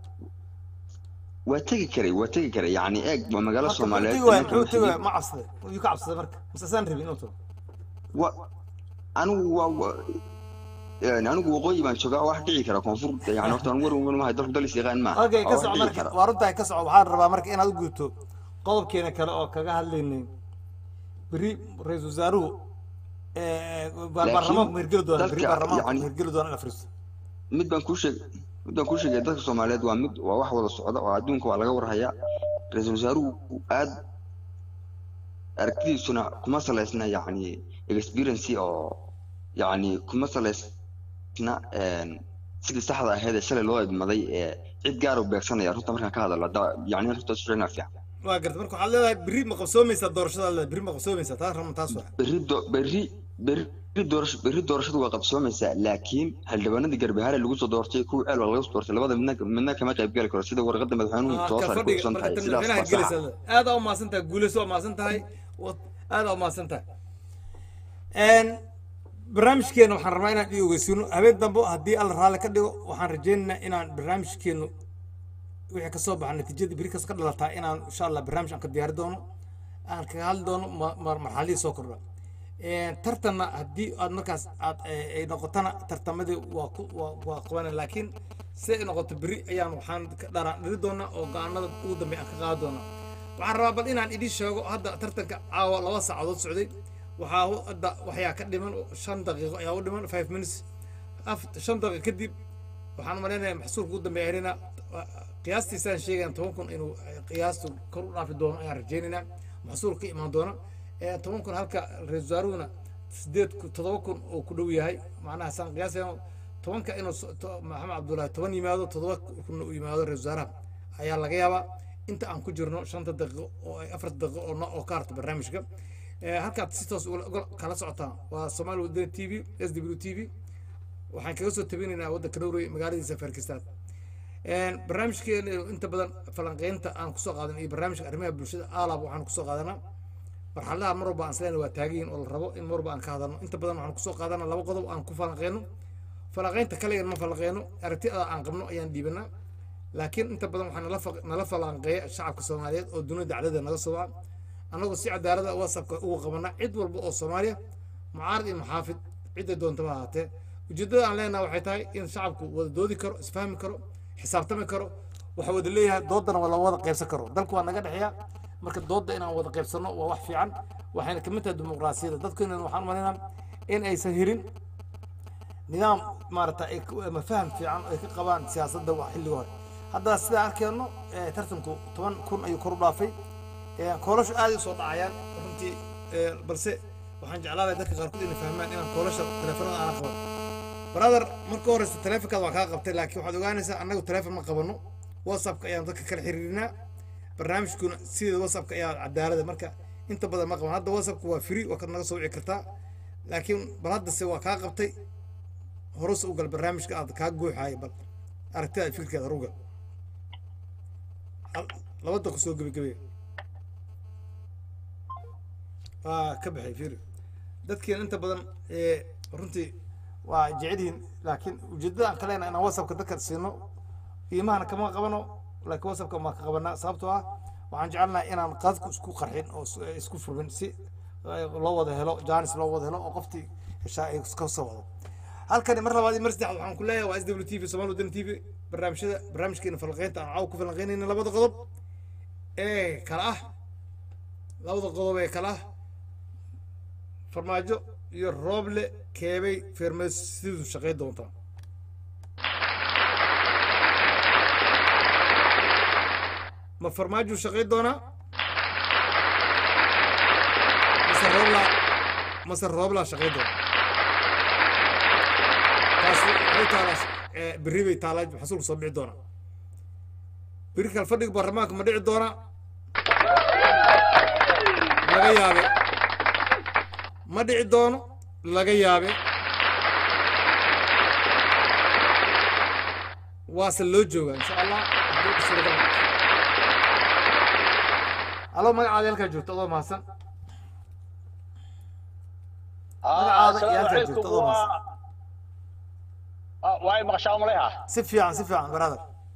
waa tegi karay waa tegi karay yacni eeg waa magaalo Marka soomaaliyeed muxuu tegi waaya nimanka muxuu tegi waaya waxay- ma cabsaday yuu ka cabsaday marka mise saan rabin inuu tago wa anigu waa wa- yani anigu waqooyi baan joogaa wax dhici kara koonfur yani horta anigu war mahay dalku dalis yaqaan maaha okay waa ka wax soco dhici marka kara waa runtahay ka soco waxaan rabaa marka inaad u gudubto qodobkeena kale oo kaga hadlaynay beri ra-iisul wasaaruhu eh, baarlamaanku ma hirgeli doona beri dalka baarlamaanku yani ma hirgeli doona in la fariisto mid baan kuu sheeg mid baan kuu sheegay dadka soomaaliyeed waa mid waa wax wada socda oo adduunka waa laga warhayaa ra-iisul wasaaruhu aad aragtidiisuna kuma salaysna yacni experience oo yacni kuma salaysna een, sidii saxda ahayd ee shalay loo idmaday ee cid gaar u beegsanaya runta markaan ka hadalno da- yacni runta isu sheegnaa fiican waa garta marka waxaad leedahay beri ma qabsoomaysaa doorashada leedahay beri ma qabsoomaysaa taas rama taas waa berri do- berri berri doorasho berri doorashadu waa qabsoomaysaa laakiin xildhibaanadii garbahaare lagu soo doortay kuwa ceel waa laga soo doortay labada midna midna kama qayb gali karo sida warqadda madaxweynuhu soo kal saaray ku fadhiga xusan marka tahay tan sidaas madaxweynaha baa saxa gelaysa aad aa umahadsan tahay guulayso waa mahadsan tahay wa- aad aa umahadsan tahay Een, barnaamijkeena waxaan rabaa inaan ii ogeysiino habeen dambe haddii alla raalli ka dhigo waxaan rajaynaynaa inaan barnaamijkeenu wixii ka soo baxa natiijadii beri kas ka dhalataa inaan insha allah barnaamij aan ka diyaari doono aan kaga hadli doono ma- ma- marxaladii soo kordha Een, tartanna haddii aad markaas aad eh, ay noqotana tartamadii waa ku waa waa qabanay laakiin si ay noqoto beri ayaan waxaan ka dharaan dhiri doonaa oo go-aanada ugu dambeeya aan ka qaadi doonaa waxaan rabaa bal inaan idin sheego hadda tartanka caawa laba saacadood socday waxaa u- hadda waxyaa ka dhiman oo shan daqiiqo ayaa u dhiman five minutes af shan daqiiqo kadib waxaan malaynayaa maxsuulka ugu dambeeya herina qiyaastiisaan sheegayan toban kun inuu eh, qiyaastu kor u dhaafi doono ayaan rajaynaynaa maxsuul ka imaan doona Eh, toban kun halka ra-iisul wasaaruhuna sideed kun toddoba kun oo ku dhow yahay macnaha saan qiyaasayno tobanka inuu so- to- maxamed cabdullaahi toban yimaado toddoba kunna uu yimaado ra-iisul wasaaraha ayaa laga yaabaa inta aan ku jirno shanta daqiiqo oo ay afar daqiiqo oo no- oo ka harta barnaamijka Eh, halkaad si toos ula- ula- kala socotaan waa soomaali wadani t v s w t v waxaan kaga soo tabinaynaa waddanka norway magaaladiisa farkistaad barnaamijkeena inta badan falanqeynta aan kusoo qaadan iyo barnaamijka arrimaha bulshada aalab waxaan kusoo qaadanaa marxaladaha mar walba aan isleena waa taagiyin oo la rabo in mar walba aan ka hadalno inta badan waxaan kusoo qaadanaa laba qodob aan ku falanqeyno falanqeynta kaligan ma falanqeyno aragtida aan qabno ayaan dhiibanaa laakiin inta badan waxaa nala fa- nala falanqeeya shacabka soomaaliyeed oo dunida dacdada naga soo waca annagoo si cadaalada whatsappka uga qabanaa cid walba oo soomaaliya mucaarad iyo muxaafid cidday doontaba ahaatee ujeeddada aan leenahay waxay tahay in shacabku wada doodi karo isfahmi karo xisaabtami karo waxa wada leeyahay doodana waa la wada qaybsan karo dalku waa naga dhexeeya marka doodda inaan wada qaybsanno waa wax fiican waxayna ka mid tahay dimuqraasiyadda dadkuna waxaan umalaynaa in aysan hirin nidaam maarata ay ku- ama faham fiican ay ka qabaan siyaasadda wax xilliga hore hadda sidaa arkeenno eh, tartanku toban kun ayuu kor u dhaafay Eh, koolashu aad ay usoo dhacayaan runtii eh, balse waxaan jeclaanahay dadka qaarkood inay fahmaan inaan koolasha teleefanada aanan qaban brother marka horeysa teleefonkaada waa kaa qabtay laakiin waxaad ogaanaysaa annagu teleefon ma qabano whatsappka ayaan dadka kala xiriirinaa barnaamijkuna sideeda whatsappka ayaa cadaalada marka inta badan ma qaban hadda whatsappka waa free waa kad naga soo wici kartaa laakiin bal haddase waa kaa qabtay horuse u gal barnaamijka aad kaa guuxaaya bal aragtida iyo fikirkeeda horuga labada ku soo gebagabeya waa ka baxay fiiri dadkiina inta badan ee runtii waa jecelyihiin laakiin ujeedada aan kalena inaan whatsappka dadka siino qiimahana kama qabano laakiin whatsappka maa ka qabanaa sababtoo ah waxaan jecelnahay inaan qadku isku qarxin oo is- isku furmin si eh, loo wada helo jaanis loo wada helo oo qoftii heshaa ay iska soo wado halkani mar labaad iyo mar saddexaad waxaan ku leeyahay waa s w t v somaali wadani t v barnaamijyada barnaamijkeena falanqeynta aan caawa ku falanqeynayna labada qodob ee kala ah labada qodob ee kala ah farmaajo iyo rooble keebay feermasidu shaqayn doontaa ma farmaajo shaqayn doonaa mase roobla mase roobla shaqayn doona taasi waxay taalaa eh, berri bay taalaa xasuulku soo dhici doonaa berri kale fadhiga baarlamaanka ma dhici doonaa laga yaabe ma dhici doono laga yaabe waase loo joogaa insha allah haddii suuragal noqoto. alo magacaada halkaa joogto adoo mahadsan magacaada iyo halkaa joogto adoo mahadsan waay maqashaa umaleha si fiican si fiican brother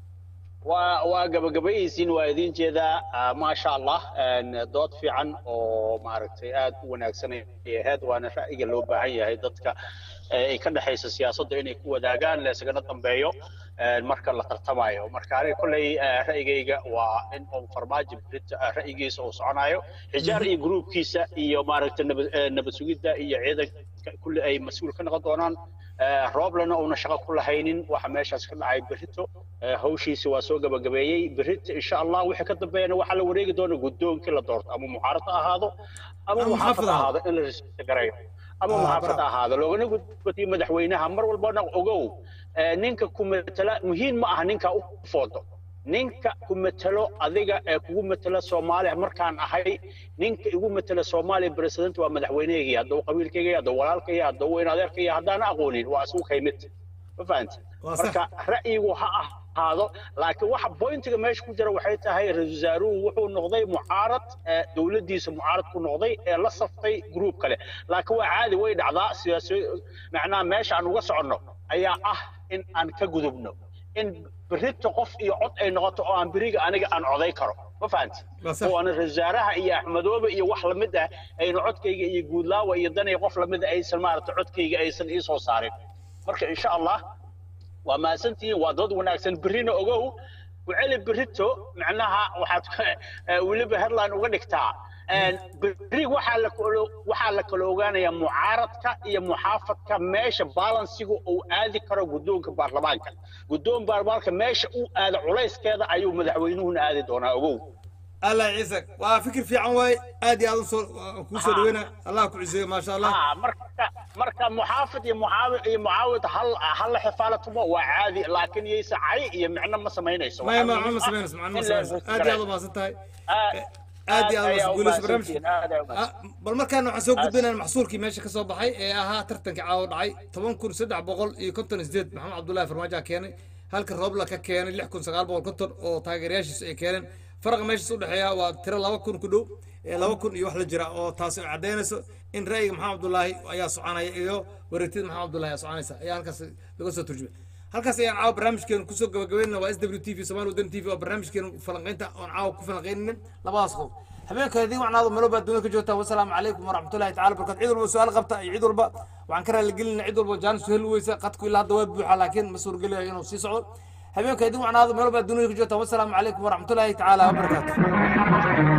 waa waa gabagabayaysiin waa idin jeedaa ah, maasha allah een, dood fiican oo maaragtay aad u wanaagsan ay ahayd waana ra'yiga loo baahan yahay dadka eh, ay ka dhexaysa siyaasadda inay ku wadaagaan la isagana dambeeyo een, marka la tartamayo marka aniga kolley eh, ra'yigayga waa in uu farmaajo Brit- ah, ra'yigiisa uu soconayo xijaar iyo gruubkiisa iyo maaragtay nabad eh, nabad sugidda iyo ciidanka kulli ay mas-uul ka noqon doonaan Eh, rooblena uuna shaqo ku lahaynin waxa meeshaas ka dhacay berito Eh, hawshiisi waa soo gabagabeeyey berito insha allah wixii ka dambeeyana waxaa la wareegi doona guddoonkii la doorto ama muxaarad ha ahaado ama Ama muxaafad muxaafad ha ha ahaado in la respect gareeyo ama Ah, muxaafad bravo. ha ahaado loogana gudbatiyo madaxweynaha mar walbana ogow eh, ninka ku matala muhiim ma aha ninka u foodo ninka ku matalo adiga ee kugu matala soomaaliya markaan ahay ninka igu matala soomaaliya president waa madaxweyneygii hadduu qabiilkayga hadduu walaalkaya hadduu weyn adeerkaya haddaan aqoonin waa isugu kaymid ma fahanti Waa sax. marka ra'yigu ha ahaado laakiin waxa bointiga meesha ku jira waxay tahay ra-iisul wasaaruhu wuxuu noqday mucaarad eh, dowladdiisa mucaarad ku noqday ee la saftay gruub kale laakiin waa caadi way dhacdaa siyaasi macnaha meesha aan uga soconno ayaa ah in aan ka gudubno in berrito qof iyo cod ay noqoto oo aan beriga aniga aan coday karo ma fahanti Waa sax. oo aan ra-iisul wasaaraha iyo axmedoobe iyo wax lamid ah aynu codkayga iyo guudlaawa iyo danay qof lamid ah aysan maaragta codkayga aysan ii soo saarin marka insha allah waa mahadsantihiin waa dood wanaagsan berrina ogow waceli berrito macnaha waxaad eh, weliba headline uga dhigtaa Een, berri waxaa la kala- waxaa la kala ogaanayaa mucaaradka iyo muxaafadka meesha balansiga uu aadi karo guddoonka baarlamaanka guddoon baarlamaanka meesha uu aado culayskeeda ayuu madaxweynuhuna aadi doonaa ogow allah ciise waa fikir fiican waaye aad iyo aad usoo kuu soo dhaweyna allah ku ciseeyo maasha allah Ah, marka marka muxaafid iyo mucaawid iyo mucaawid hal hal la xifaalatumo waa caadi laakiin yaysa cay iyo micno ma samaynayso maya Waxaa ma muhiim ma ah samaynayso macno ma in la samaynayso aad iyo aad u mahadsan tahay aad aad iyo aad ayaa u u guuleyso barnaamijka mahadsantihiin, aad ayaa u mahadsantihiin. bal markaana waxaan soo gudbinayna maxsuurkii meesha ka soo baxay ee ahaa tartankii caawa dhacay toban kun saddex boqol iyo konton iyo sideed maxamed cabdullaahi farmaajo keenay halka roobla ka keenay lix kun sagaal boqol konton oo taageerayaashiisu ay keeneen faraqa meeshaas u dhexeeya waa tiro laba kun ku dhow ee laba kun iyo wax la jira oo taasi ay caddaynayso in ra'yiga maxamed cabdullaahi ayaa soconaya iyo wareegtida maxamed cabdullaahi ayaa soconaysa ayaa halkaas laga soo turjumay halkaas ayaan caawa barnaamijkeenu kusoo gabagabeynana waa s w t v somaali wadan t v waa barnaamijkeenu falanqaynta oon caawa ku falanqaynayna labadaas qodob habeenka idin wacnaado melo baad dunida ka joogtaan wasalaamu calaykum waraxmatullahi tacala barakaatu cid walba su-aal qabta iyo cid walba waxaan ka raaligelinaa cid walba jaanis u heli weysa qadku ilaa hadda waa buuxa laakiin ma suurgelayo inuu sii socdo habeenka idin wacnaado melo baad dunida ka joogtaan wasalaamu calaykum waraxmatullahi tacaala wabarakaatu